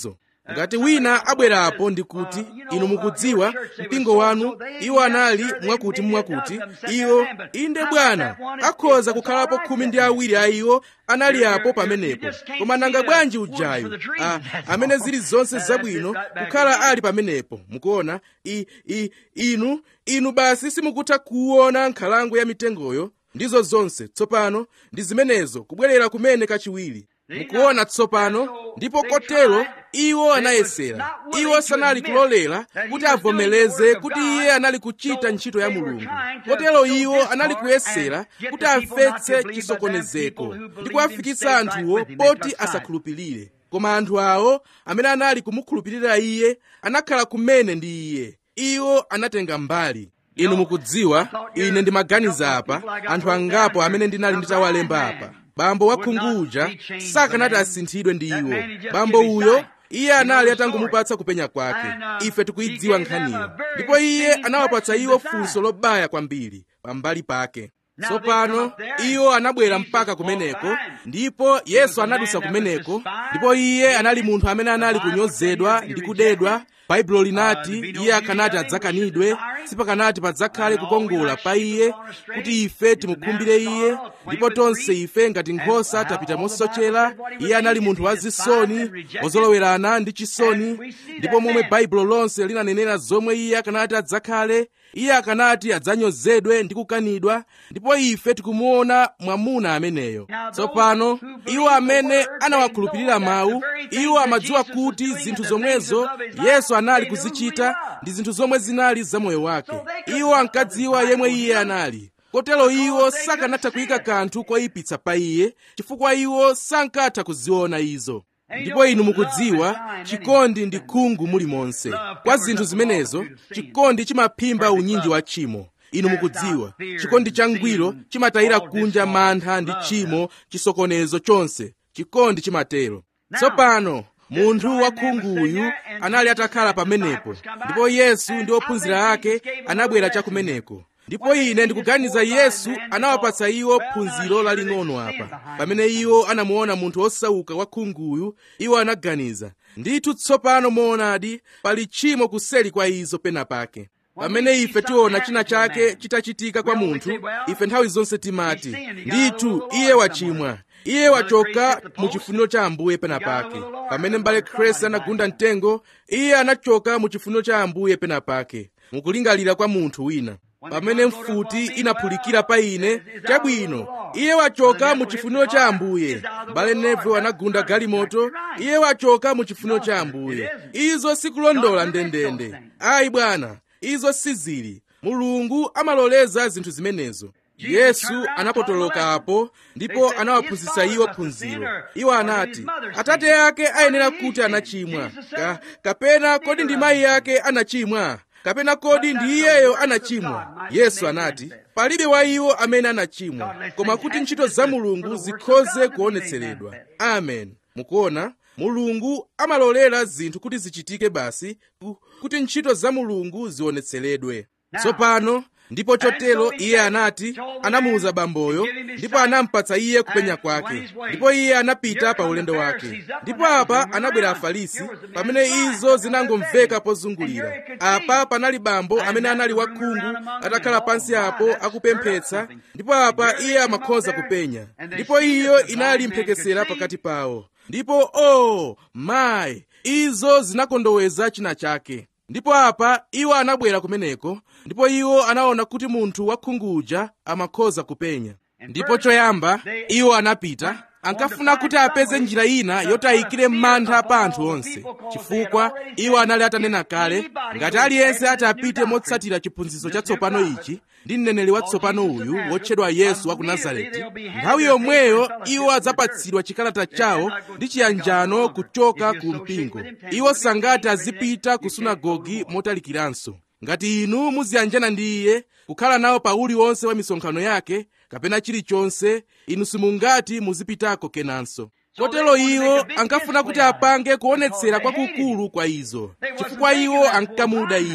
ngati wina abwerapo ndi kuti inu mukudziwa mpingo wanu iwo anali mwakuti mwakuti iwo inde bwana akhoza kukhalapo khumi ndi awiri a iwo anali apo pamenepo koma nanga bwanji ujayu a, amene zili zonse zabwino kukhala ali pamenepo mukuona I, i, inu inu basi simukutha kuona nkhalango ya mitengoyo ndizo zonse tsopano ndi zimenezo kubwerera kumene kachiwiri mukuona tsopano ndipo kotero iwo anayesera iwo sanali kulolera kuti avomereze kuti iye anali kuchita ntchito ya mulungu kotero iwo anali kuyesera kuti amvetse chisokonezeko ndi kuwafikitsa anthuwo poti asakhulupirire koma anthu awo amene anali kumukhulupirira iye anakhala kumene ndi iye iwo anatenga mbali inu mukudziwa ine ndimaganiza apa anthu angapo amene ndinali nditawalemba apa bambo wakhungu uja sakanati asinthidwe ndi iwo bambo uyo iye anali atangomupatsa kupenya kwake ife tikuyidziwa nkhaniyo ndipo iye anawapatsa iwo funso lobaya kwambiri pambali pake tsopano iwo anabwera mpaka kumeneko ndipo yesu anadusa kumeneko ndipo iye anali munthu amene anali kunyozedwa ndi kudedwa baibulo linati iye akanati adzakanidwe sipakanati padzakhale kukongola pa iye kuti ife timukhumbire iye ndipo tonse ife ngati nkhosa tapita mosochera iye anali munthu wazisoni wozolowerana ndi chisoni ndipo momwe baibulo lonse linanenera zomwe iye akanati adzakhale iye akanati adzanyozedwe ndi kukanidwa ndipo ife tikumuona mwamuna ameneyo tsopano iwo amene anawakhulupirira mawu iwo amadziwa kuti zinthu zomwezo yesu anali kuzichita ndi zinthu zomwe zinali za moyo wake iwo ankadziwa yemwe iye anali kotero iwo sakanatha kuyika kanthu koyipitsa pa iye chifukwa iwo sankatha kuziona izo ndipo inu mukudziwa chikondi ndi khungu mulimonse kwa zinthu zimenezo chikondi chimaphimba unyinji wa tchimo inu mukudziwa chikondi changwiro chimatayira kunja mantha ndi tchimo chisokonezo chonse chikondi chimatero tsopano munthu wakhunguyu anali atakhala pamenepo ndipo yesu ndi ophunzira ake anabwera chakumeneko ndipo ine ndikuganiza yesu anawapatsa iwo phunziro laling'ono apa pamene iwo anamuona munthu wosauka wakhunguyu iwo anaganiza ndithu tsopano moonadi pali tchimo kuseli kwa izo pena pake pamene ife tiona china chake chitachitika kwa munthu ife nthawi zonse timati ndithu iye wachimwa iye wachoka mu chifuniro cha ambuye pena pake pamene mbale kresi anagunda mtengo iye anachoka mu chifuniro cha ambuye pena pake mukulingalira kwa munthu wina pamene mfuti inaphulikira pa ine chabwino iye wachoka mu chifuniro cha ambuye mbale nevo anagunda galimoto iye wachoka mu chifuniro cha ambuye izo sikulondola ndendende ayi bwana izo sizili mulungu amaloleza zinthu zimenezo yesu anapotolokapo ndipo anawaphunzitsa iwo phunziro iwo anati atate ake ayenera kuti anachimwa Ka, kapena kodi ndi mayi ake anachimwa kapena kodi ndi iyeyo anachimwa yesu anati palibe wa iwo amene anachimwa koma kuti ntchito za mulungu zikhoze kuonetseredwa amen mukuona mulungu amalolera zinthu kuti zichitike basi kuti ntchito za mulungu zionetseredwe tsopano ndipo chotero iye anati anamuwuza bamboyo ndipo anampatsa iye kupenya kwake ndipo iye anapita pa ulendo wake ndipo apa anabwera afarisi pamene izo zinangomveka pozungulira apa panali bambo amene anali wakhungu atakhala pansi apo akupemphetsa ndipo apa iye amakhoza kupenya ndipo iyo inali mphekesera pakati pawo ndipo o oh, mayi izo zinakondoweza china chake ndipo apa iwo anabwera kumeneko ndipo iwo anaona kuti munthu wakhunguja amakhoza kupenya ndipo choyamba iwo anapita ankafuna kuti apeze njira ina yoti ayikire mantha pa anthu onse chifukwa iwo anali atanena kale ngati aliyense ati apite motsatira chiphunzitso chatsopano ichi ndi mneneri watsopano uyu wotchedwa yesu wa ku nazareti nthawi yomweyo iwo adzapatsidwa chikalata chawo ndi chiyanjano kuchoka ku mpingo iwo sangati azipita ku sunagogi motalikiranso ngati inu muziyanjana ndi iye kukhala nawo pa uliwonse wa misonkhano yake kapena chilichonse inu simungati muzipitako kenanso kotero iwo ankafuna kuti apange kuonetsera kwakukulu kwa izo chifukwa iwo ankamuda iye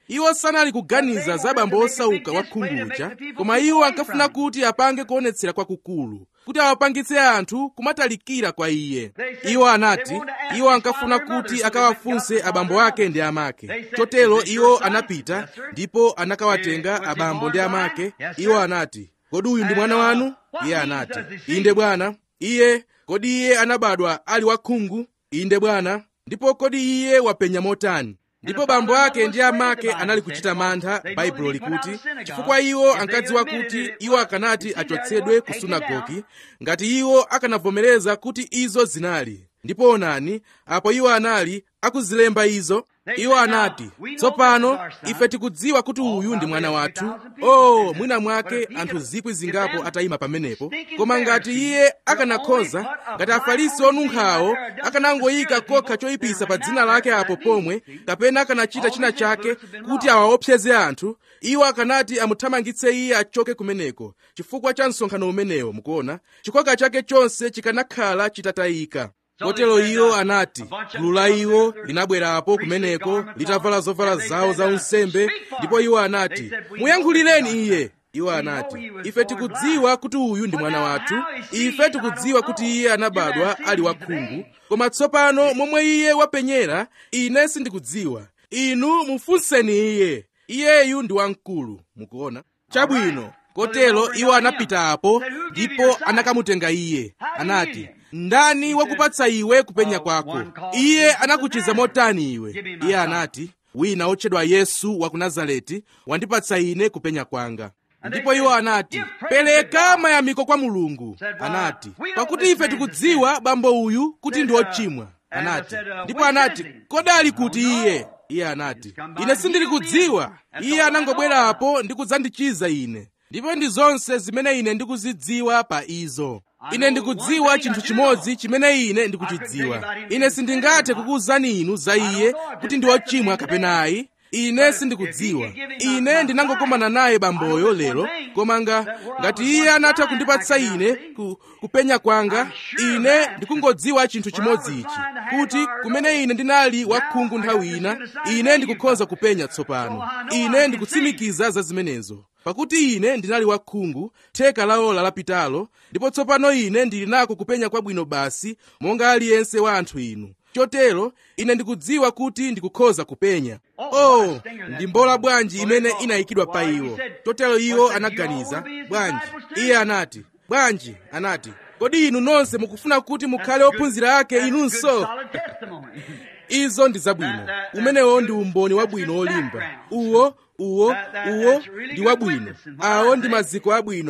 iwo sanali kuganiza za bambo osauka wa khunguja koma iwo ankafuna kuti apange kuonetsera kwakukulu kuti awapangitse anthu kumatalikira kwa iye iwo anati iwo ankafuna kuti akawafunse abambo ake ndi amake chotero iwo anapita ndipo anakawatenga abambo ndi amake iwo anati kodi uyu ndi mwana wanu iye anati inde bwana iye kodi iye anabadwa ali wakhungu inde bwana ndipo kodi iye wapenya motani ndipo bambo ake ndi amake anali kuchita mantha baibulo likuti chifukwa iwo ankadziwa kuti iwo akanati achotsedwe ku sunagogi ngati iwo akanavomereza kuti izo zinali ndipo onani apo iwo anali akuzilemba izo iwo anati tsopano ife tikudziwa kuti uyu ndi mwana wathu oh mwina mwake anthu zikwi zingapo atayima pamenepo koma ngati iye akanakhoza ngati afarisi onunkhawo akanangoyika kokha choyipisa pa dzina lake apo pomwe kapena akanachita china chake kuti awaopseze anthu iwo akanati amuthamangitse iye achoke kumeneko chifukwa cha msonkhano umenewo mukuona chikoka chake chonse chikanakhala chitatayika kotero iwo anati gulu la iwo linabwerapo kumeneko litavala zovala zawo za unsembe ndipo iwo anati muyankhulireni iye iwo anati ife tikudziwa kuti uyu ndi mwana wathu ife tikudziwa kuti iye anabadwa ali wakhungu koma tsopano momwe iye wapenyera ine sindikudziwa inu mufunseni iye iyeyu ndi wamkulu mukuona chabwino kotero iwo anapita apo ndipo anakamutenga iye anati ndani wakupatsa iwe kupenya kwako iye anakuchiza motani iwe iye anati wina otchedwa yesu wa ku nazareti wandipatsa ine kupenya kwanga ndipo iwo anati pereka mayamiko kwa mulungu anati pakuti ife tikudziwa bambo uyu kuti ndi ochimwa anati ndipo anati kodali kuti iye iye anati ine sindili kudziwa iye anangobwera apo ndi kudzandichiza ine ndipo ndi zonse zimene ine ndikuzidziwa pa izo ine ndikudziwa chinthu chimodzi chimene ine ndikuchidziwa ine sindingathe kukuwuzani inu za iye kuti ndi ochimwa kapena ayi ine sindikudziwa ine ndinangokumana naye bamboyo lero koma nga ngati iye anatha kundipatsa ine ku, kupenya kwanga ine ndikungodziwa chinthu chimodzi ichi kuti kumene ine ndinali wakhungu nthawi ina ine ndikukhoza kupenya tsopano ine ndikutsimikiza za zimenezo pakuti ine ndinali wakhungu theka la ola lapitalo ndipo tsopano ine ndili nako kupenya kwabwino basi monga aliyense wa anthu inu chotero ine ndikudziwa kuti ndikukhoza kupenya oh ndi mbola bwanji imene inayikidwa pa iwo chotero iwo anaganiza bwanji iye anati bwanji anati kodi inu nonse mukufuna kuti mukhale ophunzira ake inunso izo ndi zabwino umenewo ndi umboni wabwino olimba uwo uwo uwo ndi wabwino awo ndi maziko abwino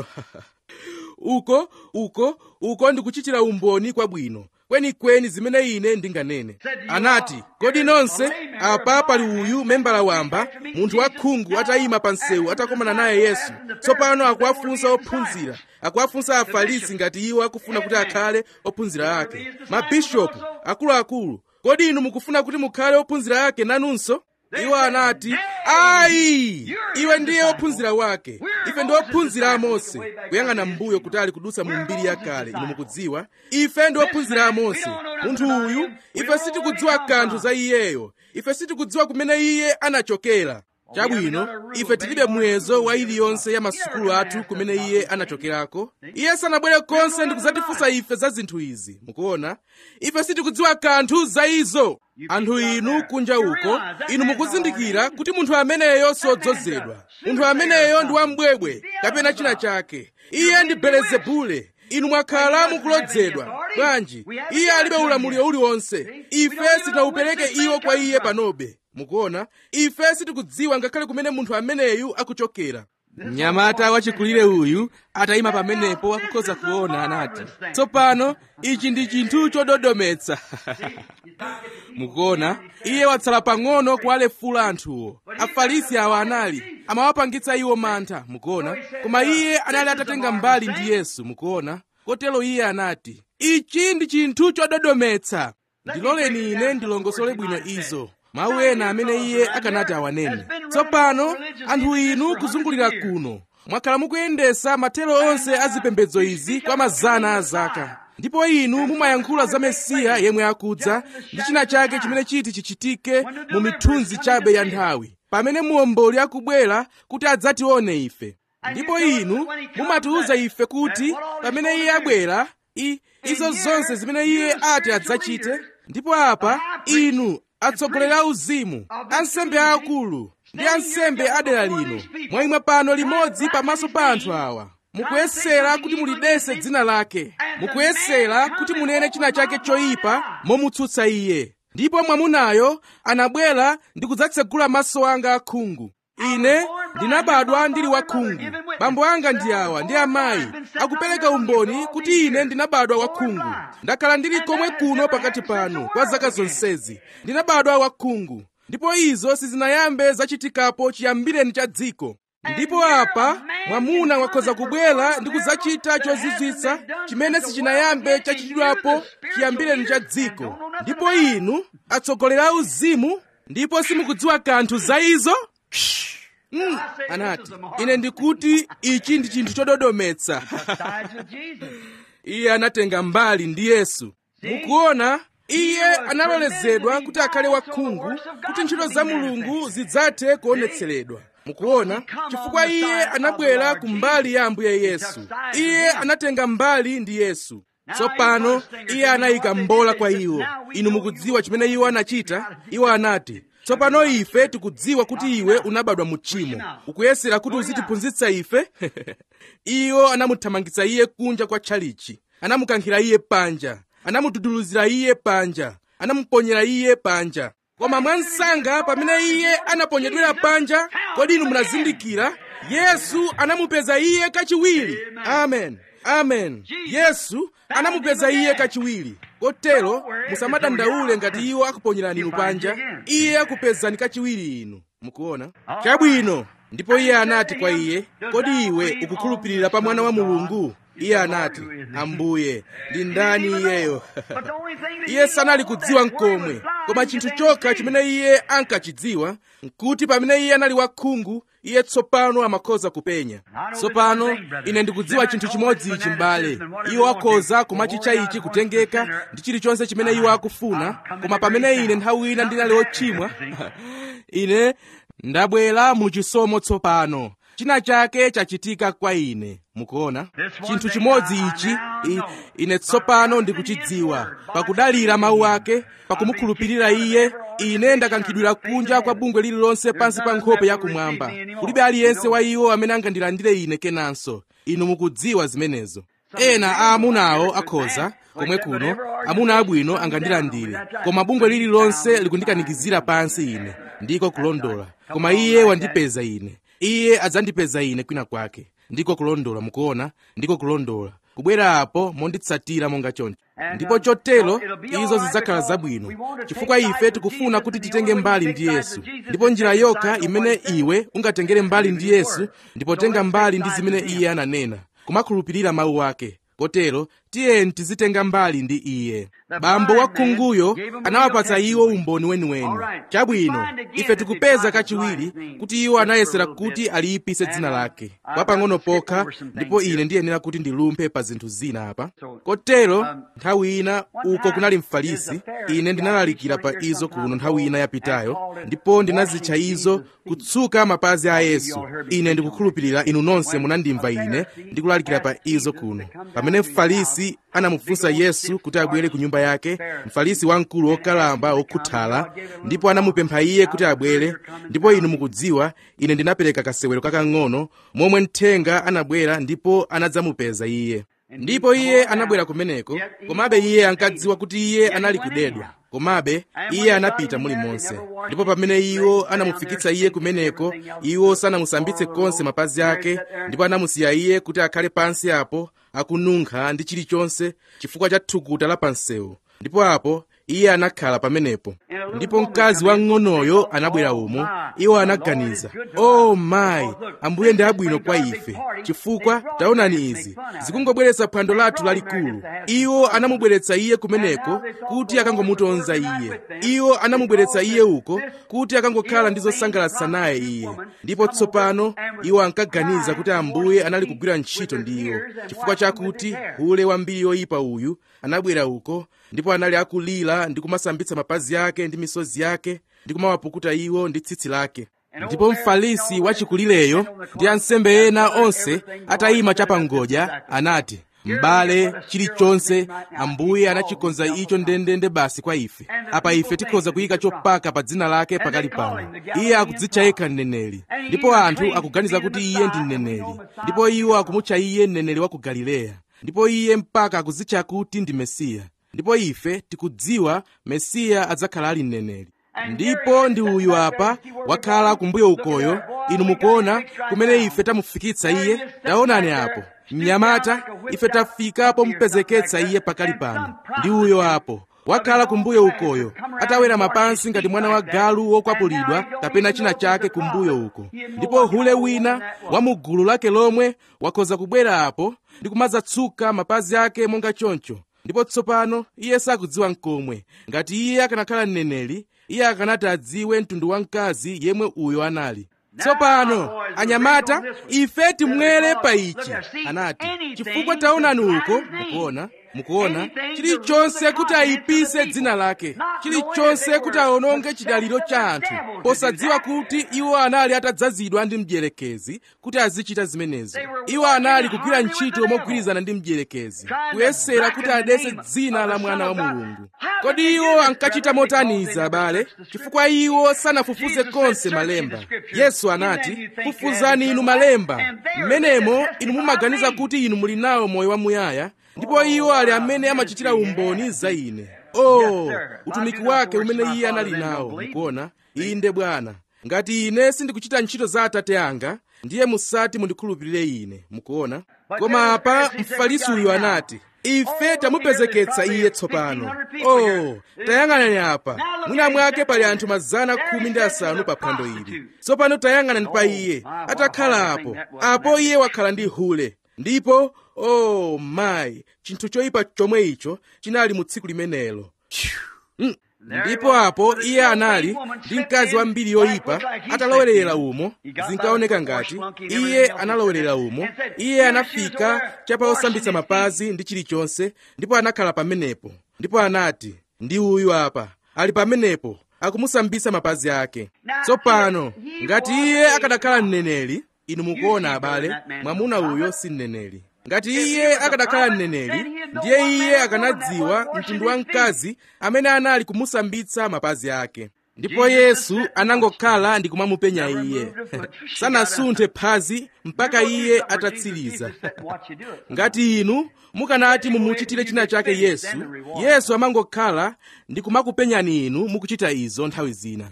uko uko uko ndikuchitira umboni kwabwino kwenikweni zimene ine ndinganene anati kodi nonse apa pali uyu membala wamba munthu wakhungu atayima pa msewu atakomana naye yesu tsopano akuwafunsa ophunzira akuwafunsa afarisi ngati iwo akufuna kuti akhale ophunzira ake mabishopu akuluakulu kodi inu mukufuna kuti mukhale ophunzira ake nanunso iwo anati ayi iwe ndiye ophunzira wake ife ndi ophunzira a mose kuyang'ana m'mbuyo kutali kudutsa mu mbiri yakale inu mukudziwa ife ndi ophunzira a mose munthu uyu ife sitikudziwa kanthu za iyeyo ife sitikudziwa kumene iye anachokera chabwino ife tilibe muyezo wa iliyonse ya masukulu athu kumene iye anachokerako iye sanabwere konse ndi kudzatifunsa ife za zinthu izi mukuona ife sitikudziwa kanthu za izo anthu inu kunja uko inu mukuzindikira kuti munthu ameneyo sodzozedwa munthu ameneyo ndi wambwebwe kapena china chake iye ndi belezebule inu mwakhala mukulodzedwa bwanji iye alibe ulamuliro uliwonse ife sitinawupereke iwo kwa iye panobe mukuona ife sitikudziwa ngakhale kumene munthu ameneyu akuchokera mnyamata wachikulire uyu atayima pamenepo akukhoza kuona anati tsopano ichi ndi chinthu chododometsa mukuona iye watsala pang'ono kuwalefula anthuwo afarisi awa anali amawapangitsa iwo mantha mukuona koma iye anali atatenga mbali ndi yesu mukuona kotero iye anati ichi ndi chinthu chododometsa ndiloleni ine ndilongosole bwino izo mawu ena amene iye akanati awanene tsopano anthu inu kuzungulira kuno mwakhala mukuyendesa mathero onse a zipembedzo izi kwa mazana a zaka ndipo inu mumayankhula za mesiya yemwe akudza ndi china chake chimene chiti chichitike mu mithunzi chabe ya nthawi pamene muomboli akubwera kuti adzatione ife ndipo inu mumatiwuza ife kuti pamene iye abwera i izo zonse zimene iye ati adzachite ndipo apa inu atsogoleri a uzimu ansembe aakulu ndi ansembe adera lino mwayima pano limodzi pamaso pa anthu awa mukuyesera kuti mulidese dzina lake mukuyesera kuti munene china chake choyipa momutsutsa iye ndipo mwamunayo anabwera ndi kudzatsegula maso anga akhungu ine ndinabadwa ndili wakhungu bambo anga ndi awa ndi amayi akupereka umboni kuti ine ndinabadwa wakhungu ndakhala ndili komwe kuno pakati panu kwa zaka zonsezi ndinabadwa wakhungu ndipo izo sizinayambe zachitikapo chiyambireni cha dziko ndipo apa mwamuna wakhoza kubwera ndi kudzachita chozizwitsa chimene sichinayambe chachitidwapo chiyambireni cha dziko ndipo inu atsogoleri a uzimu ndipo simukudziwa kanthu za izo Mm, anati ine ndikuti ichi ndi chinthu chododometsa iye anatenga mbali ndi yesu mukuona iye analolezedwa kuti akhale wakhungu kuti ntchito za mulungu zidzathe kuonetseredwa mukuona chifukwa iye anabwera ku mbali ya ambuye yesu iye anatenga mbali ndi yesu tsopano iye anayika mbola kwa iwo inu mukudziwa chimene iwo anachita iwo anati tsopano ife tikudziwa kuti iwe unabadwa mu tchimo ukuyesera kuti uzitiphunzitsa ife iwo anamuthamangitsa iye kunja kwa tchalichi anamukankhira iye panja anamududuluzira iye panja anamuponyera iye panja koma mwansanga pamene iye anaponyedwera panja kodi inu munazindikira yesu anamupeza iye kachiwiri amen amen yesu anamupeza iye kachiwiri kotero musamadandaule ngati iwo akuponyerani inu panja iye akupezani kachiwiri inu mukuona chabwino ndipo iye anati kwa iye kodi iwe ukukhulupirira pa mwana wa mulungu iye anati ambuye ndi ndani iyeyo iye sanali kudziwa mkomwe koma chinthu chokha chimene iye ankachidziwa nkuti pamene iye anali wakhungu iye tsopano amakhoza kupenya tsopano ine ndikudziwa chinthu chimodzi ichi m'bale iwo akhoza kumachitcha ichi kutengeka ndi chilichonse chimene iwo akufuna koma pamene ine nthawi ina ndinali ochimwa ine ndabwera mu chisomo tsopano china chake chachitika kwa ine mukuona chinthu chimodzi ichi i, ine tsopano ndikuchidziwa pakudalira mawu ake pakumukhulupirira iye ine ndakankhidwira kunja kwa bungwe lililonse pansi pa nkhope yakumwamba kulibe aliyense wa iwo amene angandilandire ine kenanso inu mukudziwa zimenezo ena a amunawo akhoza komwe kuno amuna abwino angandilandire koma bungwe lililonse likundikanikizira pansi ine ndiko kulondola koma iye wandipeza ine iye adzandipeza ine kwina kwake ndiko kulondola mukuona ndiko kulondola kubwera apo monditsatira monga choncho ndipo chotero izo zidzakhala zabwino chifukwa ife tikufuna kuti titenge mbali ndi yesu ndipo njira yokha imene iwe ungatengere mbali ndi yesu ndipo tenga mbali ndi zimene iye ananena kumakhulupirira mawu ake kotero tiyeni tizitenga mbali ndi iye bambo wakhunguyo anawapatsa iwo umboni weniweni chabwino ife tikupeza kachiwiri kuti iwo anayesera kuti aliyipise dzina lake kwa pang'ono pokha ndipo ine ndiyenera kuti ndilumphe pa zinthu zina apa kotero nthawi ina uko kunali mfarisi ine ndinalalikira pa izo kuno nthawi ina yapitayo ndipo ndinazitcha izo kutsuka mapazi a yesu ine ndikukhulupirira inu nonse munandimva ine ndikulalikira pa izo kuno pamene mfarisi anamufunsa yesu kuti abwere ku nyumba yake mfarisi wamkulu wokalamba wokhuthala ndipo anamupempha iye kuti abwere ndipo inu mukudziwa ine ndinapereka kasewero kakang'ono momwe mthenga anabwera ndipo anadzamupeza iye ndipo iye anabwera kumeneko komabe iye ankadziwa kuti iye anali kudedwa komabe iye anapita mulimonse ndipo pamene iwo anamufikitsa iye kumeneko iwo sanamusambitse konse mapazi ake ndipo anamusiya iye kuti akhale pansi apo akununkha ndi chilichonse chifukwa cha thukuta la pansewu ndipo apo iye anakhala pamenepo ndipo mkazi wamng'onoyo anabwera umo iwo anaganiza o oh, mayi ambuye ndi abwino kwa ife chifukwa taonani izi zikungobweretsa phwando lathu lalikulu iwo anamubweretsa iye kumeneko kuti akangomutonza iye iwo anamubweretsa iye uko kuti akangokhala ndi zosangalatsa naye iye ndipo tsopano iwo ankaganiza kuti ambuye anali kugwira ntchito ndi iwo chifukwa chakuti hule wambiri yoyipa uyu anabwera uko ndipo anali akulira ndi kumasambitsa mapazi ake ndi misozi yake ndi kumawapukuta iwo ndi tsitsi lake ndipo mfarisi wachikulireyo ndi ansembe ena onse atayima chapangodya anati m'bale chilichonse ambuye anachikonza icho ndendende basi kwa ife apa ife tikhoza kuyika chopaka pa dzina lake pakali pano iye akudzitcha yekha mneneri ndipo anthu akuganiza kuti iye ndi mneneri ndipo iwo akumutcha iye mneneri wa ku galileya ndipo iye mpaka akudzitcha kuti ndi mesiya ndipo ife tikudziwa mesiya adzakhala ali mneneri ndipo ndi uyu apa wakhala kumbuyo ukoyo inu mukuona kumene ife tamufikitsa iye taonani apo mnyamata ife tafika pompezeketsa iye pakali pano ndi uyo apo wakhala kumbuyo ukoyo atawera mapansi ngati mwana wa galu wokwapulidwa kapena china chake kumbuyo uko ndipo hule wina wa mu gulu lake lomwe wakhoza kubwera apo ndi kumadzatsuka mapazi ake monga choncho ndipo tsopano iye sakudziwa nkomwe ngati iye akanakhala mneneri iye akanati adziwe mtundu wa mkazi yemwe uyo anali tsopano anyamata ife timwere pa ichi anati chifukwa taonani uko mukuona mukuona chilichonse kuti ayipise dzina lake chilichonse kuti aononge chidaliro cha anthu posadziwa kuti iwo anali atadzazidwa ndi mdierekezi kuti azichita zimenezo iwo anali kugwira ntchito mogwirizana ndi mdierekezi kuyesera kuti adese dzina la mwana wa mulungu kodi iwo ankachita motaniza abale chifukwa iwo sanafufuze konse malemba yesu anati fufuzani inu malemba mmenemo inu mumaganiza kuti inu muli nawo moyo wamuyaya ndipo iwo ali amene amachitira umboni za ine oh utumiki wake umene iye anali nawo mukuona inde bwana ngati ine sindikuchita ntchito za atate anga ndiye musati mundikhulupirire ine mukuona koma apa mfarisi uyu anati ife tamupezeketsa iye tsopano oh tayang'anani apa mwina mwake pali anthu mazana khumi ndi asanu pa phwando ili tsopano tayang'anani pa iye atakhala apo apo iye wakhala ndi hule ndipo oh mayi chinthu choyipa chomwe icho chinali mu tsiku limenelo mm. ndipo apo iye anali ndi mkazi wambiri yoyipa atalowerera umo zinkaoneka ngati iye analowerera umo iye anafika chapa osambitsa mapazi ndi chilichonse ndipo anakhala pamenepo ndipo anati ndi uyu apa ali pamenepo akumusambitsa mapazi ake tsopano ngati iye akanakhala mneneri inu mukuona abale mwamuna uyo si mneneri ngati iye akanakhala mneneri ndiye iye akanadziwa mtundu wa mkazi amene anali kumusambitsa mapazi ake ndipo yesu anangokhala ndi kumamupenya iye sanasunthe phazi mpaka iye atatsiriza ngati inu mukanati mumuchitire china chake yesu yesu amangokhala ndi kumakupenyani inu mukuchita izo nthawi zina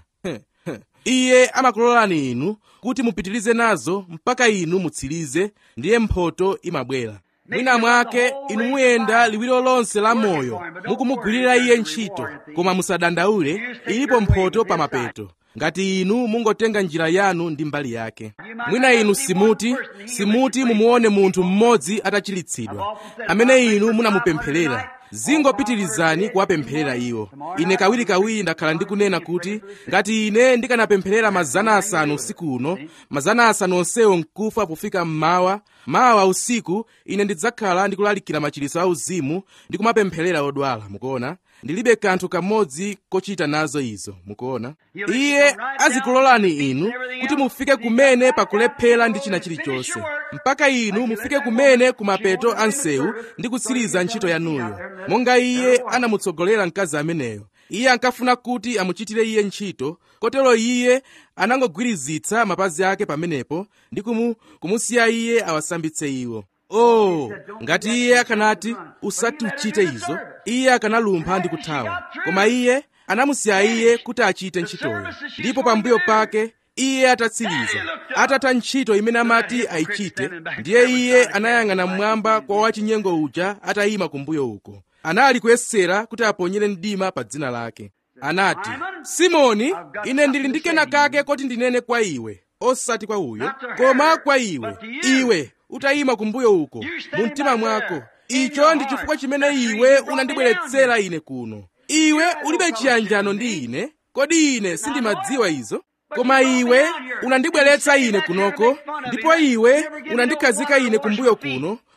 iye amakulolani inu kuti mupitirize nazo mpaka inu mutsirize ndiye mphoto imabwera mwina mwake inu muyenda liwiro lonse la moyo mukumugwirira iye ntchito koma musadandaule ilipo mphoto pa mapeto ngati inu mungotenga njira yanu ndi mbali yake mwina inu simuti simuti mumuone munthu mmodzi atachilitsidwa amene inu munamupempherera zingopitirizani kuwapempherera iwo ine kawirikawiri ndakhala ndikunena kuti ngati ine ndikanapempherera mazana asanu usiku uno mazana asanu onsewo nkufa pofika mmawa mawa usiku ine ndidzakhala ndikulalikira machiritso auzimu ndi kumapempherera odwala mukuona ndilibe kanthu kamodzi kochita nazo izo mukuona iye azikulolani inu kuti mufike kumene pakulephera ndi china chilichonse mpaka inu mufike kumene kumapeto a nsewu ndi kutsiriza ntchito yanuyo monga iye anamutsogolera mkazi ameneyo iye ankafuna kuti amuchitire iye ntchito kotero iye anangogwirizitsa mapazi ake pamenepo ndi kumu, kumusiya iye awasambitse iwo oh ngati iye akanati usati uchite izo iye akanalumpha ndi kuthawa koma iye anamusiya iye kuti achite ntchitoyo ndipo pambuyo pake iye atatsiriza atatha ntchito imene amati ayichite ndiye iye anayang'ana mmwamba kwa wachinyengo uja atayima kumbuyo uko anali kuyesera kuti aponyere mdima pa dzina lake anati simoni ine ndili ndi kena kake koti ndinene kwa iwe osati kwa uyo koma kwa iwe iwe utayima kumbuyo uko mu mtima mwako icho ndi chifukwa chimene iwe unandibweretsera ine kuno iwe ulibe chiyanjano ndi ine kodi ine sindimadziwa izo koma iwe unandibweretsa ine kunoko ndipo iwe unandikhazika ine kumbuyo kuno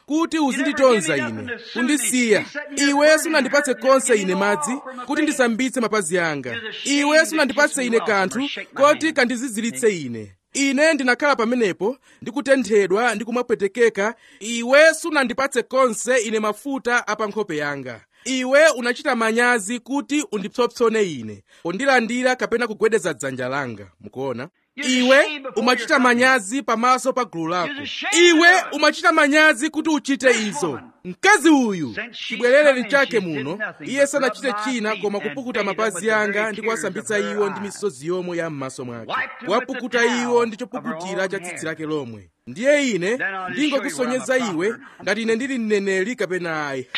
kuti uzinditonza ine kundisiya iwe sunandipatse konse ine madzi kuti ndisambitse mapazi anga iwe sunandipatse ine kanthu koti kandiziziritse ine ine ndinakhala pamenepo ndikutenthedwa ndi kumapwetekeka iwe sunandipatse konse ine mafuta apa nkhope yanga iwe unachita manyazi kuti undipsompsone ine pondilandira kapena kugwedeza dzanja langa mukuona iwe umachita manyazi pamaso pa gulu lako iwe umachita manyazi kuti uchite izo mkazi uyu chibwerere chake muno iye sanachite china koma kupukuta mapazi anga ndi kuwasambitsa iwo ndi misozi yomwe ya m'maso mwake kuwapukuta iwo ndi chopukutira cha tsitsi lake lomwe ndiye ine ndingokusonyeza iwe ngati ine ndili mneneri kapena ayi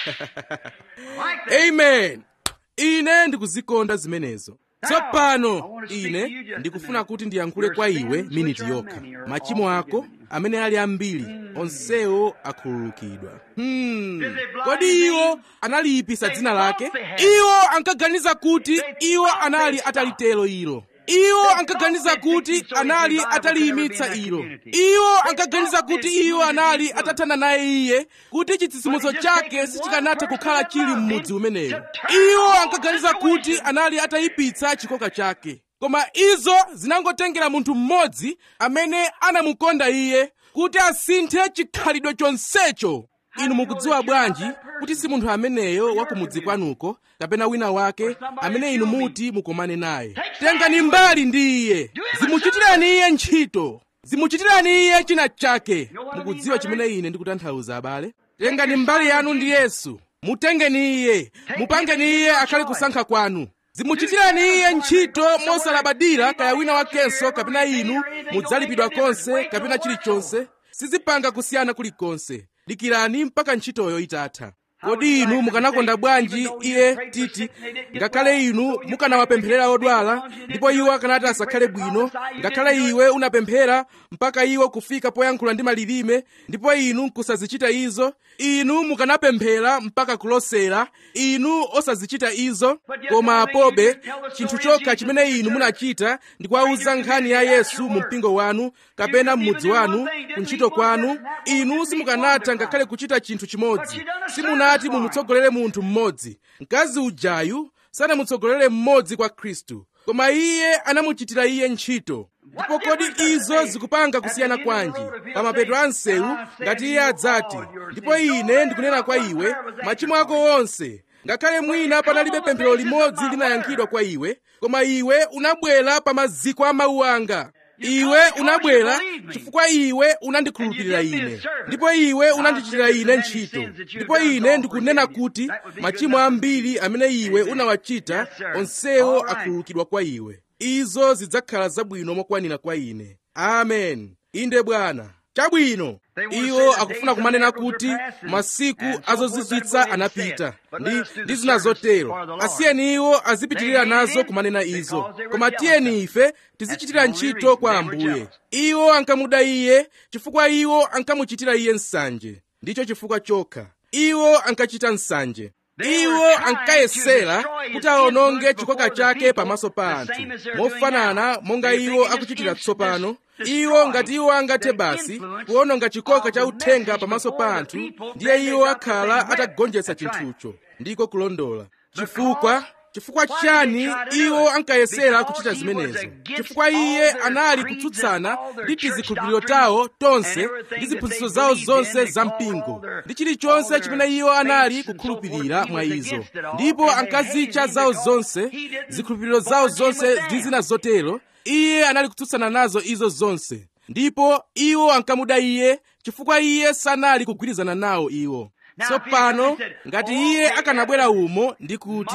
amen ine ndikuzikonda zimenezo tsopano ine ndikufuna kuti ndiyankhule kwa iwe miniti yokha machimo ako amene ali ambiri onsewo akhululukidwa hmm. kodi iwo analiyipisa dzina lake iwo ankaganiza kuti iwo anali atalitelo ilo iwo ankaganiza kuti anali ataliyimitsa ilo iwo ankaganiza kuti iwo anali atathana naye iye kuti chitsitsimutso chake sichikanatha kukhala chili m'mudzi umeneyo iwo ankaganiza kuti anali atayipitsa chikoka chake koma izo zinangotengera munthu mmodzi amene anamukonda iye kuti asinthe chikhalidwe chonsecho inu mukudziwa bwanji kuti si munthu ameneyo wa kumudzi kwanuko kapena wina wake amene inu muti mukomane naye tengani mbali ndi iye zimuchitirani iye ntchito zimuchitirani iye china chake mukudziwa chimene ine ndikutanthauza abale tengani mbali yanu ndi yesu mutengeni iye mupangeni iye akhale kusankha kwanu zimuchitirani iye ntchito mosalabadira kaya wina wakenso kapena inu mudzalipidwa konse kapena chilichonse sizipanga kusiyana kulikonse dikirani mpaka ntchitoyo itatha kodi inu mukanakonda bwanji iye titi ngakhale inu mukanawapempherera odwala ndipo iwo akanati asakhale bwino ngakhale iwe unapemphera mpaka iwo kufika poyankhula ndi malilime ndipo inu nkusazichita izo inu mukanapemphera mpaka kulosera inu osazichita izo koma pobe chinthu chokha chimene inu munachita ndi kuwauza nkhani ya yesu mu mpingo wanu kapena m'mudzi wanu kuntchito kwanu inu simukanatha ngakhale kuchita chinthu chimodzi simunati mumutsogolere munthu mmodzi mkazi ujayu sanamutsogolere mmodzi kwa khristu koma iye anamuchitira iye ntchito ndipo kodi izo zikupanga kusiyana kwanji pa mapeto a msewu ngati iye adzati ndipo ine ndikunena kwa iwe machimo ako onse ngakhale mwina panalibe pemphero limodzi linayankhidwa kwa iwe koma iwe unabwera pa maziko a mawu anga iwe unabwera chifukwa iwe unandikhulupirira ine ndipo iwe unandichitira ine ntchito ndipo ine ndikunena kuti machimo ambiri amene iwe unawachita onsewo akhululukidwa kwa iwe izo zidzakhala zabwino mokwanira kwa ine amen inde bwana chabwino iwo akufuna kumanena kuti masiku azozizwitsa anapita ndi, ndi zina zotero asiyeni iwo azipitirira nazo kumanena izo koma tiyeni ife tizichitira ntchito kwa ambuye iwo ankamuda iye chifukwa iwo ankamuchitira iye nsanje ndicho chifukwa chokha iwo ankachita nsanje iwo ankayesera kuti awononge chikoka chake pamaso pa anthu mofanana monga iwo akuchitira tsopano iwo ngati iwo angathe basi kuwononga chikoka cha uthenga pamaso pa anthu ndiye iwo akhala atagonjetsa chinthucho ndiko kulondola chifukwa chifukwa chani iwo ankayesera kuchita zimenezo chifukwa iye anali kutsutsana ndi tizikhulupiriro tawo tonse ndi ziphunzitso zawo zonse za mpingo ndi chilichonse chimene iwo anali kukhulupirira mwa izo ndipo ankazitcha zawo zonse zikhulupiriro zawo zonse ndi zina zotero iye anali kutsutsana nazo izo zonse ndipo iwo ankamuda iye chifukwa iye sanali kugwirizana nawo iwo tsopano ngati iye akanabwera umo ndi kuti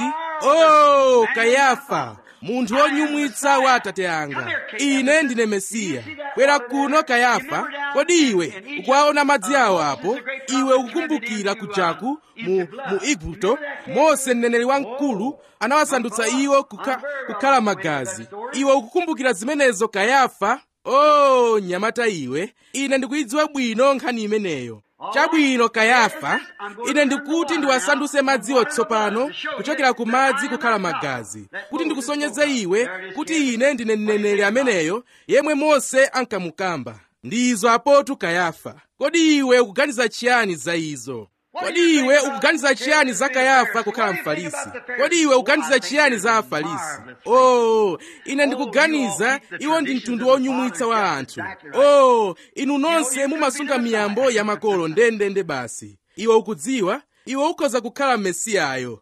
o oh, kayafa munthu wonyumwitsa wa atate anga ine ndine mesiya bwera kuno kayafa kodi iwe ukuwaona madzi awo apo iwe ukukumbukira kujaku mu, mu igupto mose mneneri wamkulu anawasandutsa iwo kukha, kukhala magazi iwe ukukumbukira zimenezo kayafa o oh, nyamata iwe ine ndikuyidziwa bwino nkhani imeneyo chabwino kayafa ine ndikuti ndiwasanduse madziwo tsopano kuchokera ku madzi kukhala magazi kuti ndikusonyeze iwe kuti ine ndine mneneri ameneyo yemwe mose ankamukamba ndi izo apotu kayafa kodi iwe ukuganiza chiyani za izo kodi iwe ukuganiza chiyani za kayafa kukhala mfarisi kodi iwe ukuganiza chiyani za afarisi oh ine ndikuganiza iwo ndi mtundu wonyumwitsa wa anthu oh inu nonse mumasunga miyambo ya makolo ndendende basi iwe ukudziwa iwe ukhoza kukhala mesiyayo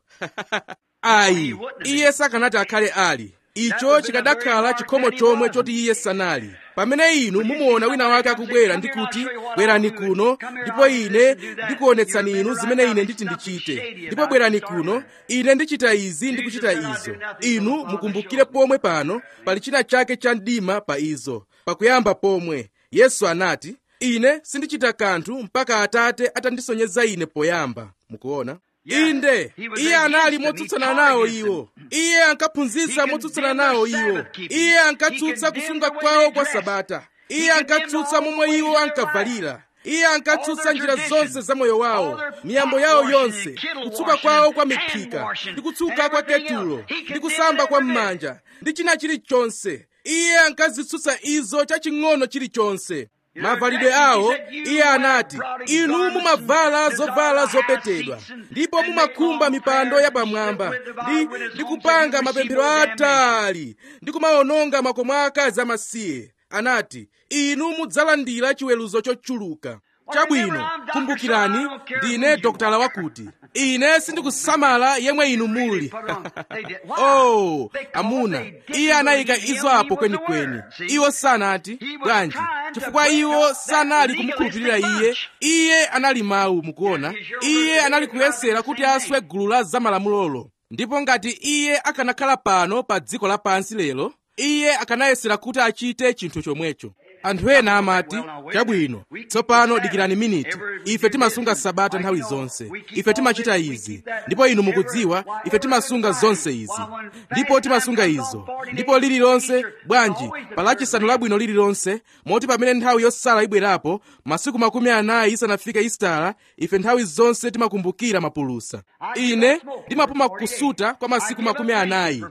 ayi iye sakanati akhale ali icho chikadakhala chikhomo chomwe choti iye sanali pamene inu mumuona wina wake akubwera ndi kuti bwerani kuno ndipo ine ndikuonetsani inu zimene ine nditi ndichite ndipo bwerani kuno ine ndichita izi ndi kuchita izo inu mukumbukire pomwe pano pali china chake cha mdima pa izo pakuyamba pomwe yesu anati ine sindichita kanthu mpaka atate atandisonyeza ine poyamba mukuona inde iye anali motsutsana nawo iwo iye ankaphunzitsa motsutsana nawo iwo iye ankatsutsa kusunga kwawo kwa sabata iye ankatsutsa momwe iwo ankavalira iye ankatsutsa njira zonse za moyo wawo miyambo yawo yonse kutsuka kwawo kwa miphika ndi kutsuka kwa ketulo ndi kusamba kwa m'manja ndi china chilichonse iye ankazitsutsa izo chaching'ono chilichonse mavalidwe awo iye anati inu mumavala zovala zopetedwa ndipo mumakhumba mipando yapamwamba ndi, ndi kupanga mapemphero atali ndi kumawononga makomo a akazi amasiye anati inu mudzalandira chiweruzo chochuluka chabwino kumbukirani ndine dokotala wakuti ine sindikusamala yemwe inu muli oh amuna iye anayika izo apo kwenikweni iwo sanati bwanji chifukwa iwo sanali kumukhulupirira iye iye anali mawu mukuona iye anali kuyesera kuti aswe gulu la zamalamulolo ndipo ngati iye akanakhala pano pa dziko lapansi lero iye akanayesera kuti achite chinthu chomwecho anthu ena amati chabwino tsopano dikirani miniti ife timasunga sabata nthawi zonse ife timachita izi ndipo inu mukudziwa ife timasunga zonse izi ndipo timasunga izo ndipo lililonse bwanji palachisanu labwino lililonse moti pamene nthawi yosala ibwerapo masiku makumi anayi isanafike isitala ife nthawi zonse timakumbukira mapulusa ine ndimapuma kusuta kwa masiku makumi anayi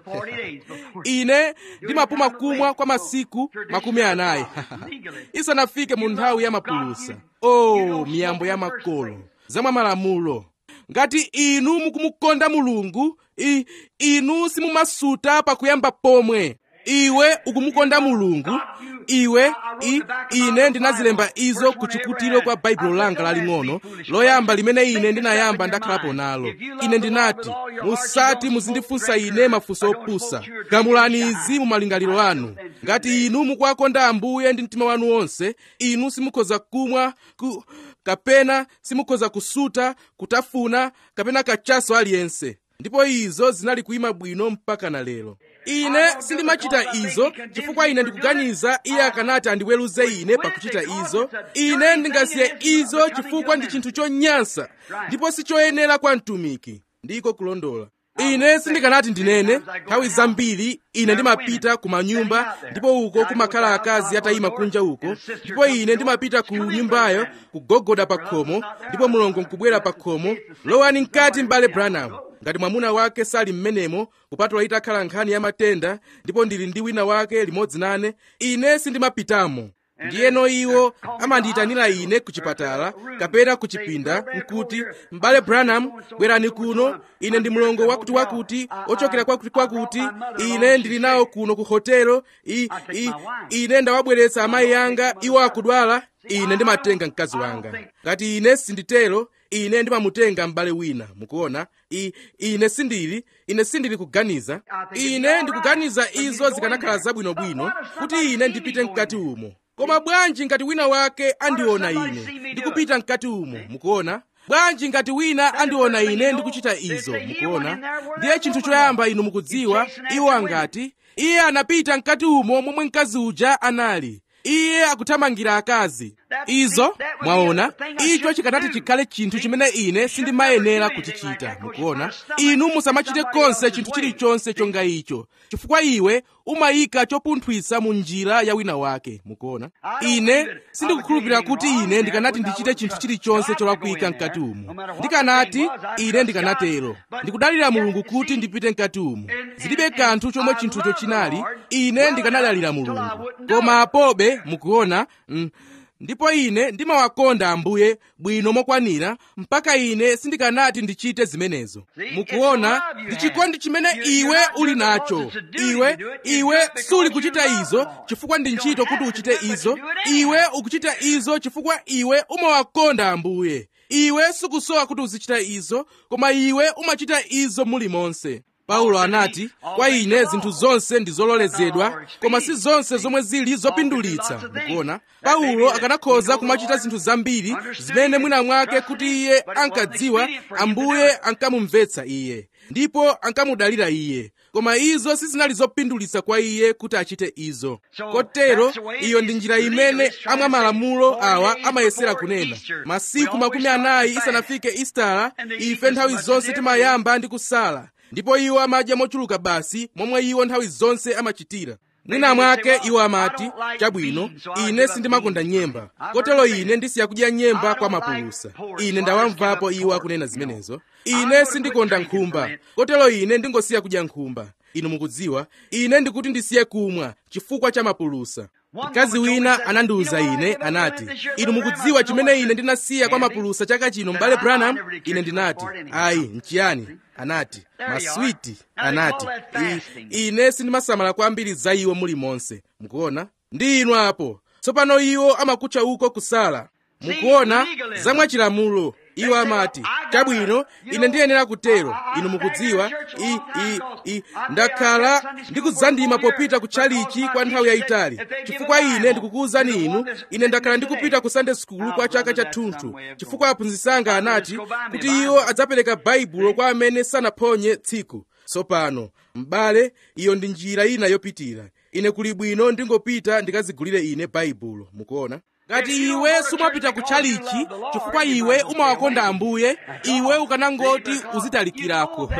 ine ndimapuma kumwa kwa masiku makumi anayi isanafike mu nthawi ya mapulusa oh miyambo ya makolo zamwa malamulo ngati inu mukumukonda mulungu i, inu simumasuta pakuyamba pomwe iwe ukumukonda mulungu iwe i, ine ndinazilemba izo ku chikutiro kwa baibulo langa laling'ono loyamba limene ine ndinayamba ndakhalapo nalo ine ndinati musati muzindifunsa ine mafunso opusa gamulani izi mu malingaliro anu ngati inu mukuwakonda ambuye ndi mtima wanu wonse inu simukhoza kumwa ku, kapena simukhoza kusuta kutafuna kapena kachaso aliyense ndipo izo zinali kuyima bwino mpaka na lero ine sindimachita izo chifukwa ine ndikuganiza iye akanati andiweruze ine pakuchita izo ine ndingasiye izo chifukwa ndi chinthu chonyansa ndipo sichoyenera kwa mtumiki ndiko kulondola ine sindikanati ndinene nthawi zambiri ine ndimapita ku manyumba ndipo uko kumakhala akazi atayima kunja uko ndipo ine ndimapita ku nyumbayo kugogoda pa khomo ndipo mulongo nkubwera pa khomo lowani mkati m'bale branham ngati mwamuna wake sali mmenemo kupatula itakhala nkhani ya matenda ndipo ndili ndi wina wake limodzi nane ine sindimapitamo ndiyeno iwo amandiyitanira ine ku chipatala kapena ku chipinda nkuti m'bale branham bwerani kuno ine ndi mlongo wakutiwakuti ochokera kwakutiwakuti ine ndili nawo kuno ku hotelo I, I, ine ndawabweretsa amayi anga iwo akudwala ine ndimatenga mkazi wanga ngati ine sinditero ine ndimamutenga m'bale wina mukuona I, ine sindili ine sindili kuganiza ine ndikuganiza izo zikanakhala zabwinobwino kuti ine ndipite mkati umo koma bwanji ngati wina wake andiona ine ndikupita mkati umo mukuona bwanji ngati wina andiona ine ndikuchita izo mukuona ndiye chinthu choyamba inu mukudziwa iwo angati iye anapita mkati umo momwe mkazi uja anali iye akuthamangira akazi izo mwaona icho chikanati chikhale chinthu chimene ine sindimayenera kuchichita mukuona inu musamachite konse chinthu chilichonse chonga icho chifukwa iwe umayika chopunthwitsa mu njira ya wina wake mukuona ine sindikukhulupirira kuti ine ndikanati ndichite chinthu chilichonse cholakwika mkati umo ndikanati ine ndikanatero ndikudalira mulungu kuti ndipite mkati umo zilibe kanthu chomwe chinthucho chinali ine ndikanadalira mulungu koma apobe mukuona mm, ndipo ine ndimawakonda ambuye bwino mokwanira mpaka ine sindikanati ndichite zimenezo mukuona ndi chikondi chimene iwe uli nacho iwe iwe suli kuchita izo chifukwa ndi ntchito kuti uchite izo iwe ukuchita izo chifukwa iwe umawakonda ambuye iwe sukusowa kuti uzichita izo koma iwe umachita izo mulimonse paulo anati kwa ine zinthu zonse ndi zololezedwa koma si zonse zomwe zili zopindulitsa mukuona paulo akanakhoza kumachita zinthu zambiri zimene mwina mwake kuti iye ankadziwa ambuye ankamumvetsa iye ndipo ankamudalira iye koma izo sizinali zopindulitsa kwa iye kuti achite izo kotero iyo ndi njira imene amwa malamulo awa amayesera kunena masiku makumi anayi isanafike istala ife nthawi zonse timayamba ndi kusala ndipo iwo amadya mochuluka basi momwe iwo nthawi zonse amachitira mwina mwake iwo amati chabwino ine sindimakonda nyemba kotero ine ndisiya kudya nyemba kwa mapulusa ine ndawamvapo iwo akunena zimenezo ine sindikonda nkhumba kotero ine ndingosiya kudya nkhumba inu mukudziwa ine ndikuti ndisiye kumwa chifukwa cha mapulusa mkazi wina anandiwuza ine anati inu mukudziwa chimene ine ndinasiya kwa mapulusa chaka chino m'bale branham ine ndinati ayi nchiyani anati maswiti anati I, ine sindimasamala kwambiri za iwo mulimonse mukuona ndi inu apo tsopano iwo amakutcha uko kusala mukuona zamwachilamulo iwo amati chabwino ine ndiyenera kutero inu mukudziwa i, i, i, ndakhala ndikudzandima popita ku tchalichi kwa nthawi yayitali chifukwa ine ndikukuwuzani inu ine ndakhala ndikupita ku sunday school kwa chaka chathunthu chifukwa aphunzitsi anga anati kuti iwo adzapereka baibulo kwa amene sanaphonye tsiku tsopano m'bale iyo ndi njira ina yopitira ine kuli bwino ndingopita ndikadzigulire ine baibulo mukuona ngati iwe sumapita ku tchalichi chifukwa iwe umawakonda ambuye iwe ukanangoti uzitalikirako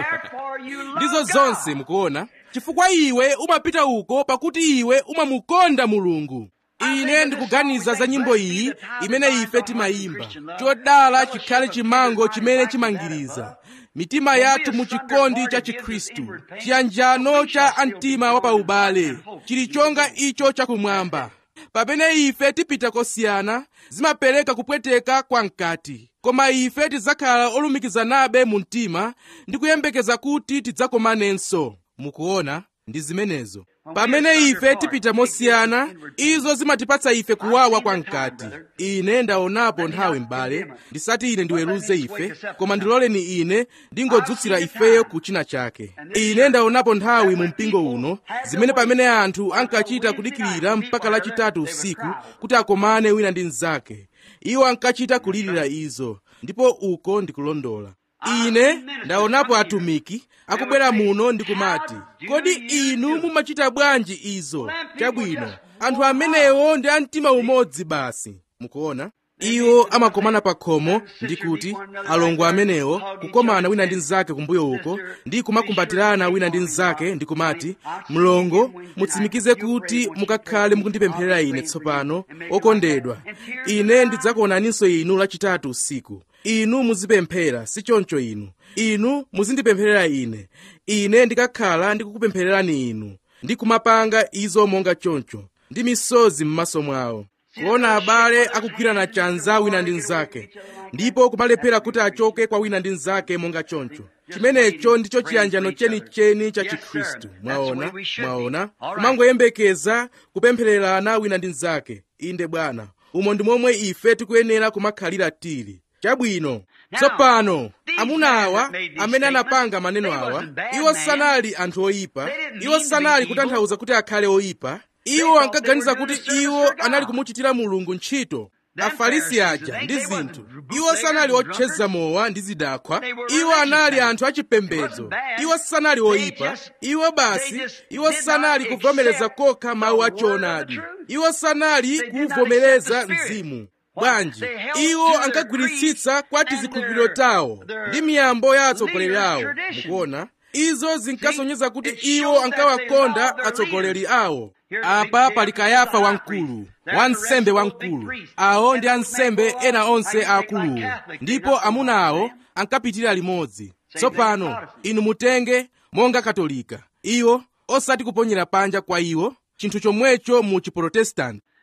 ndizo zonse mukuona chifukwa iwe umapita uko pakuti iwe umamukonda mulungu ine ndikuganiza za nyimbo iyi imene ife timayimba chodala chikhale chimango chimene chimangiriza mitima yathu mu chikondi cha chikhristu chiyanjano cha amtima wapaubale chili chonga icho chakumwamba pamene ife tipita kosiyana zimapereka kupweteka kwa mkati koma ife tidzakhala olumikizanabe mu mtima ndi kuyembekeza kuti tidzakomanenso mukuona ndi zimenezo pamene ife tipita mosiyana izo zimatipatsa ife kuwawa kwa mkati ine ndaonapo nthawi m'bale ndisati ine ndiweruze ife koma ndiloleni ine ndingodzutsira ifeyo ku china chake ine ndaonapo nthawi mu mpingo uno zimene pamene anthu ankachita kudikirira mpaka lachitatu usiku kuti akomane wina ndi mnzake iwo ankachita kulirira izo ndipo uko ndikulondola ine ndaonapo atumiki akubwera muno ndikumati kodi inu mumachita bwanji izo chabwino anthu amenewo ndi amtima umodzi basi mukuona iwo amakomana pa khomo ndi kuti alongo amenewo kukomana wina ndi mnzake kumbuyo uko ndi kumakumbatirana wina ndi mnzake ndi kumati mlongo mutsimikize kuti mukakhale mukundipempherera ine tsopano okondedwa ine ndidzakuonaninso inu lachitatu usiku inu muzipemphera si choncho inu inu muzindipempherera ine ine ndikakhala ndikukupemphererani inu ndi kumapanga izo monga choncho ndi misozi m'maso mwawo kuona abale akugwirana chanza wina ndi mnzake ndipo kumalephera kuti achoke kwa wina ndi mnzake monga choncho chimenecho ndicho chiyanjano chenicheni cha chikhristu mwaona mwaona kumangoyembekeza kupemphererana wina ndi mnzake inde bwana umo ndi momwe ife tikuyenera kumakhalira tili chabwino tsopano amuna awa amene anapanga maneno awa iwo sanali anthu oyipa iwo sanali kutanthauza kuti akhale oyipa iwo ankaganiza kuti iwo anali kumuchitira mulungu ntchito afarisi aja ndi zinthu iwo sanali otcheza mowa ndi zidakhwa iwo anali anthu achipembedzo iwo sanali oyipa iwo basi iwo sanali kuvomereza kokha mawu achoonadi iwo sanali kuvomereza mzimu bwanji iwo ankagwiritsitsa kwa tizikhulupiriro tawo ndi miyambo ya atsogoleri awo mukuona izo zinkasonyeza kuti iwo ankawakonda atsogoleri awo apa pali kayafa wamkulu wansembe wamkulu awo ndi ansembe ena onse aakuluwo ndipo amuna awo ankapitira limodzi tsopano inu mutenge monga katolika iwo osati kuponyera panja kwa iwo chinthu chomwecho mu chiprotestanti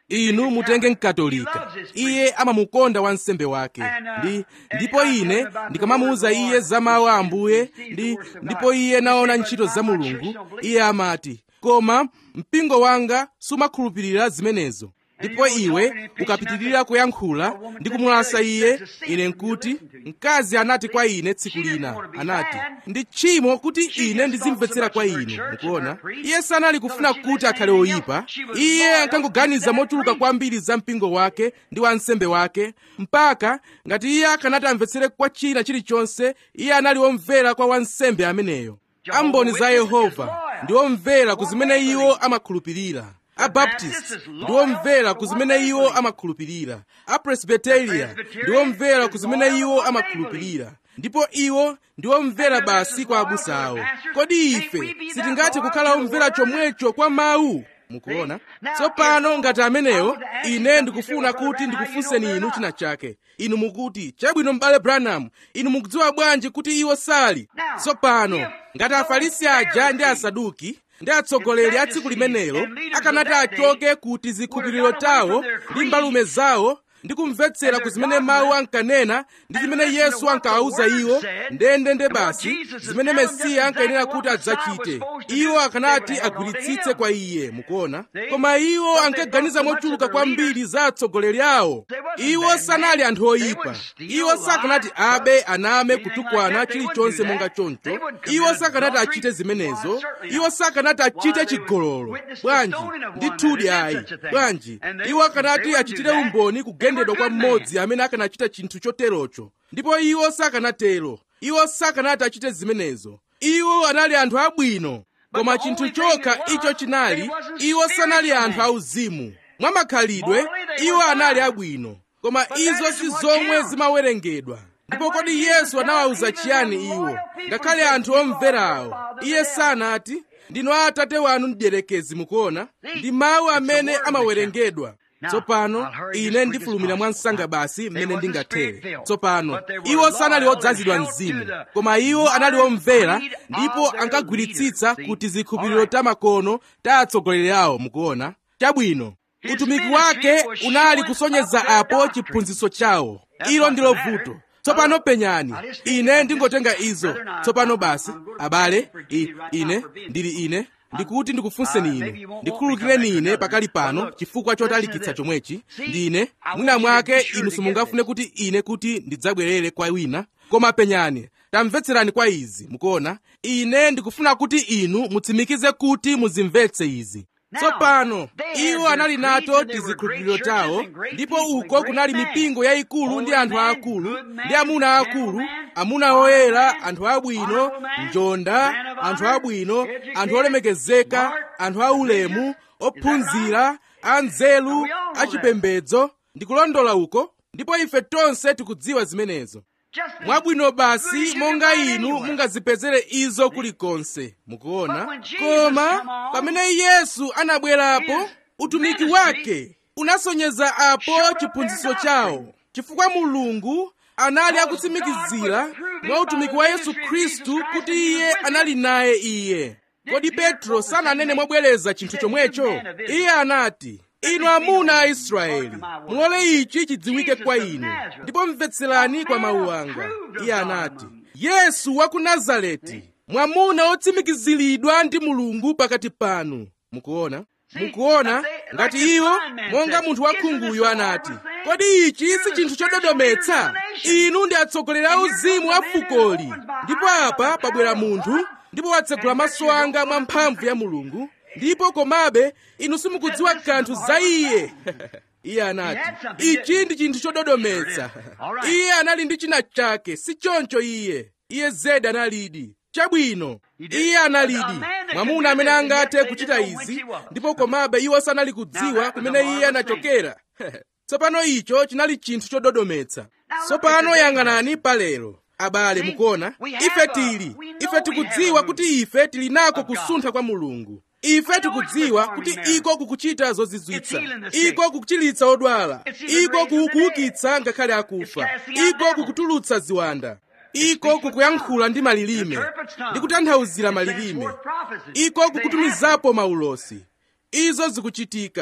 inu mutenge mkatolika iye amamukonda wansembe wake ndi ndipo ine ndikamamuwuza iye za mawu a ambuye ndi ndipo iye naona ntchito za mulungu iye amati koma mpingo wanga sumakhulupirira zimenezo ndipo iwe ukapitirira kuyankhula ndi kumulasa iye ine nkuti mkazi anati kwa ine tsiku lina anati ndi tchimo kuti ine ndizimvetsera kwa inu mukuona iye sanali kufuna kuti akhale oyipa iye ankangoganiza mochuluka kwambiri za mpingo wake ndi wansembe wake mpaka ngati iye akanati amvetsere kwa china chilichonse iye anali womvera kwa wansembe ameneyo amboni za yehova ndi omvera ku zimene iwo amakhulupirira abaptist ndi omvera ku zimene iwo amakhulupirira apresbiteria ndi omvera ku zimene iwo amakhulupirira ndipo iwo ndi omvera basi kwa abusa awo kodi ife sitingathe kukhala omvera chomwecho kwa mawu mukuona tsopano ngati amenewo ine ndikufuna kuti ndikufunseni inu china chake inu mukuti chabwino m'bale branham inu mukudziwa bwanji kuti iwo sali tsopano ngati afarisi aja ndi asaduki ndi atsogoleri a tsiku limenelo akanati achoke kuti zikhulupiriro tawo ndi mbalume zawo ndi kumvetsera ku zimene mawu ankanena ndi zimene yesu ankawawuza iwo ndendende basi zimene mesiya ankayenera kuti adzachite iwo akanati agwiritsitse kwa iye mukuona koma iwo ankaganiza mochuluka kwambiri za atsogoleri awo iwo sanali anthu oyipa iwo sakanati abe aname kutukwana chilichonse monga choncho iwo sakanati achite zimenezo iwo sakanati achite chigololo bwanji ndithudi ayi bwanji iwo akanati achitire umboni kugendedwa kwa mmodzi amene akanachita chinthu choterocho ndipo iwo sakanatero iwo sakanati achite zimenezo iwo anali anthu abwino koma chinthu chokha icho chinali iwo sanali anthu auzimu mwamakhalidwe iwo anali abwino koma izo si zomwe zimawerengedwa ndipo kodi yesu anawawuza chiyani iwo ngakhale anthu omverawo iye sanati ndinu atate wanu mdierekezi mukuona ndi mawu amene amawerengedwa tsopano ine ndifulumira mwa msanga basi mmene ndingathere tsopano iwo sanali odzazidwa mzimu koma iwo anali omvera ndipo ankagwiritsitsa kuti zikhulupiriro ta makono ta atsogoleri awo mukuona chabwino utumiki wake unali kusonyeza apo chiphunzitso chawo ilo ndilo vuto tsopano penyani ine ndingotenga izo tsopano basi abale I, ine ndili ine ndikuti ndikufunseni inu ndikhululukireni ine pakali pano chifukwa chotalikitsa chomwechi ndine mwina mwake inu simungafune kuti ine kuti ndidzabwerere kwa wina koma penyani tamvetserani kwa izi mukuona ine ndikufuna kuti inu mutsimikize kuti muzimvetse izi tsopano iwo anali nato tizikhulupiriro tawo ndipo uko kunali mipingo yayikulu ndi anthu aakulu ndi amuna aakulu amuna oyera anthu abwino njonda anthu abwino anthu olemekezeka anthu aulemu ophunzira anzeru achipembedzo ndikulondola uko ndipo ife tonse tikudziwa zimenezo mwabwino basi monga inu mungazipezere izo kulikonse mukuona koma pamene yesu anabwerapo utumiki wake unasonyeza apo chiphunzitso chawo chifukwa mulungu anali akutsimikizira mwa utumiki wa yesu khristu kuti iye anali naye iye kodi petro sananene mobwereza chinthu chomwecho iye anati inu amuna a israeli mulole ichi chidziwike kwa inu ndipo mvetserani kwa mawu anga iye anati yesu wa ku nazareti mwamuna otsimikiziridwa ndi mulungu pakati panu mukuona mukuona ngati iwo monga munthu wakhunguyo anati kodi ichi si chinthu chododometsa inu ndi atsogoleri a uzimu a fukoli ndipo apa pabwera munthu ndipo watsegula maso anga mwa mphamvu ya mulungu ndipo komabe inu simukudziwa kanthu za iye iye anati ichi ndi chinthu chododometsa iye anali ndi china chake si choncho iye iye zedi analidi chabwino iye analidi mwamuna amene angathe kuchita izi ndipo komabe iwo sanali kudziwa kumene iye anachokera tsopano icho chinali chinthu chododometsa tsopano yang'anani palero abale mukuona ife tili ife tikudziwa kuti ife tili nako kusuntha kwa mulungu ife tikudziwa kuti iko kukuchita zozizwitsa iko kukuchiritsa odwala iko kukuukitsa ngakhale akufa iko kukutulutsa ziwanda iko kukuyankhula ndi malilime ndi kutanthauzira malilime iko kukutumizapo maulosi izo zikuchitika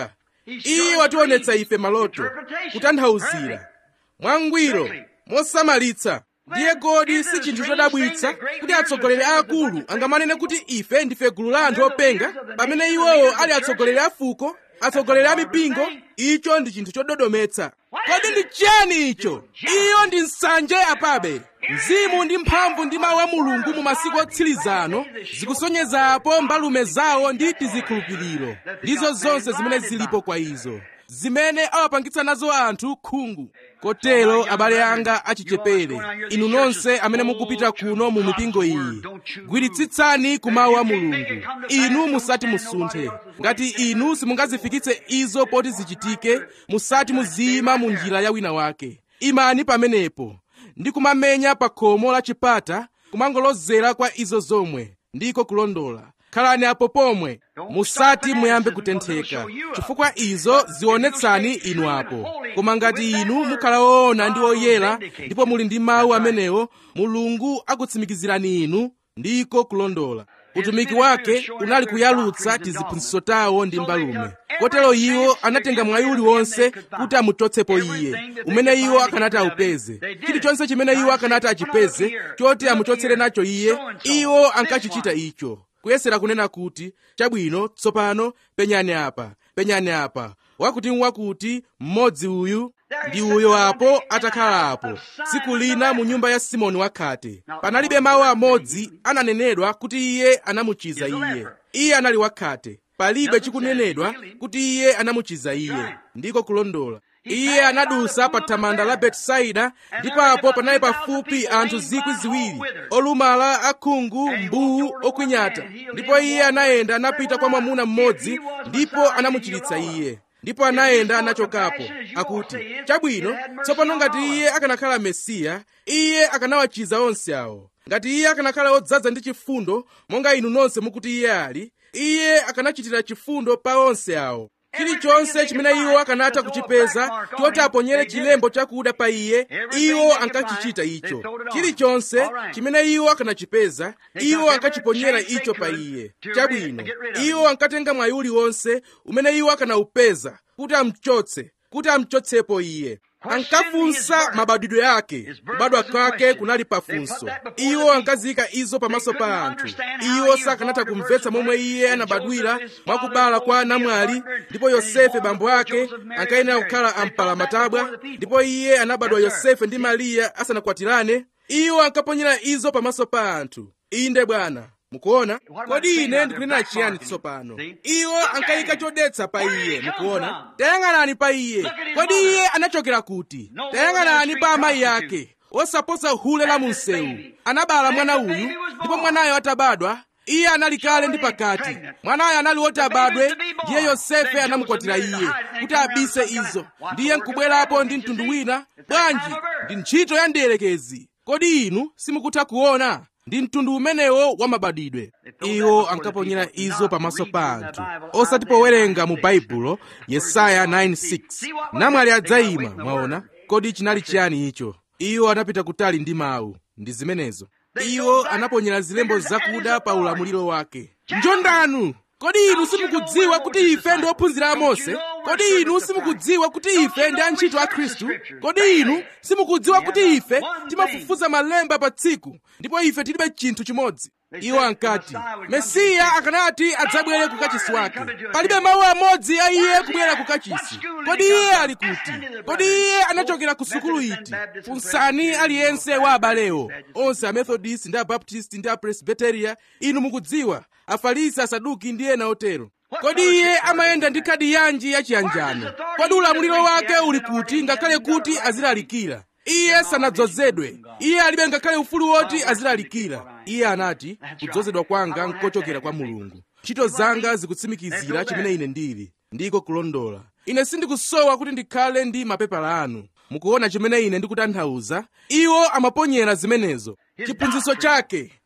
iye wationetsa ife maloto kutanthauzira mwangwiro mosamalitsa ndiye kodi si chinthu chodabwitsa kuti atsogoleri aakulu angamanene kuti ife ndife gulu la anthu openga pamene iwowo ali atsogoleri a fuko atsogoleri a mipingo icho ndi chinthu chododometsa kodi ndi chiyani icho iyo ndi nsanje apabe mzimu ndi mphamvu ndi mawu a mulungu mu masiku otsirizano zikusonyezapo mbalume zawo ndi tizikhulupiriro ndizo zonse zimene zilipo kwa izo zimene awapangitsa nazo anthu khungu kotero abale anga achichepere inu nonse amene mukupita kuno mu mipingo iyi gwiritsitsani ku mawu a mulungu inu musati musunthe ngati inu simungazifikitse izo poti zichitike musati muziyima mu njira ya wina wake imani pamenepo ndi kumamenya pa khomo la chipata kumangolozera kwa izo zomwe ndiko kulondola khalani apo pomwe musati muyambe kutentheka chifukwa izo zionetsani inu apo koma ngati inu mukhala woona ndi oyera ndipo muli ndi mawu amenewo mulungu akutsimikizirani inu ndiko kulondola utumiki wake unali kuyalutsa tiziphunzitso tawo ndi mbalume kotero iwo anatenga mwayi uliwonse kuti amuchotsepo iye umene iwo akanati aupeze chilichonse chimene iwo akanati achipeze choti amuchotsere nacho iye iwo ankachichita icho kuyesera kunena kuti chabwino tsopano penyani apa penyani apa wakuti wakuti mmodzi uyu ndi uyo apo atakhala apo tsiku lina mu nyumba ya simoni wakhate panalibe mawu amodzi ananenedwa kuti iye anamuchiza iye iye anali wakhate palibe chikunenedwa kuti iye anamuchiza iye ndiko kulondola iye anadusa pa thamanda la betisaida ndipo apo panali pafupi anthu zikwi ziwiri olumala akhungu mbuwu okwinyata ndipo iye anayenda anapita kwa mwamuna mmodzi ndipo anamuchiritsa iye ndipo anayenda anachokapo akuti chabwino tsopano ngati iye akanakhala mesiya iye akanawachiza onse awo ngati iye akanakhala odzaza ndi chifundo monga inu nonse mukuti iye ali iye akanachitira chifundo pa onse awo chilichonse chimene iwo akanatha kuchipeza choti aponyere chilembo chakuda pa iye iwo ankachichita icho chilichonse chimene iwo akanachipeza iwo ankachiponyera icho pa iye chabwino iwo ankatenga mwayi uliwonse umene iwo akanawupeza kuti amchotse kuti amchotsepo iye ankafunsa mabadwidwe ake kubadwa kwake kunali pafunso iwo ankaziyika izo pamaso pa anthu iwo sakanatha kumvetsa momwe iye anabadwira mwakubala kwa namwali ndipo yosefe bambo ake ankayenera kukhala ampalamatabwa ndipo iye anabadwa yosefe ndi mariya asanakwatirane iwo ankaponyera izo pamaso pa anthu inde bwana mukuona kodi ine ndikunena chiyani tsopano iwo ankayika chodetsa pa iye mukuona tayang'anani pa iye kodi iye anachokera kuti tayang'anani pa amayi ake osaposa hule la munsewu anabala mwana uyu ndipo mwanayo atabadwa iye anali kale ndi pakati mwanayo anali woti abadwe ndiye yosefe anamukwatira iye kuti abise izo ndiye nkubwerapo ndi mtundu wina bwanji ndi ntchito ya mdierekezi kodi inu simukutha kuona ndi mtundu umenewo wa mabadwidwe iwo ankaponyera izo pamaso pa anthu osati powerenga mu baibulo yesaya 9:6 namwali adzayima mwaona kodi chinali chiyani icho iwo anapita kutali ndi mawu ndi zimenezo iwo anaponyera zilembo zakuda pa ulamuliro wake njondanu kodi inu simukudziwa kuti ife ndi ophunzira a mose kodi inu simukudziwa kuti ife ndi antchito a khristu kodi inu simukudziwa kuti ife timafufuza malemba pa tsiku ndipo ife tilibe chinthu chimodzi iwo ankati mesiya akanati adzabwere ku kachisi wake palibe mawu amodzi a iye kubwera ku kachisi kodi iye ali kuti kodi iye anachokera ku sukulu iti funsani aliyense wa abalewo onse amethodist ndi abaptist ndi apresbiteria inu mukudziwa afarisi asaduki ndi ena otero kodi iye amayenda ndi khadi yanji yachiyanjano kodi ulamuliro wake uli kuti ngakhale kuti azilalikira iye sanadzozedwe iye alibe ngakhale ufulu woti azilalikira iye anati kudzozedwa kwanga nkochokera kwa mulungu ntchito zanga zikutsimikizira chimene ine ndili ndiko kulondola ine sindikusowa kuti ndikhale ndi mapepala anu mukuona chimene ine ndikutanthauza iwo amaponyera zimenezo chiphunzitso chake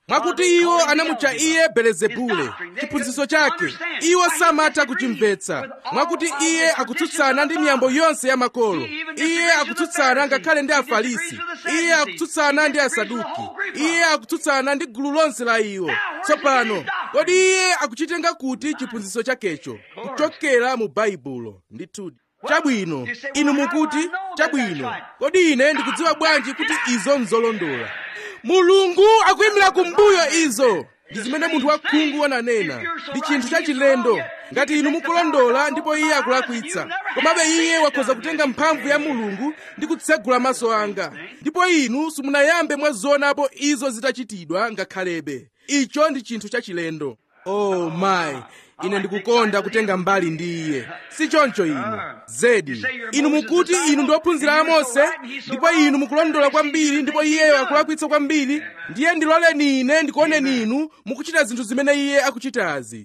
mwakuti iwo anamutcha iye belezebule chiphunzitso chake iwo samatha kuchimvetsa mwakuti iye akutsutsana ndi miyambo yonse ya makolo iye akutsutsana ngakhale ndi afarisi iye akutsutsana ndi asaduki iye akutsutsana ndi gulu lonse la iwo tsopano kodi iye akuchitenga kuti chiphunzitso chakecho kuchokera mu baibulo ndithudi chabwino inu mukuti chabwino kodi ine ndikudziwa bwanji kuti izo nzolondola mulungu akuyimira kumbuyo izo ndi zimene munthu wakhungu wananena ndi chinthu chachilendo ngati inu mukulondola ndipo iye akulakwitsa komabe iye wakhoza kutenga mphamvu ya mulungu ndi kutsegula maso anga ndipo inu simunayambe mwazionapo izo zitachitidwa ngakhalebe icho ndi chinthu chachilendo oh my ine ndikukonda kutenga mbali ndi iye si choncho inu zedi inu mukuti inu ndi ophunzira a mose ndipo inu mukulondola kwambiri ndipo iyeyo akulakwitsa kwambiri ndiye ndiloleni ine ndikuoneni inu mukuchita zinthu zimene iye akuchitazi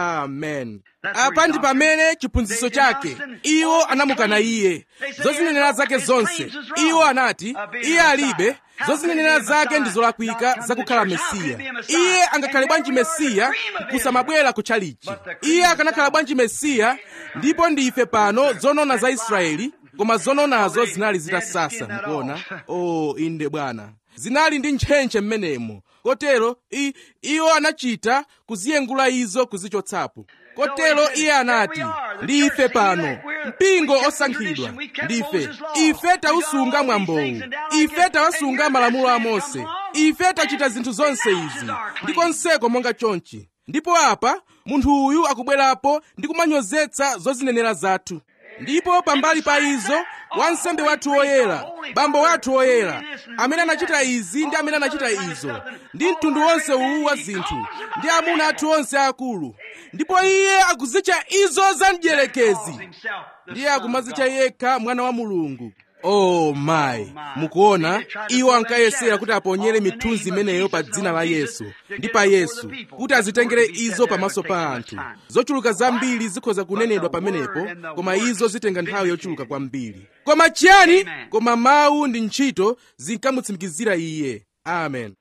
amen apa ndi pamene chiphunzitso chake iwo anamukana iye zozinenera zake zonse iwo anati iye alibe zozinenera zake ndi zolakwika zakukhala mesiya iye angakhale bwanji mesiya kusamabwera kutchalichi iye akanakhala bwanji mesiya ndipo ndife pano zonona za israeli koma zononazo zinali zitasasa mukuona o oh, inde bwana zinali ndi ntchentche m'menemo kotero i, iwo anachita kuziyengula izo kuzichotsapo kotero iye anati ndife pano mpingo osankhidwa ndife ife tausunga mwambowu ife tawasunga malamulo a mose ife tachita zinthu zonse izi ndi konseko monga chonchi ndipo apa munthu uyu akubwerapo ndi kumanyozetsa zozinenera zathu ndipo pambali pa izo wansembe wathu woyera bambo wathu woyera amene anachita izi ndi amene anachita izo ndi mtundu wonse uwu wa zinthu ndi amuna athu onse akulu ndipo iye akuzitcha izo za mdierekezi ndiye akumazitcha yekha mwana wa mulungu oh my mukuona iwo ankayesera kuti aponyere mithunzi imeneyo pa dzina la yesu ndi pa yesu kuti azitengere izo pamaso pa anthu zochuluka zambiri zikhoza kunenedwa pamenepo koma izo zitenga nthawi yochuluka kwambiri koma chiyani koma mawu ndi ntchito zinkamutsimikizira iye amen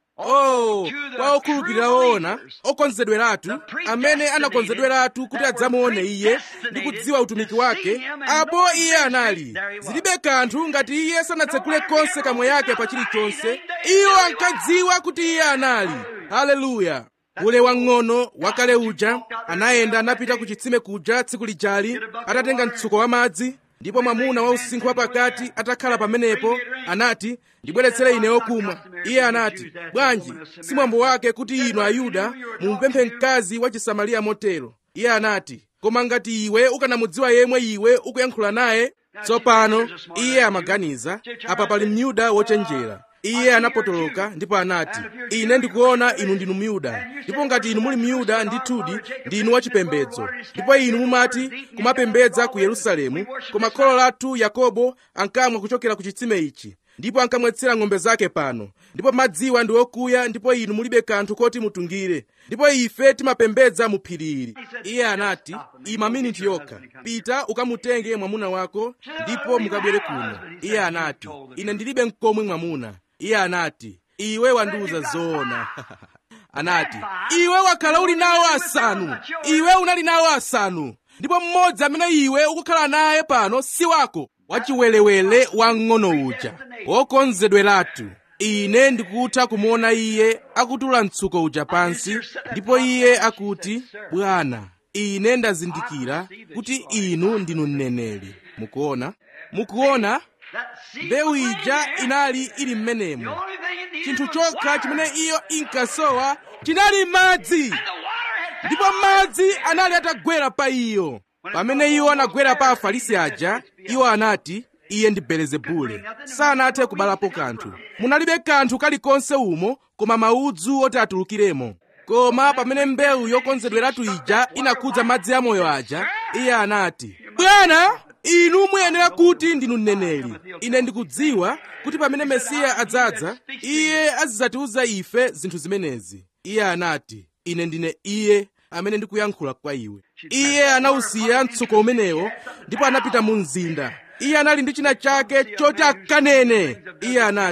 oh kwa okhulupirira woona okonzedweratu amene anakonzedweratu kuti adzamuone iye ndi kudziwa utumiki wake apo iye anali zilibe kanthu ngati iye sanatsekule konse kamwe yake pa chilichonse iwo ankadziwa kuti iye anali haleluya ule wang'ono wakale uja anayenda anapita ku chitsime kuja tsiku lijali atatenga mtsuko wa madzi ndipo mwamuna wa usinkhu wapakati atakhala pamenepo anati ndibweretsere ine okumwa iye anati bwanji si mwambo wake kuti inu ayuda mumupemphe mkazi wa chisamariya motero iye anati koma ngati iwe ukanamudziwa yemwe iwe ukuyankhula naye tsopano iye amaganiza apa pali myuda wochenjera iye anapotoloka ndipo anati ine ndikuona inu ndinu myuda ndipo ngati inu muli myuda ndithudi ndinu wachipembedzo ndipo inu mumati kumapembedza ku yerusalemu koma kholo lathu yakobo ankamwa kuchokera ku chitsime ichi ndipo ankamwetsera ng'ombe zake pano ndipo madziwa ndi okuya ndipo inu mulibe kanthu koti mutungire ndipo ife timapembedza mu phiri ili iye anati ima miniti yokha pita ukamutenge mwamuna wako ndipo mukabwere kuno iye anati ine ndilibe mkomwe mwamuna iye anati iwe wandiuza zoona anati iwe wakhala uli nawo asanu iwe unali nawo asanu ndipo mmodzi amene iwe ukukhala naye pano si wako wachiwelewele wang'ono uja wokonzedweratu ine ndikutha kumuona iye akutula mtsuko uja pansi ndipo iye akuti bwana ine ndazindikira kuti inu ndinu mneneri mukuona mukuona mbewu ija inali ili mmenemo chinthu chokha chimene iyo inkasowa chinali madzi ndipo madzi anali atagwera pa iyo pamene iwo anagwera pa afarisi aja iwo anati iye ndi belezebule sanathe kubalapo kanthu munalibe kanthu kalikonse umo koma maudzu oti atulukiremo koma pamene mbewu yokonzedweratu ija inakhudza madzi amoyo aja iye anati bwana inu muyenera kuti ndinu mneneri ine ndikudziwa kuti pamene mesiya adzadza iye azidzatiuza ife zinthu zimenezi iye anati ine ndine iye amene ndikuyankhula kwa iwe iye anawusiya mtsuko umenewo ndipo anapita mu mzinda iye anali ndi china chake choti akanene iye anati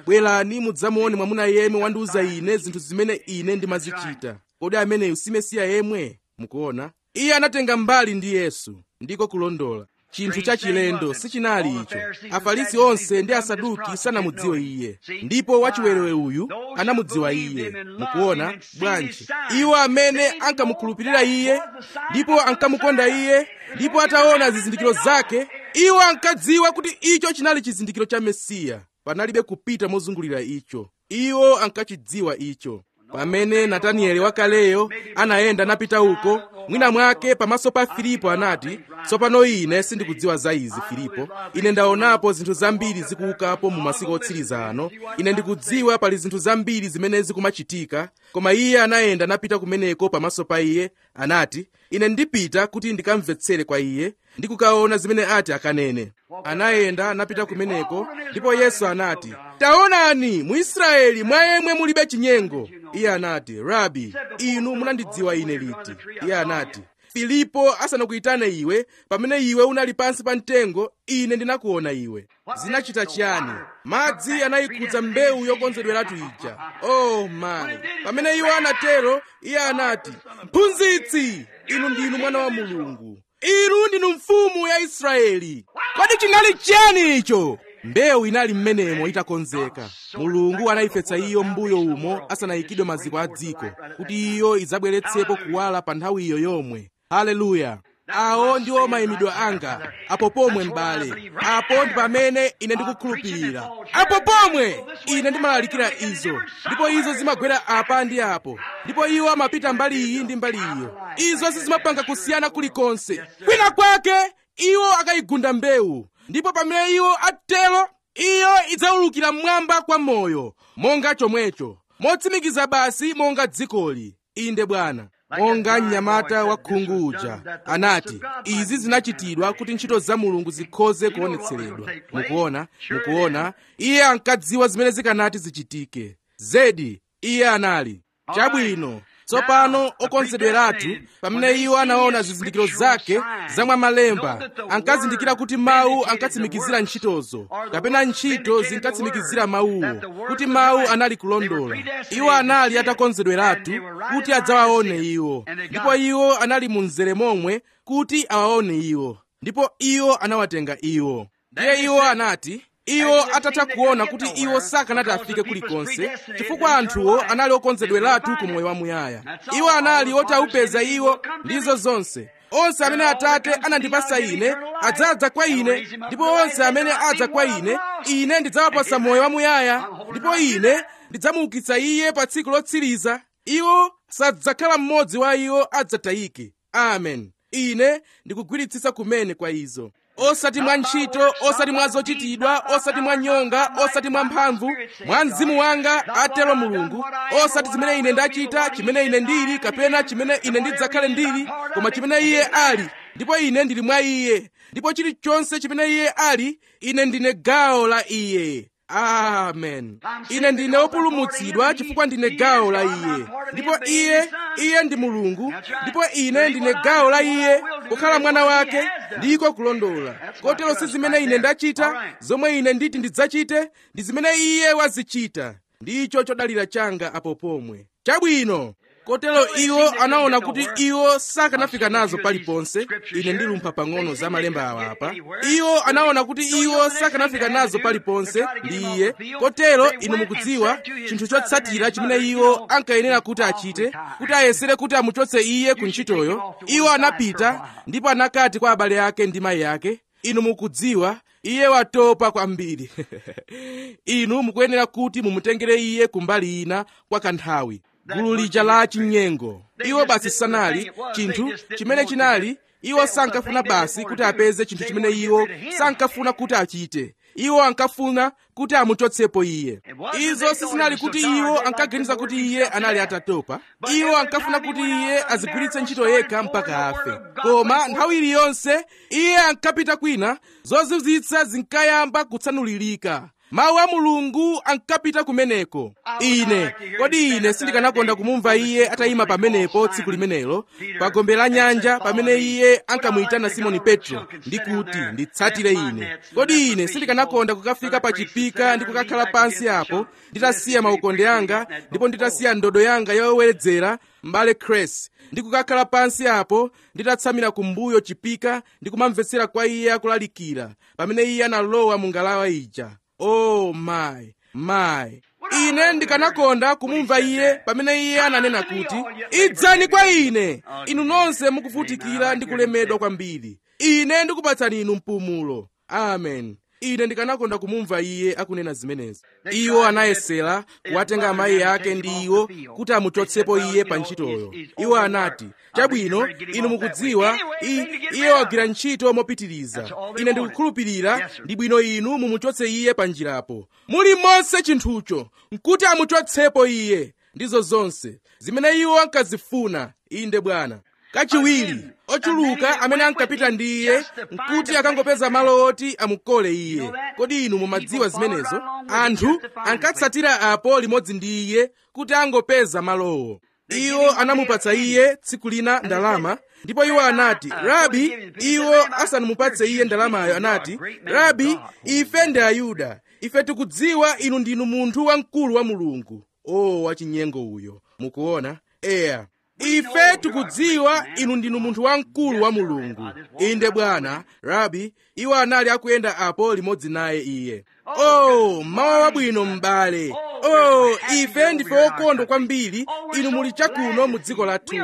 bwerani mudzamuone mwamuna yemwe wandiuza ine zinthu zimene ine ndimazichita kodi ameneyu si mesiya yemwe mukuona iye anatenga mbali ndi yesu ndiko kulondola chinthu chachilendo sichinali icho afarisi onse ndi asaduki sanamudziwe iye ndipo wachiwerewere uyu anamudziwa iye mukuona bwanji iwo amene ankamukhulupirira iye ndipo ankamukonda iye ndipo ataona zizindikiro zake iwo ankadziwa kuti icho chinali chizindikiro cha mesiya panalibe kupita mozungulira icho iwo ankachidziwa icho pamene natanieli wakaleyo anayenda napita uko mwina mwake pamaso pa filipo anati tsopano ine sindikudziwa za izi filipo ine ndaonapo zinthu zambiri zikuukapo mu masiku otsiriza ano ine ndikudziwa pali zinthu zambiri zimene zikumachitika koma iye anayenda napita kumeneko pamaso pa iye anati ine ndipita kuti ndikamvetsere kwa iye ndi kukaona zimene ati akanene anayenda napita kumeneko ndipo yesu anati taonani mu israeli mwa yemwe mulibe chinyengo iye anati rabi inu munandidziwa ine liti iye anati filipo asanakuyitane iwe pamene iwe unali pansi pa mtengo ine ndinakuona iwe zinachita chiyani madzi anayikhudza mbewu yokonzedweratu ija oh mayi pamene iwo anatero iye anati mphunzitsi inu ndinu mwana wa mulungu inu ndinu mfumu ya israeli kodi chinali chiyani icho mbewu inali mmenemo itakonzeka mulungu anayifetsa iyo mbuyo umo asanayikidwe maziko a dziko kuti iyo idzabweretsepo kuwala pa nthawi iyo yomwe haleluya awo ndiwo mayimidwe anga apo pomwe m'bale apo ndi pamene ine ndikukhulupirira apo pomwe ine ndimalalikira izo ndipo izo zimagwera apa ndi apo ndipo iwo amapita mbali iyi ndi mbali iyo izo sizimapanga kusiyana kulikonse kwina kwake iwo akayigunda mbewu ndipo pamene iwo atero iyo idzaulukira mmwamba kwa moyo monga chomwecho motsimikiza basi monga dzikoli inde bwana monga mnyamata wa khungu uja anati izi zinachitidwa kuti ntchito za mulungu zikhoze kuonetseredwa mukuona mukuona iye ankadziwa zimene zikanati zichitike zedi iye anali chabwino tsopano okonzedweratu pamene iwo anaona zizindikiro zake zamwa malemba ankazindikira kuti mawu ankatsimikizira ntchitozo kapena ntchito zinkatsimikizira mawuwo kuti mawu anali kulondola iwo anali atakonzedweratu kuti adzawaone iwo ndipo iwo anali mu mzere momwe kuti awaone iwo ndipo iwo anawatenga iwo ndiye iwo anati iwo atatha kuona kuti iwo sakanati afike kulikonse chifukwa anthuwo anali okonzedweratu ku moyo wamuyaya iwo anali otawupeza iwo ndizo zonse onse amene atate anandipasa ine adzadza kwa ine ndipo onse amene adza kwa ine ine ndidzawapasa moyo wamuyaya ndipo ine ndidzamuukitsa iye pa tsiku lotsiriza iwo sadzakhala mmodzi wa iwo adzatayike amen ine ndikugwiritsitsa kumene kwa izo osati mwa ntchito osati mwa zochitidwa osati mwa nyonga osati mwa mphamvu mwa mzimu wanga atero mulungu osati zimene ine ndachita chimene ine ndili kapena chimene ine ndidzakhale ndili koma chimene iye ali ndipo ine ndili mwa iye ndipo chilichonse chimene iye ali ine ndine gawo la iye amen ine ndine wopulumutsidwa chifukwa ndine gawo la iye ndipo iye iye ndi mulungu ndipo ine ndine gawo la iye kukhala mwana wake ndiko kulondola kotero si zimene ine ndachita zomwe ine nditi ndidzachite ndi zimene iye wazichita ndicho chodalira changa apo pomwe chabwino kotero iwo anaona kuti iwo sakanafika nazo paliponse ine ndilumpha pang'ono za malemba awa apa iwo anaona kuti iwo sakanafika nazo paliponse ndi iye kotero inu mukudziwa chinthu chotsatira chimene iwo ankayenera kuti achite kuti ayesere kuti amuchotse iye ku ntchitoyo iwo anapita ndipo anakati kwa abale ake ndi mayi ake inu mukudziwa iye watopa kwambiri inu mukuyenera kuti mumutengere iye kumbali ina kwa kanthawi gulu lija la chinyengo iwo basi sanali chinthu chimene chinali iwo sankafuna basi kuti apeze chinthu chimene iwo sankafuna kuti achite iwo ankafuna kuti amuchotsepo iye izo sizinali kuti iwo ankaganiza kuti iye anali atatopa iwo ankafuna kuti iye azigwiritse ntchito yekha mpaka afe koma nthawi iliyonse iye ankapita kwina zozizwitsa zinkayamba kutsanulirika mawu a mulungu ankapita kumeneko ine kodi ine sindikanakonda kumumva iye atayima pamenepo tsiku limenelo pa gombe la nyanja pamene iye ankamuyitana simoni petro ndi kuti nditsatire ine kodi ine sindikanakonda kukafika pa chipika ndi kukakhala pansi apo nditasiya maukonde anga ndipo nditasiya ndodo yanga yoweredzera m'bale kresi ndi kukakhala pansi apo nditatsamira kumbuyo chipika ndi kumamvetsera kwa iye akulalikira pamene iye analowa mu ngalawa ija oh my my ine ndikanakonda kumumva iye pamene iye ananena kuti idzani kwa ine inu nonse mukuvutikira ndi kulemedwa kwambiri ine ndikupatsani inu mpumulo amen ine ndikanakonda kumumva iye akunena zimenezi iwo anayesera kuwatenga amayi ake ndi iwo kuti amuchotsepo iye pa ntchitoyo iwo anati chabwino inu mukudziwa iye wagwira ntchito mopitiriza ine ndikukhulupirira ndi bwino inu mumuchotse iye pa njirapo muli monse chinthucho nkuti amuchotsepo iye ndizo zonse zimene iwo ankazifuna inde bwana kachiwiri ochuluka amene ankapita ndi iye nkuti akangopeza malo oti amukole iye kodi inu mumadziwa zimenezo anthu ankatsatira apo limodzi ndi iye kuti angopeza malowo iwo anamupatsa iye tsiku lina ndalama ndipo iwo anati rabi iwo asanamupatse iye ndalamayo anati rabi ife ndi ayuda ife tikudziwa inu ndinu munthu wamkulu wa mulungu o oh, wachinyengo uyo mukuona eya ife tikudziwa inu ndinu munthu wamkulu wa mulungu inde bwana rabi iwo anali akuyenda apo limodzi naye iye oh mawa wabwino m'bale oh ife ndife okondwa kwambiri inu muli chakuno mu dziko lathuli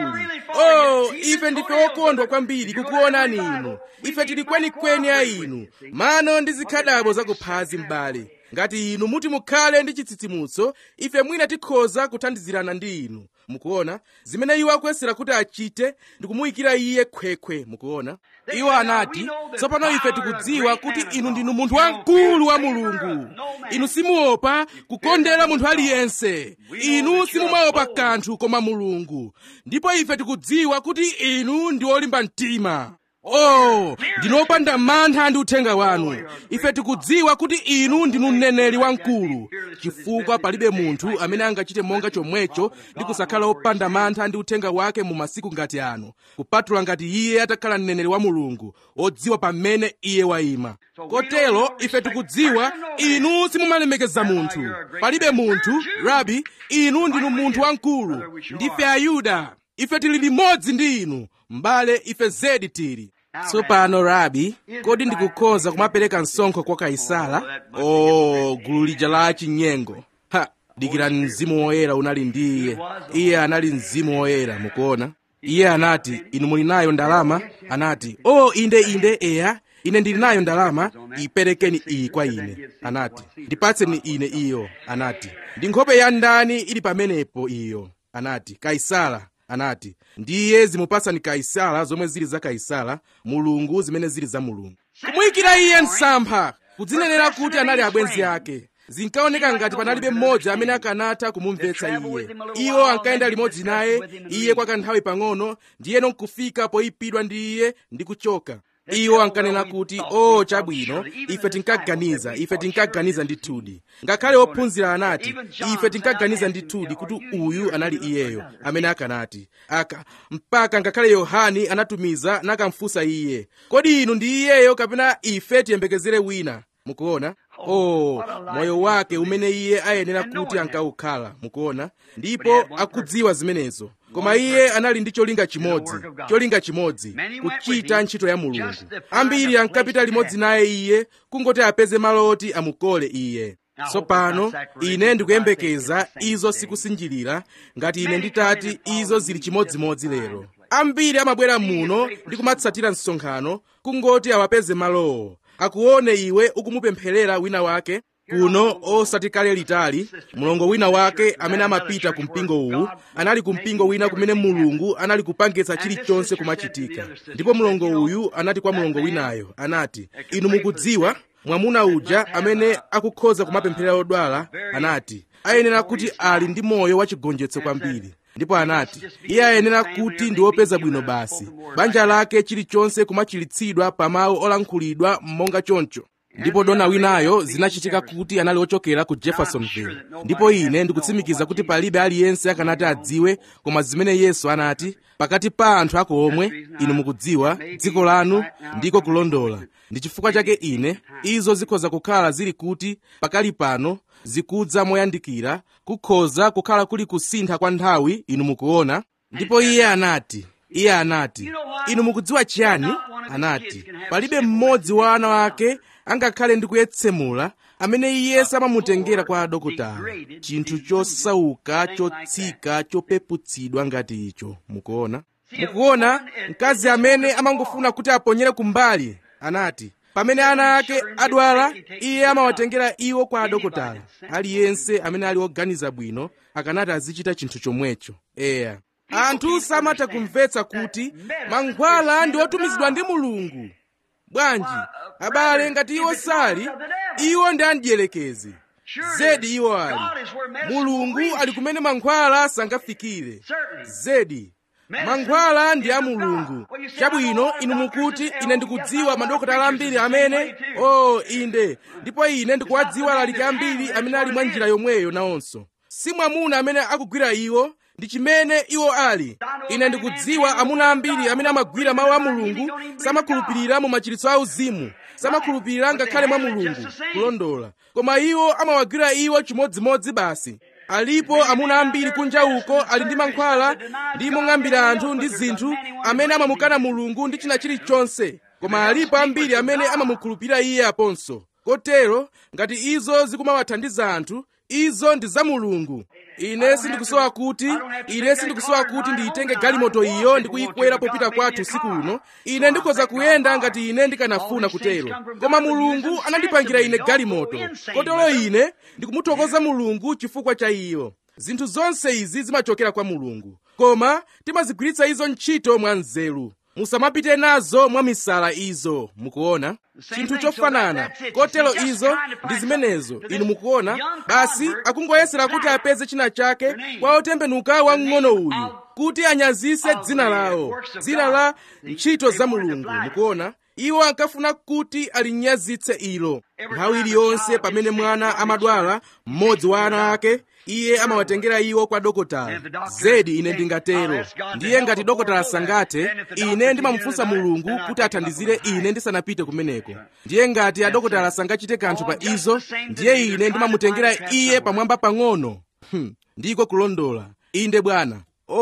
oh ife ndife okondwa kwambiri kukuonani inu ife tili kwenikweni a inu mano ndi zikhadabo zakuphazi m'bale ngati inu muti mukhale ndi chitsitsimutso ife mwina tikhoza kuthandizirana ndi inu mukuona zimene iwo akuyesera kuti achite ndi kumuyikira iye khwekhwe mukuona iwo anati tsopano ife tikudziwa kuti inu ndinu munthu wamkulu wa mulungu inu simuopa kukondera munthu aliyense inu simumaopa kanthu koma mulungu ndipo ife tikudziwa kuti inu ndi olimba mtima oh ndinopanda mantha ndi uthenga wanu ife tikudziwa kuti inu ndinu mneneri wamkulu chifukwa palibe munthu amene angachite monga chomwecho ndi kusakhala opanda mantha ndi uthenga wake mu masiku ngati ano kupatula ngati iye atakhala mneneri wa mulungu odziwa pamene iye wayima kotero ife tikudziwa inu simumalemekeza munthu palibe munthu rabi inu ndinu munthu wamkulu ndife ayuda ife tili limodzi ndi inu m'bale ife zedi tili tsopano rabi kodi ndikukhoza kumapereka msonkho kwa kaisala o gulu lija la chinyengo ha dikirani mzimu woyera unali ndi iye iye anali mzimu woyera mukuona iye anati inu muli nayo ndalama anati o oh, inde inde eya ine ndili nayo ndalama iperekeni iyi kwa ine anati ndipatseni ine iyo anati ndi nkhope ya ndani ili pamenepo iyo anati kaisala anati ndiye zimupatsani kaisala zomwe zili za kaisala mulungu zimene zili za mulungu kumuyikira iye msampha kudzinenera kuti anali abwenzi ake zinkaoneka ngati panalibe mmodzi amene akanatha kumumvetsa iye iwo ankayenda limodzi naye iye kwa kanthawi pang'ono ndiyeno nkufika poyipidwa ndi iye ndi kuchoka iwo ankanena kuti o oh, chabwino ife tinkaganiza ife tinkaganiza ndithudi ngakhale ophunzira anati ife tinkaganiza ndithudi kuti uyu anali iyeyo amene akanati aka mpaka ngakhale yohani anatumiza nakamfunsa iye kodi inu ndi iyeyo kapena ife tiyembekezere wina mukuona oh moyo wake umene iye ayenera kuti ankawukhala mukuona ndipo akudziwa zimenezo koma iye anali ndi cholinga chimodzi cholinga chimodzi kuchita ntchito ya mulungu ambiri ankapita limodzi naye iye kungoti apeze malo oti amukole iye tsopano ine ndikuyembekeza izo sikusinjirira ngati ine nditati izo zili chimodzimodzi lero ambiri amabwera muno ndi kumatsatira msonkhano kungoti awapeze malowo akuone iwe ukumupempherera wina wake kuno osati kale litali mlongo wina wake amene amapita ku mpingo uwu anali ku mpingo wina kumene mulungu anali kupangitsa chilichonse kumachitika ndipo mlongo uyu anati kwa mlongo winayo anati inu mukudziwa mwamuna uja amene akukhoza kumapempherera odwala anati ayenera kuti ali ndi moyo wachigonjetso kwambiri ndipo anati iye ayenera kuti ndi wopeza bwino basi banja lake chilichonse kumachilitsidwa pa mawu olankhulidwa monga choncho ndipo dona winayo zinachitika kuti anali ochokera ku jeffersonville ndipo ine ndikutsimikiza kuti palibe aliyense akanati adziwe koma zimene yesu anati pakati pa anthu ako omwe inu mukudziwa dziko lanu ndiko kulondola ndi chifukwa chake ine izo zikhoza kukhala zili kuti pakali pano zikudza moyandikira kukhoza kukhala kuli kusintha kwa nthawi inu mukuona ndipo iye anati iye anati inu mukudziwa chiyani anati palibe mmodzi wa ana wake angakhale ndi kuyetsemula amene iye samamutengera kwa adokotala chinthu chosauka chotsika chopeputsidwa ngati icho mukuona mukuona mkazi amene amangofuna kuti aponyere kumbali anati pamene ana ake adwala iye amawatengera iwo kwa adokotala aliyense amene ali oganiza bwino akanati azichita chinthu chomwecho eya anthu samatha kumvetsa kuti mankhwala ndi otumizidwa ndi mulungu bwanji abale ngati iwo sali iwo ndi amdierekezi zedi iwo ali mulungu ali kumene mankhwala sangafikire zedi mankhwala ndi a mulungu chabwino inu mukuti ine ndikudziwa madokotala ambiri amene o oh, inde ndipo ine ndikuwadziwa alaliki ambiri amene ali mwa njira yomweyo nawonso si mwamuna amene akugwira iwo ndi chimene iwo ali ine ndikudziwa amuna ambiri amene amagwira mawu a mulungu samakhulupirira mu machiritso auzimu samakhulupirira ngakhale mwa mulungu kulondola koma iwo amawagwira iwo chimodzimodzi basi alipo amuna ambiri kunja uko ali ndi mankhwala ndi mong'ambira anthu ndi zinthu amene amamukana mulungu ndi china chilichonse koma alipo ambiri amene amamukhulupirira iye aponso kotero ngati izo zikumawathandiza anthu izo ndi za mulungu ine sindikusowa kuti ine sindikusowa kuti ndiyitenge galimoto iyo ndi kuyikwera popita kwathu usiku uno ine ndikhoza kuyenda ngati ine ndikanafuna kutero koma mulungu anandipangira ine galimoto kotero ine ndikumuthokoza mulungu chifukwa cha iyo zinthu zonse izi zimachokera kwa mulungu koma timazigwiritsa izo ntchito mwa nzeru musamapite nazo mwa misala izo mukuona chinthu chofanana kotero izo ndi zimenezo inu mukuona basi akungoyesera kuti apeze china chake kwa otembenuka wamng'ono uyu kuti anyazise dzina lawo dzina la ntchito za mulungu mukuona iwo ankafuna kuti alinyazitse ilo nthawi iliyonse pamene mwana amadwala mmodzi wa ana ake iye amawatengera iwo kwa dokotala zedi ine ndingatero ndiye ngati dokotala sangathe ine ndimamufunsa mulungu kuti athandizire ine ndisanapite kumeneko ndiye ngati adokotala sangachite kanthu pa izo ndiye ine ndimamutengera iye pamwamba pang'ono hmm. ndiko kulondola inde bwana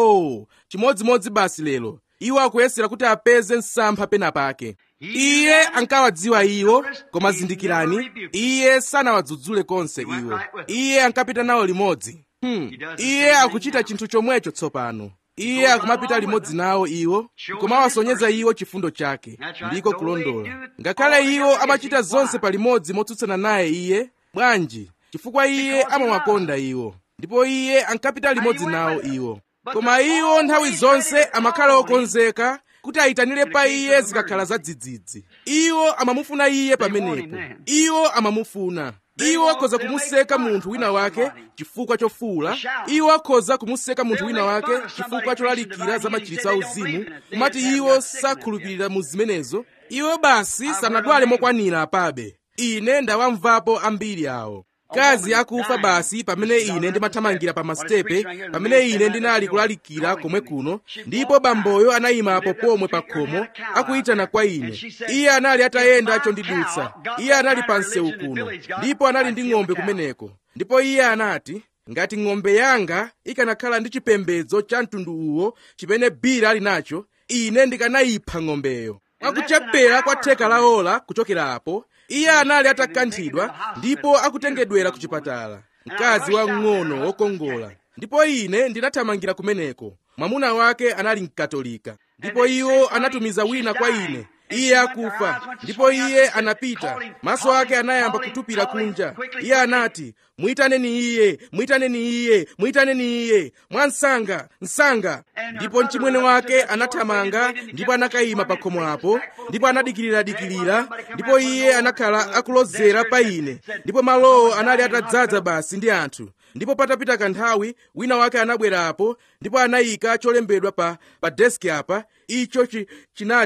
oh chimodzimodzi basi lero iwo akuyesera kuti apeze msampha pena pake iye ankawadziwa iwo koma zindikirani iye sanawadzudzule konse iwo iye ankapita nawo limodzi hmm. iye akuchita chinthu chomwecho tsopano iye akumapita limodzi nawo iwo kumawasonyeza iwo chifundo chake ndiko kulondola ngakhale iwo amachita zonse palimodzi motsutsana naye iye bwanji chifukwa iye amawakonda iwo ndipo iye ankapita limodzi nawo iwo koma iwo nthawi zonse amakhala okonzeka kuti ayitanire pa iye zikakhala zadzidzidzi iwo amamufuna iye pamenepo iwo amamufuna iwo akhoza kumuseka munthu wina wake chifukwa chofuula iwo akhoza kumuseka munthu wina wake chifukwa cholalikira za machiritso auzimu kumati iwo sakhulupirira mu zimenezo iwo basi sanadwale mokwanira apabe ine ndawamvapo ambiri awo kazi akufa basi pamene ine ndimathamangira pa masitepe pamene ine ndinali kulalikira komwe kuno ndipo bamboyo anayimapo pomwe pa khomo akuyitana kwa ine iye anali atayenda chondidutsa iye anali pa msewu kuno ndipo anali ndi ng'ombe kumeneko ndipo iye anati ngati ng'ombe yanga ikanakhala ndi chipembedzo cha mtundu uwo chimene bira ali nacho ine ndikanayipha ng'ombeyo akuchapera kwa theka la ola kuchokera apo iye anali atakanthidwa ndipo akutengedwera ku chipatala mkazi wamng'ono wokongola ndipo ine ndinathamangira kumeneko mwamuna wake anali mkatolika ndipo iwo anatumiza wina kwa ine iye akufa ndipo iye anapita maso ake anayamba kutupira kunja iye anati muyitaneni iye muyitaneni iye muyitaneni iye mwansanga msanga ndipo mchimwene wake anathamanga ndipo anakayima pa khomo apo ndipo anadikirira-dikirira ndipo iye anakhala akulozera pa ine ndipo malowo anali atadzaza basi ndi anthu ndipo patapita kanthawi wina wake anabwerapo ndipo anayika cholembedwa pa, pa deski apa icho chi, chinati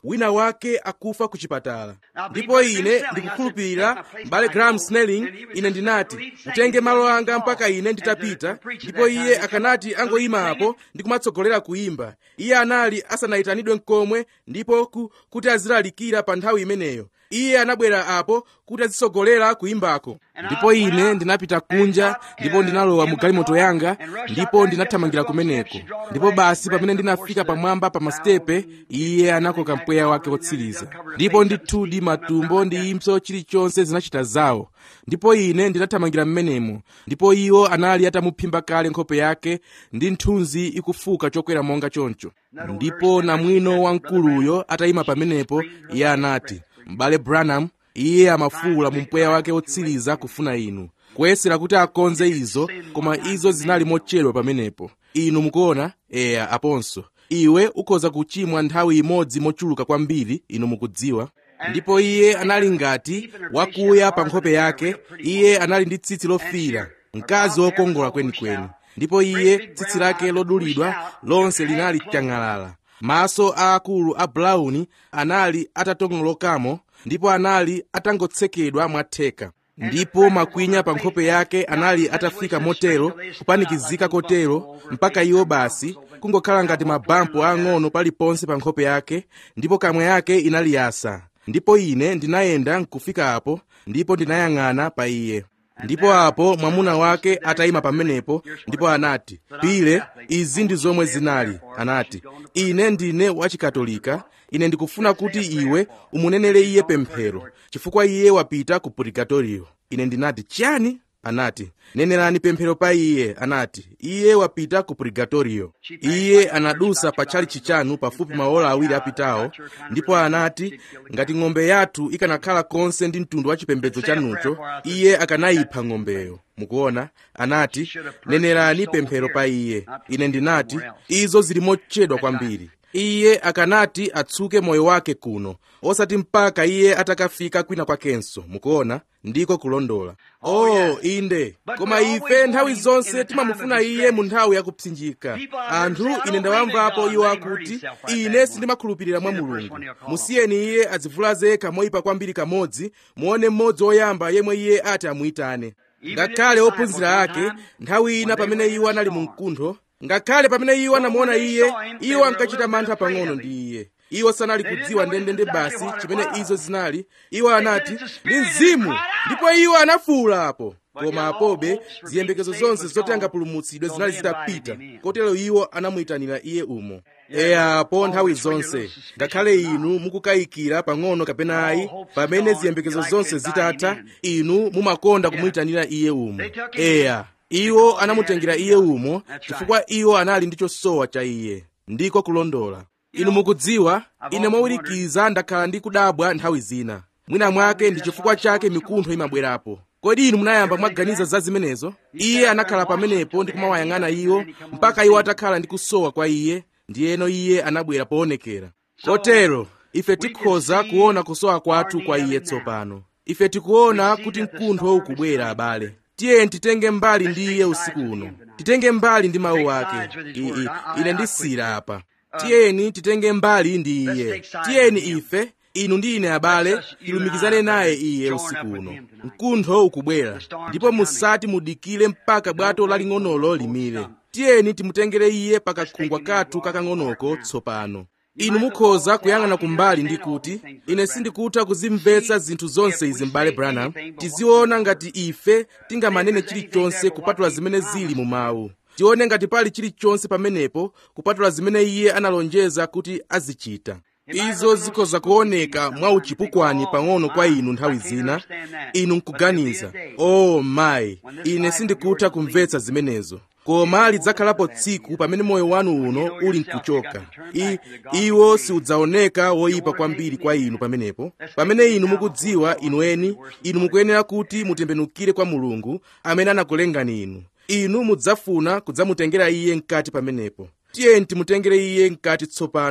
wina wake akufa ku chipatala ndipo ine ndikukhulupirira m'bale graham snelling ine ndinati mutenge malo anga mpaka ine nditapita ndipo iye akanati angoyima apo ndi kumatsogolera kuyimba iye anali asanayitanidwe nkomwe ndipo ku, kuti azilalikira pa nthawi imeneyo iye anabwera apo kuti azitsogolera kuyimbako ndipo ine ndinapita kunja ndipo ndinalowa mu galimoto yanga ndipo ndinathamangira kumeneko ndipo basi pamene ndinafika pamwamba pa masitepe iye anakoka mpweya wake wotsiriza ndipo ndithudi matumbo ndi impso chilichonse zinachita zawo ndipo ine ndinathamangira mmenemo ndipo iwo anali atamuphimba kale nkhope yake ndi nthunzi ikufuka chokwera monga choncho ndipo namwino wamkuluyo atayima pamenepo iye anati m'bale branham iye amafuwula mu mpweya wake wotsiriza kufuna inu kuyesera kuti akonze izo koma izo zinali mochedwa pamenepo inu mukuona eya aponso iwe ukhoza kuchimwa nthawi imodzi mochuluka kwambiri inu mukudziwa ndipo iye anali ngati wakuya pa nkhope yake iye anali ndi tsitsi lofiira mkazi wokongola kwenikweni ndipo iye tsitsi lake lodulidwa lonse linali chang'alala maso aakulu a brown anali atatongolokamo ndipo anali atangotsekedwa mwatheka ndipo makwinya pa nkhope yake anali atafika motero kupanikizika kotero mpaka iwo basi kungokhala ngati mabampo ang'ono paliponse pa nkhope yake ndipo kamwa yake inali yasa ndipo ine ndinayenda nkufika apo ndipo ndinayang'ana pa iye ndipo apo mwamuna wake atayima pamenepo ndipo anati pile izi ndi zomwe zinali anati ine ndine wachikatolika ine ndikufuna kuti iwe umunenere iye pemphero chifukwa iye wapita ku purgatoriyo ine ndinati chiyani anati nenerani pemphero pa iye anati iye wapita ku purgatoriyo iye anadusa patchali chichanu pafupi maola awiri apitawo ndipo anati ngati ng'ombe yathu ikanakhala konse ndi mtundu wa chipembedzo chanucho iye akanayipha ng'ombeyo mukuona anati nenerani pemphero pa iye ine ndinati izo zili mochedwa kwambiri iye akanati atsuke moyo wake kuno osati mpaka iye atakafika kwina kwakenso mukuona ndiko kulondola oh inde koma ife nthawi zonse timamufuna iye mu nthawi yakupsinjika anthu ine ndawamvapo iwo akuti ine sindimakhulupirira mwa mulungu musiyeni iye adzivulaze yekha moyipa kwambiri kamodzi muone mmodzi woyamba yemwe iye ati amuyitane ngakhale ophunzira ake nthawi ina pamene iwo anali mu mkuntho ngakhale pamene iwo anamuona iye iwo ankachita mantha pang'ono ndi iye iwo sanali kudziwa ndendende basi chimene izo zinali iwo anati ndi mzimu ndipo iwo anafuwula apo koma apobe ziyembekezo zonse zoti angapulumutsidwe zinali zitapita kotero iwo anamuyitanira iye umo eyapo nthawi zonse ngakhale inu mukukayikira pang'ono kapena ayi pamene ziyembekezo zonse zitatha inu mumakonda kumuyitanira iye umo eya iwo anamutengera iye umo chifukwa iwo anali ndi chosowa cha iye ndiko kulondola inu mukudziwa ine mowirikiza ndakhala ndi kudabwa nthawi zina mwina mwake ndi chifukwa chake mikuntho imabwerapo kodi inu munayamba mwaganiza za zimenezo iye anakhala pamenepo ndi kumawayang'ana iwo mpaka iwo atakhala ndi kusowa kwa iye ndiyeno iye anabwera poonekera kotero ife tikhoza kuona kusowa kwathu kwa iye tsopano ife tikuona kuti mkuntho ukubwera abale tiye titenge mbali ndi iye usiku uno titenge mbali ndi mawu ake ii ine ndisira apa tiyeni titenge mbali ndi iye tiyeni ife inu ndi ine abale tilumikizane naye iye usiku uno mkuntho ukubwera ndipo musati mudikire mpaka bwato laling'onolo limire tiyeni timutengere iye pakakhungwa kathu kakang'onoko tsopano inu mukhoza kuyang'ana kumbali ndi kuti ine sindikutha kuzimvetsa zinthu zonse izi m'bale branham tiziona ngati ife tingamanene chilichonse kupatula zimene zili mu mawu tione ngati pali chilichonse pamenepo kupatula zimene iye analonjeza kuti azichita izo zikhoza kuoneka mwa uchipukwani pang'ono kwa inu nthawi zina inu nkuganiza oh mayi ine sindikutha kumvetsa zimenezo koma lidzakhalapo tsiku pamene moyo wanu uno uli nkuchoka I, iwo siudzaoneka woyipa kwambiri kwa inu pamenepo pamene inu mukudziwa inu eni inu mukuyenera kuti mutembenukire kwa mulungu amene anakulengani inu inu mudzafuna kudzamutengera iye mkati pamenepo tiyeni timutengere iye mkati tsopano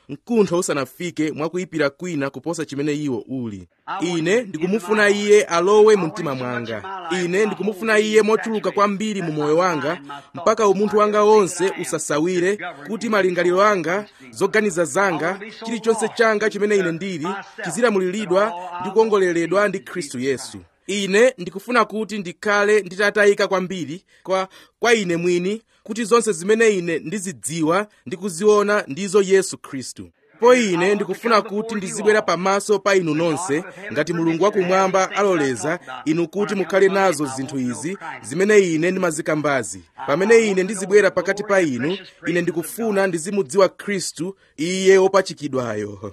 mkuntho usanafike mwakuyipira kwina kuposa chimene iwo uli ine ndikumufuna iye alowe mu mtima mwanga ine ndikumufuna iye mochuluka kwambiri mu moyo wanga mpaka umunthu wanga wonse usasawire kuti malingaliro anga zoganiza zanga chilichonse changa chimene ine ndili chizilamulilidwa ndi kuongoleredwa ndi khristu yesu ine ndikufuna kuti ndikhale nditatayika kwambiri kwa, kwa ine mwini kuti zonse zimene ine ndizidziwa ndi kuziona ndizo yesu khristu po ine ndikufuna kuti ndizibwera pamaso pa inu nonse ngati mulungu wakumwamba aloleza inu kuti mukhale nazo zinthu izi zimene ine ndimazikambazi pamene ine ndizibwera pakati pa inu ine ndikufuna ndizimudziwa khristu iye wopachikidwayo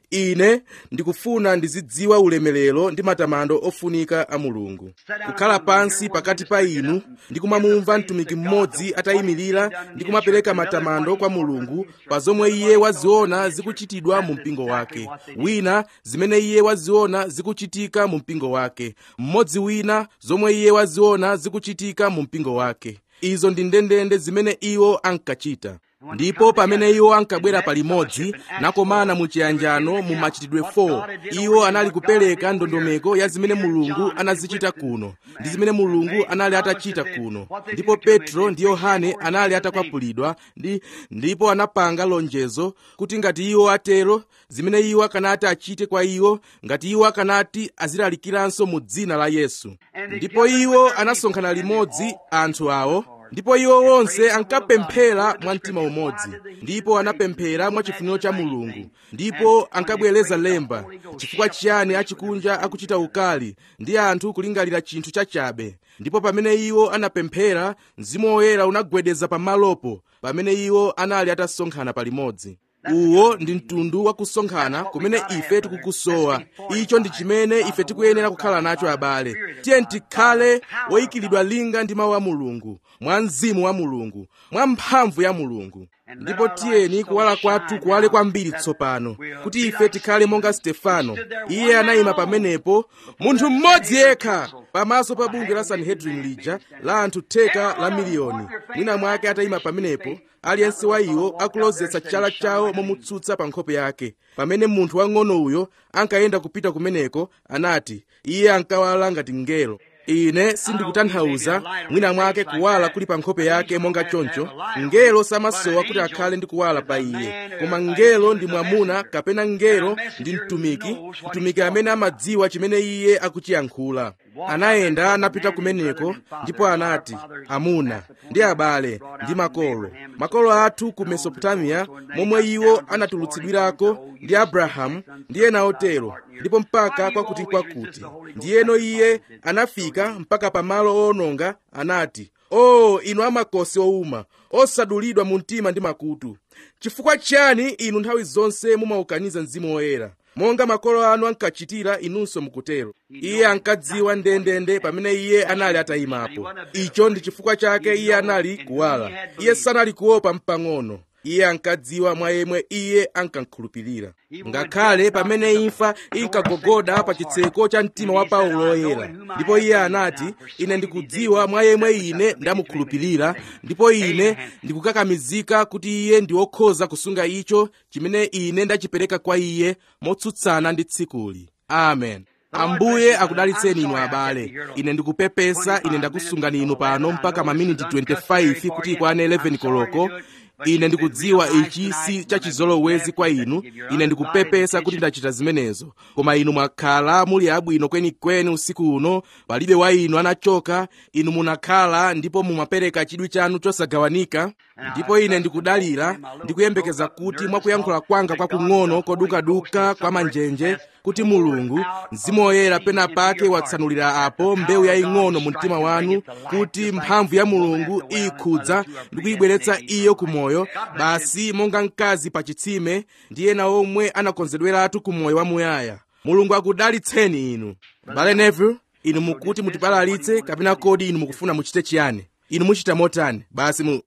ine ndikufuna ndizidziwa ulemerero ndi matamando ofunika a mulungu kukhala pansi pakati pa inu ndikumamumva mtumiki mmodzi atayimirira ndi kumapereka matamando kwa mulungu pa zomwe iye waziona zikuchitidwa mu mpingo wake wina zimene iye waziona zikuchitika mu mpingo wake mmodzi wina zomwe iye waziona zikuchitika mu mpingo wake izo ndi ndendende zimene iwo ankachita ndipo pamene iwo ankabwera palimodzi nakomana mu chiyanjano mu machitidwe 4 iwo anali kupereka ndondomeko ya zimene mulungu anazichita kuno ndi zimene mulungu anali atachita kuno ndipo petro ndi yohane anali atakwapulidwa ndi ndipo anapanga lonjezo kuti ngati iwo atero zimene iwo akanati achite kwa iwo ngati iwo akanati azilalikiranso mu dzina la yesu ndipo iwo anasonkhana limodzi anthu awo ndipo iwo onse ankapemphera mwa mtima umodzi ndipo anapemphera mwa chifuniro cha mulungu ndipo ankabwereza lemba chifukwa chiyani achikunja akuchita ukali ndi anthu kulingalira chinthu chachabe ndipo pamene iwo anapemphera mzimu woyera unagwedeza pamalopo pamene iwo anali atasonkhana palimodzi uwo ndi mtundu wa kusonkhana kumene ife tikukusowa icho ndi chimene ife tikuyenera kukhala nacho abale tiye tikhale woyikiridwa linga ndi mawu a mulungu mwa mzimu wa mulungu mwa mphamvu ya mulungu ndipo tiyeni kuwala kwathu kuwale kwambiri tsopano kuti ife tikhale monga stefano iye anayima pamenepo munthu mmodzi yekha pamaso pa bungwe la sanhedrin lija la anthu theka la miliyoni mwina mwake atayima pamenepo aliyense wa iwo akulozetsa chala chawo momutsutsa pa nkhope yake pamene munthu wang'ono uyo ankayenda kupita kumeneko anati iye ankawala ngati mngelo ine sindikutanthauza mwina mwake kuwala kuli pa nkhope yake monga choncho mngelo samasowa kuti akhale ndi kuwala pa iye koma mngelo ndi mwamuna kapena mngelo ndi mtumiki mtumiki amene amadziwa chimene iye akuchiyankhula anayenda anapita kumeneko ndipo anati amuna ndi abale ndi makolo makolo athu ku mesopotamiya momwe iwo anatulutsidwirako ndi abrahamu ndi ena otero ndipo mpaka kwakuti kwakuti ndiyeno iye anafika mpaka pamalo owononga anati o oh, inu amakosi owuma osadulidwa mu mtima ndi makutu chifukwa chiyani inu nthawi zonse mumaukaniza mzimu woyera monga makolo anu ankachitira inunso mukutero iye ankadziwa ndendende pamene iye anali atayimapo icho ndi chifukwa chake iye anali kuwala iye sanali kuopa mpang'ono iye ankadziwa mwa yemwe iye ankankhulupirira ngakhale pamene imfa inkagogoda pa chitseko cha mtima wa paulo woyera ndipo iye anati ine ndikudziwa mwa yemwe ine ndamukhulupirira ndipo ine ndikukakamizika kuti iye ndi wokhoza kusunga icho chimene ine ndachipereka kwa iye motsutsana ndi tsikuli amen ambuye akudalitseni inu abale ine ndikupepesa ine ndakusungani inu pano mpaka maminiti 25 kuti ikwane 11 koloko ine ndikudziwa ichi si chachizolowezi kwa inu ine ndikupepesa kuti ndachita zimenezo koma inu mwakhala muli abwino kwenikweni usiku uno palibe wa inu anachoka inu munakhala ndipo mumapereka chidwi chanu chosagawanika ndipo ine ndikudalira ndikuyembekeza kuti mwakuyankhula kwanga kwakung'ono kodukaduka kwa manjenje kuti mulungu mzimu woyera pena pake watsanulira apo mbewu yaying'ono mu mtima wanu kuti mphamvu ya mulungu iyikhudza ndi kuyibweretsa iyo ku moyo basi monga mkazi pa chitsime ndi ena omwe anakonzedweratu ku moyo wamuyaya mulungu akudalitseni inu bale neville inu mukuti mutibalalitse kapena kodi inu mukufuna muchite chiyani inu muchita motani basi mu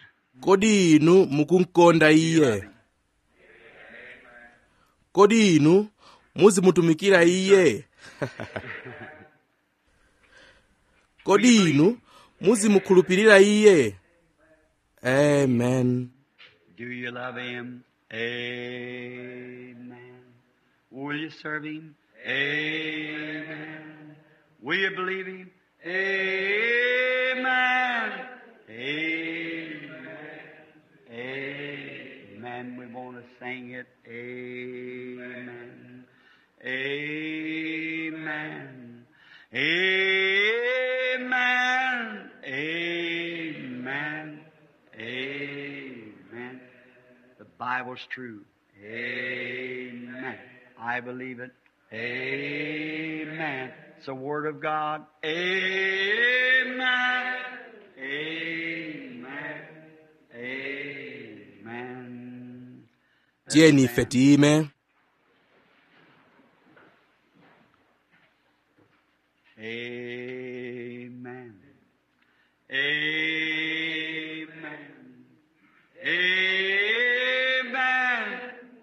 kodi inu mukumkonda iye kodi inu muzimutumikira iye kodi inu muzimukhulupirira iye amen Do you love him? Amen. Will you serve Him? Amen. Will you believe Him? Amen. Amen. Amen. We want to sing it. Amen. Amen. Amen. Amen. Amen. The Bible's true. Amen. I believe it. Amen. It's the Word of God. Amen. Amen. Amen. tiyeni ife tiyime Amen. Amen. Amen.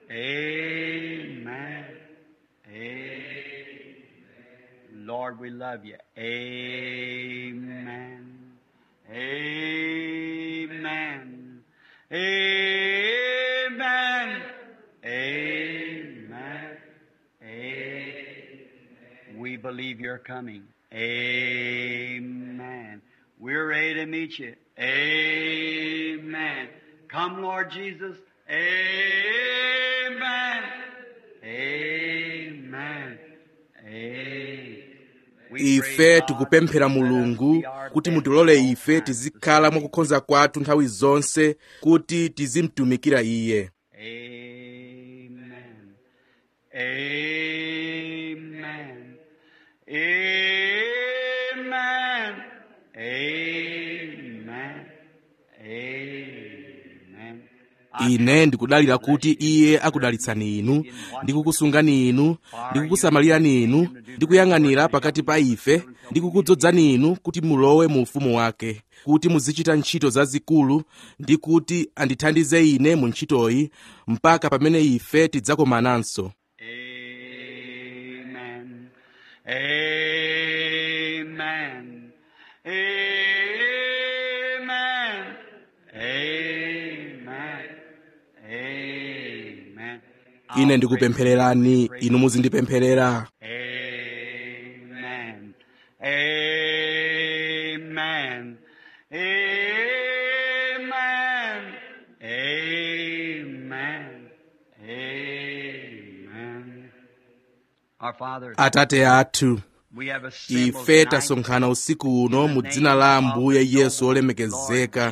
Amen. Amen. Lord, we love you. Amen. Amen. Amen. Amen. Amen. We believe you're coming. Amen. We're ready to meet you. Amen. Come, Lord Jesus. Amen. Amen. Amen. We ife pray, God, tikupemphera let us mulungu be our kuti best mutilole at all ife times. tizikhala mwakukhonza kwathu nthawi zonse kuti tizimtumikira iye Amen. Amen. Amen. Amen. Amen. ine ndikudalira kuti iye akudalitsani inu ndikukusungani inu ndikukusamalirani inu ndikuyang'anira pakati pa ife ndikukudzozani inu kuti mulowe mu ufumu wake kuti muzichita ntchito zazikulu ndi kuti andithandize ine mu ntchitoyi mpaka pamene ife tidzakomananso Amen. Amen. Amen. Amen. Amen. ine ndikupemphererani inu muzindipempherera Amen. Amen. Amen. Amen. Amen. Our Father, atate athu we have assembled ife tonight tasonkhana usiku uno mu dzina la ambuye yesu olemekezeka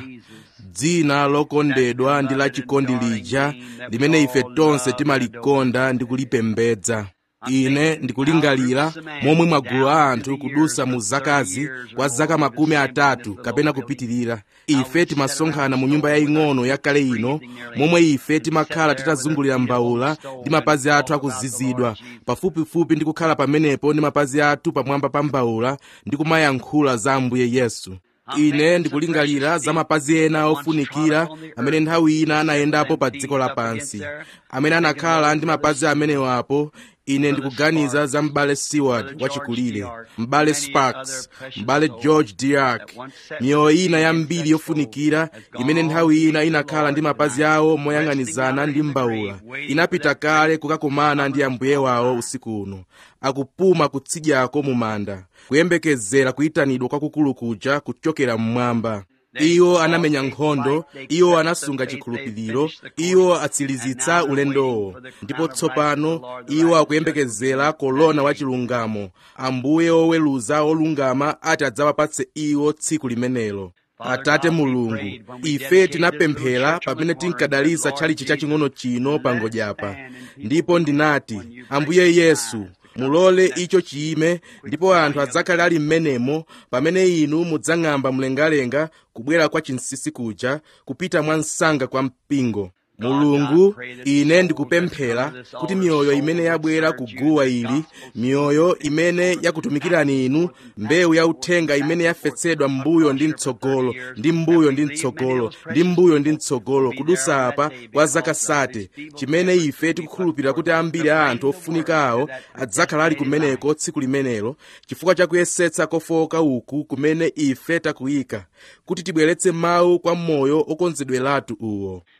dzina lokondedwa ndi la chikondi lija limene ife tonse timalikonda ndi kulipembedza ine ndikulingalira momwe magulu a anthu kudusa mu zakazi kwa zaka makumi atatu kapena kupitirira ife timasonkhana mu nyumba yaying'ono yakale ino momwe ife timakhala titazungulira mbawula ndi mapazi athu akuzizidwa pafupifupi ndi kukhala pamenepo ndi mapazi athu pamwamba pa mbawula ndi kumayankhula za ambuye yesu ine ndikulingalira za mapazi ena ofunikira amene nthawi ina anayendapo pa dziko lapansi amene anakhala ndi mapazi amenewapo ine ndikuganiza za m'bale seward wachikulire m'bale sparks m'bale george diak miyoyo ina yambiri yofunikira imene nthawi ina inakhala ndi mapazi awo moyang'anizana ndi mbawula inapita kale kukakumana ndi ambuye wawo usiku uno akupuma kutsidyako mu manda kuyembekezera kuyitanidwa kwakukulu kuja kuchokera mmwamba iwo anamenya nkhondo iwo anasunga chikhulupiriro iwo atsilizitsa ulendowo ndipo tsopano iwo akuyembekezera kolona wachilungamo ambuye oweruza olungama ati adzawapatse iwo tsiku limenelo atate mulungu ife tinapemphera pamene tinkadalitsa tchalichi chaching'ono chino pangodyapa ndipo ndinati ambuye yesu mulole icho chiyime ndipo anthu adzakhale ali m'menemo pamene inu mudzang'amba mlengalenga kubwera kwa chinsinsi kuja kupita mwa msanga kwa mpingo mulungu ine ndikupemphera kuti miyoyo imene yabwera kuguwa ili miyoyo imene yakutumikirani inu mbewu yauthenga imene yafesedwa m'mbuyo ndi mtsogolo ndi m'mbuyo ndi mtsogolo ndi m'mbuyo ndi mtsogolo kudusa apa kwa zaka sate chimene ife tikukhulupirira kuti ambiri a anthu ofunika awo adzakhala ali kumeneko tsiku limenelo chifukwa cha kuyesetsa kofowoka uku kumene ife takuyika kuti tibweretse mawu kwa moyo okonzedweratu uwo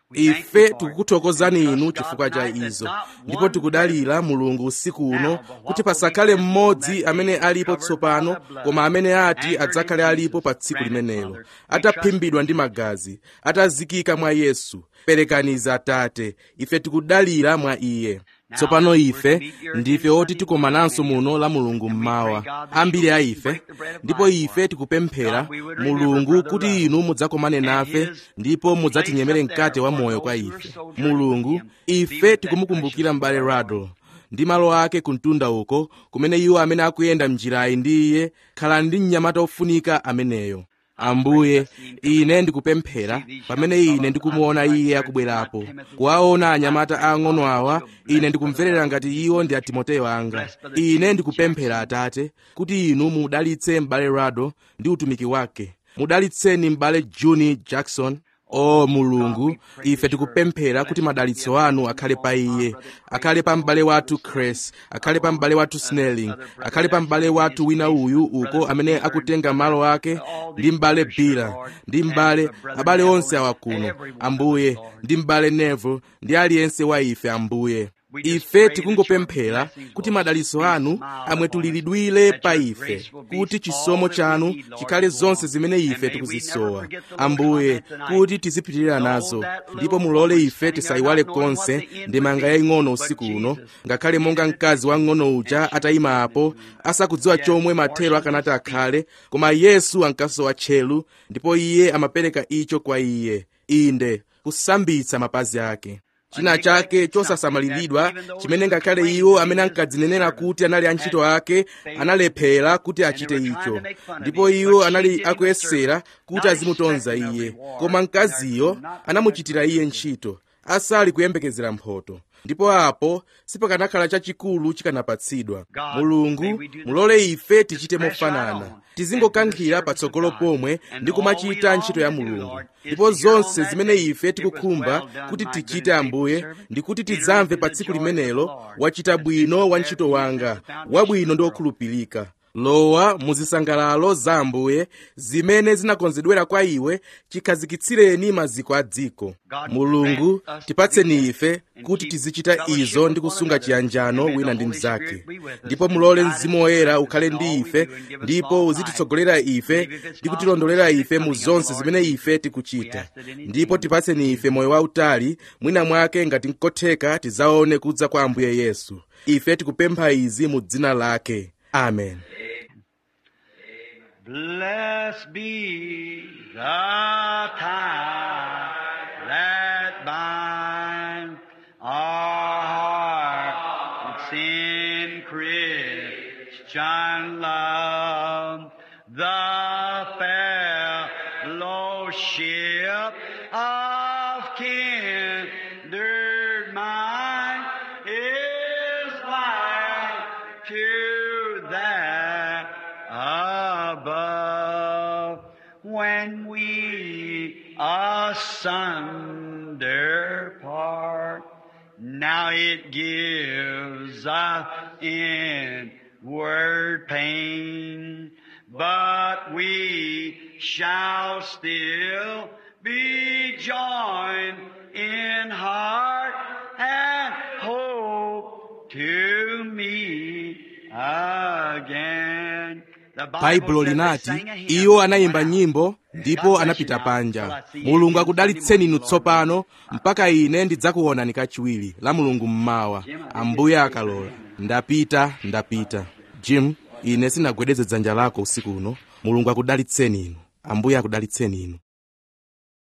ife tikukuthokozani inu chifukwa cha izo ndipo tikudalira mulungu usiku uno kuti pasakhale mmodzi amene alipo tsopano koma amene ati adzakhale alipo pa tsiku limenelo ataphimbidwa ndi magazi atazikika mwa yesu perekaniza atate ife tikudalira mwa iye tsopano ife ndife oti tikomananso muno la mulungu mmawa ambiri a ife ndipo ife tikupemphera mulungu kuti inu mudzakomane nafe ndipo mudzatinyemere mkate wa moyo kwa ife mulungu ife tikumukumbukira m'bale rado ndi malo ake kumtunda uko kumene iwo amene akuyenda mnjirayi ndi iye khala ndi mnyamata ofunika ameneyo ambuye ine ndikupemphera pamene ine ndikumuona iye akubwerapo kuwaona anyamata ang'ono awa ine ndikumverera ngati iwo ndi atimoteyo anga ine ndikupemphera atate kuti inu mudalitse m'bale rado ndi utumiki wake mudalitseni m'bale juni jackson o mulungu ife tikupemphera kuti madalitso anu akhale pa iye akhale pa m'bale wathu cres akhale pa m'bale wathu snelling akhale pa m'bale wathu wina uyu uko amene akutenga malo ake ndi m'bale bila ndi m'bale abale onse awa kuno ambuye ndi m'bale nevo ndi aliyense wa ife ambuye ife tikungopemphera kuti madalitso anu amwetuliridwire pa ife kuti chisomo chanu chikhale zonse zimene ife tikuzisowa ambuye kuti tizipitirira nazo ndipo mulole ife tisayiwale konse ndemanga yaying'ono usiku uno ngakhale monga mkazi wang'ono uja atayima apo asakudziwa chomwe mathero akanati akhale koma yesu ankasowa tchelu ndipo iye amapereka icho kwa iye inde kusambitsa mapazi ake china chake chosasamaliridwa chimene ngakhale iwo amene ankadzinenera kuti anali antchito ake analephera kuti achite icho ndipo iwo anali akuyesera kuti azimutonza iye koma mkaziyo anamuchitira iye ntchito asali kuyembekezera mphoto ndipo apo sipakanakhala chachikulu chikanapatsidwa mulungu mulole ife tichite mofanana tizingokankhira patsogolo pomwe ndi kumachita ntchito ya mulungu ndipo zonse zimene ife tikukhumba kuti tichite ambuye ndi kuti tidzamve pa tsiku limenelo wachita bwino wa ntchito wanga wabwino ndi wokhulupirika lowa muzisangalalo za ambuye zimene zinakonzedwera kwa iwe chikhazikitsireni maziko a dziko mulungu tipatseni ife kuti tizichita izo ndi kusunga chiyanjano wina ndi mnzake ndipo mulole mzimu woyera ukhale ndi ife ndipo uzititsogolera ife ndi kutilondolera ife mu zonse zimene ife tikuchita ndipo tipatseni ife moyo wautali mwina mwake ngati nkotheka tidzaone kudza kwa ambuye yesu ife tikupempha izi mu dzina lake amen Blessed be the tie that binds our hearts in Christian love, the fellowship of kindred mind is like to that above when we asunder part. Now it gives us inward pain, but we shall still be joined in heart and hope to meet again. baibulo linati iwo anayimba nyimbo ndipo anapita panja mulungu akudalitseni inu tsopano mpaka ine ndidzakuonani kachiwiri la mulungu mmawa ambuye akalola ndapita ndapita jim ine sinagwedeze dzanja lako usiku uno mulungu akudalitseni inu ambuye akudalitseni inu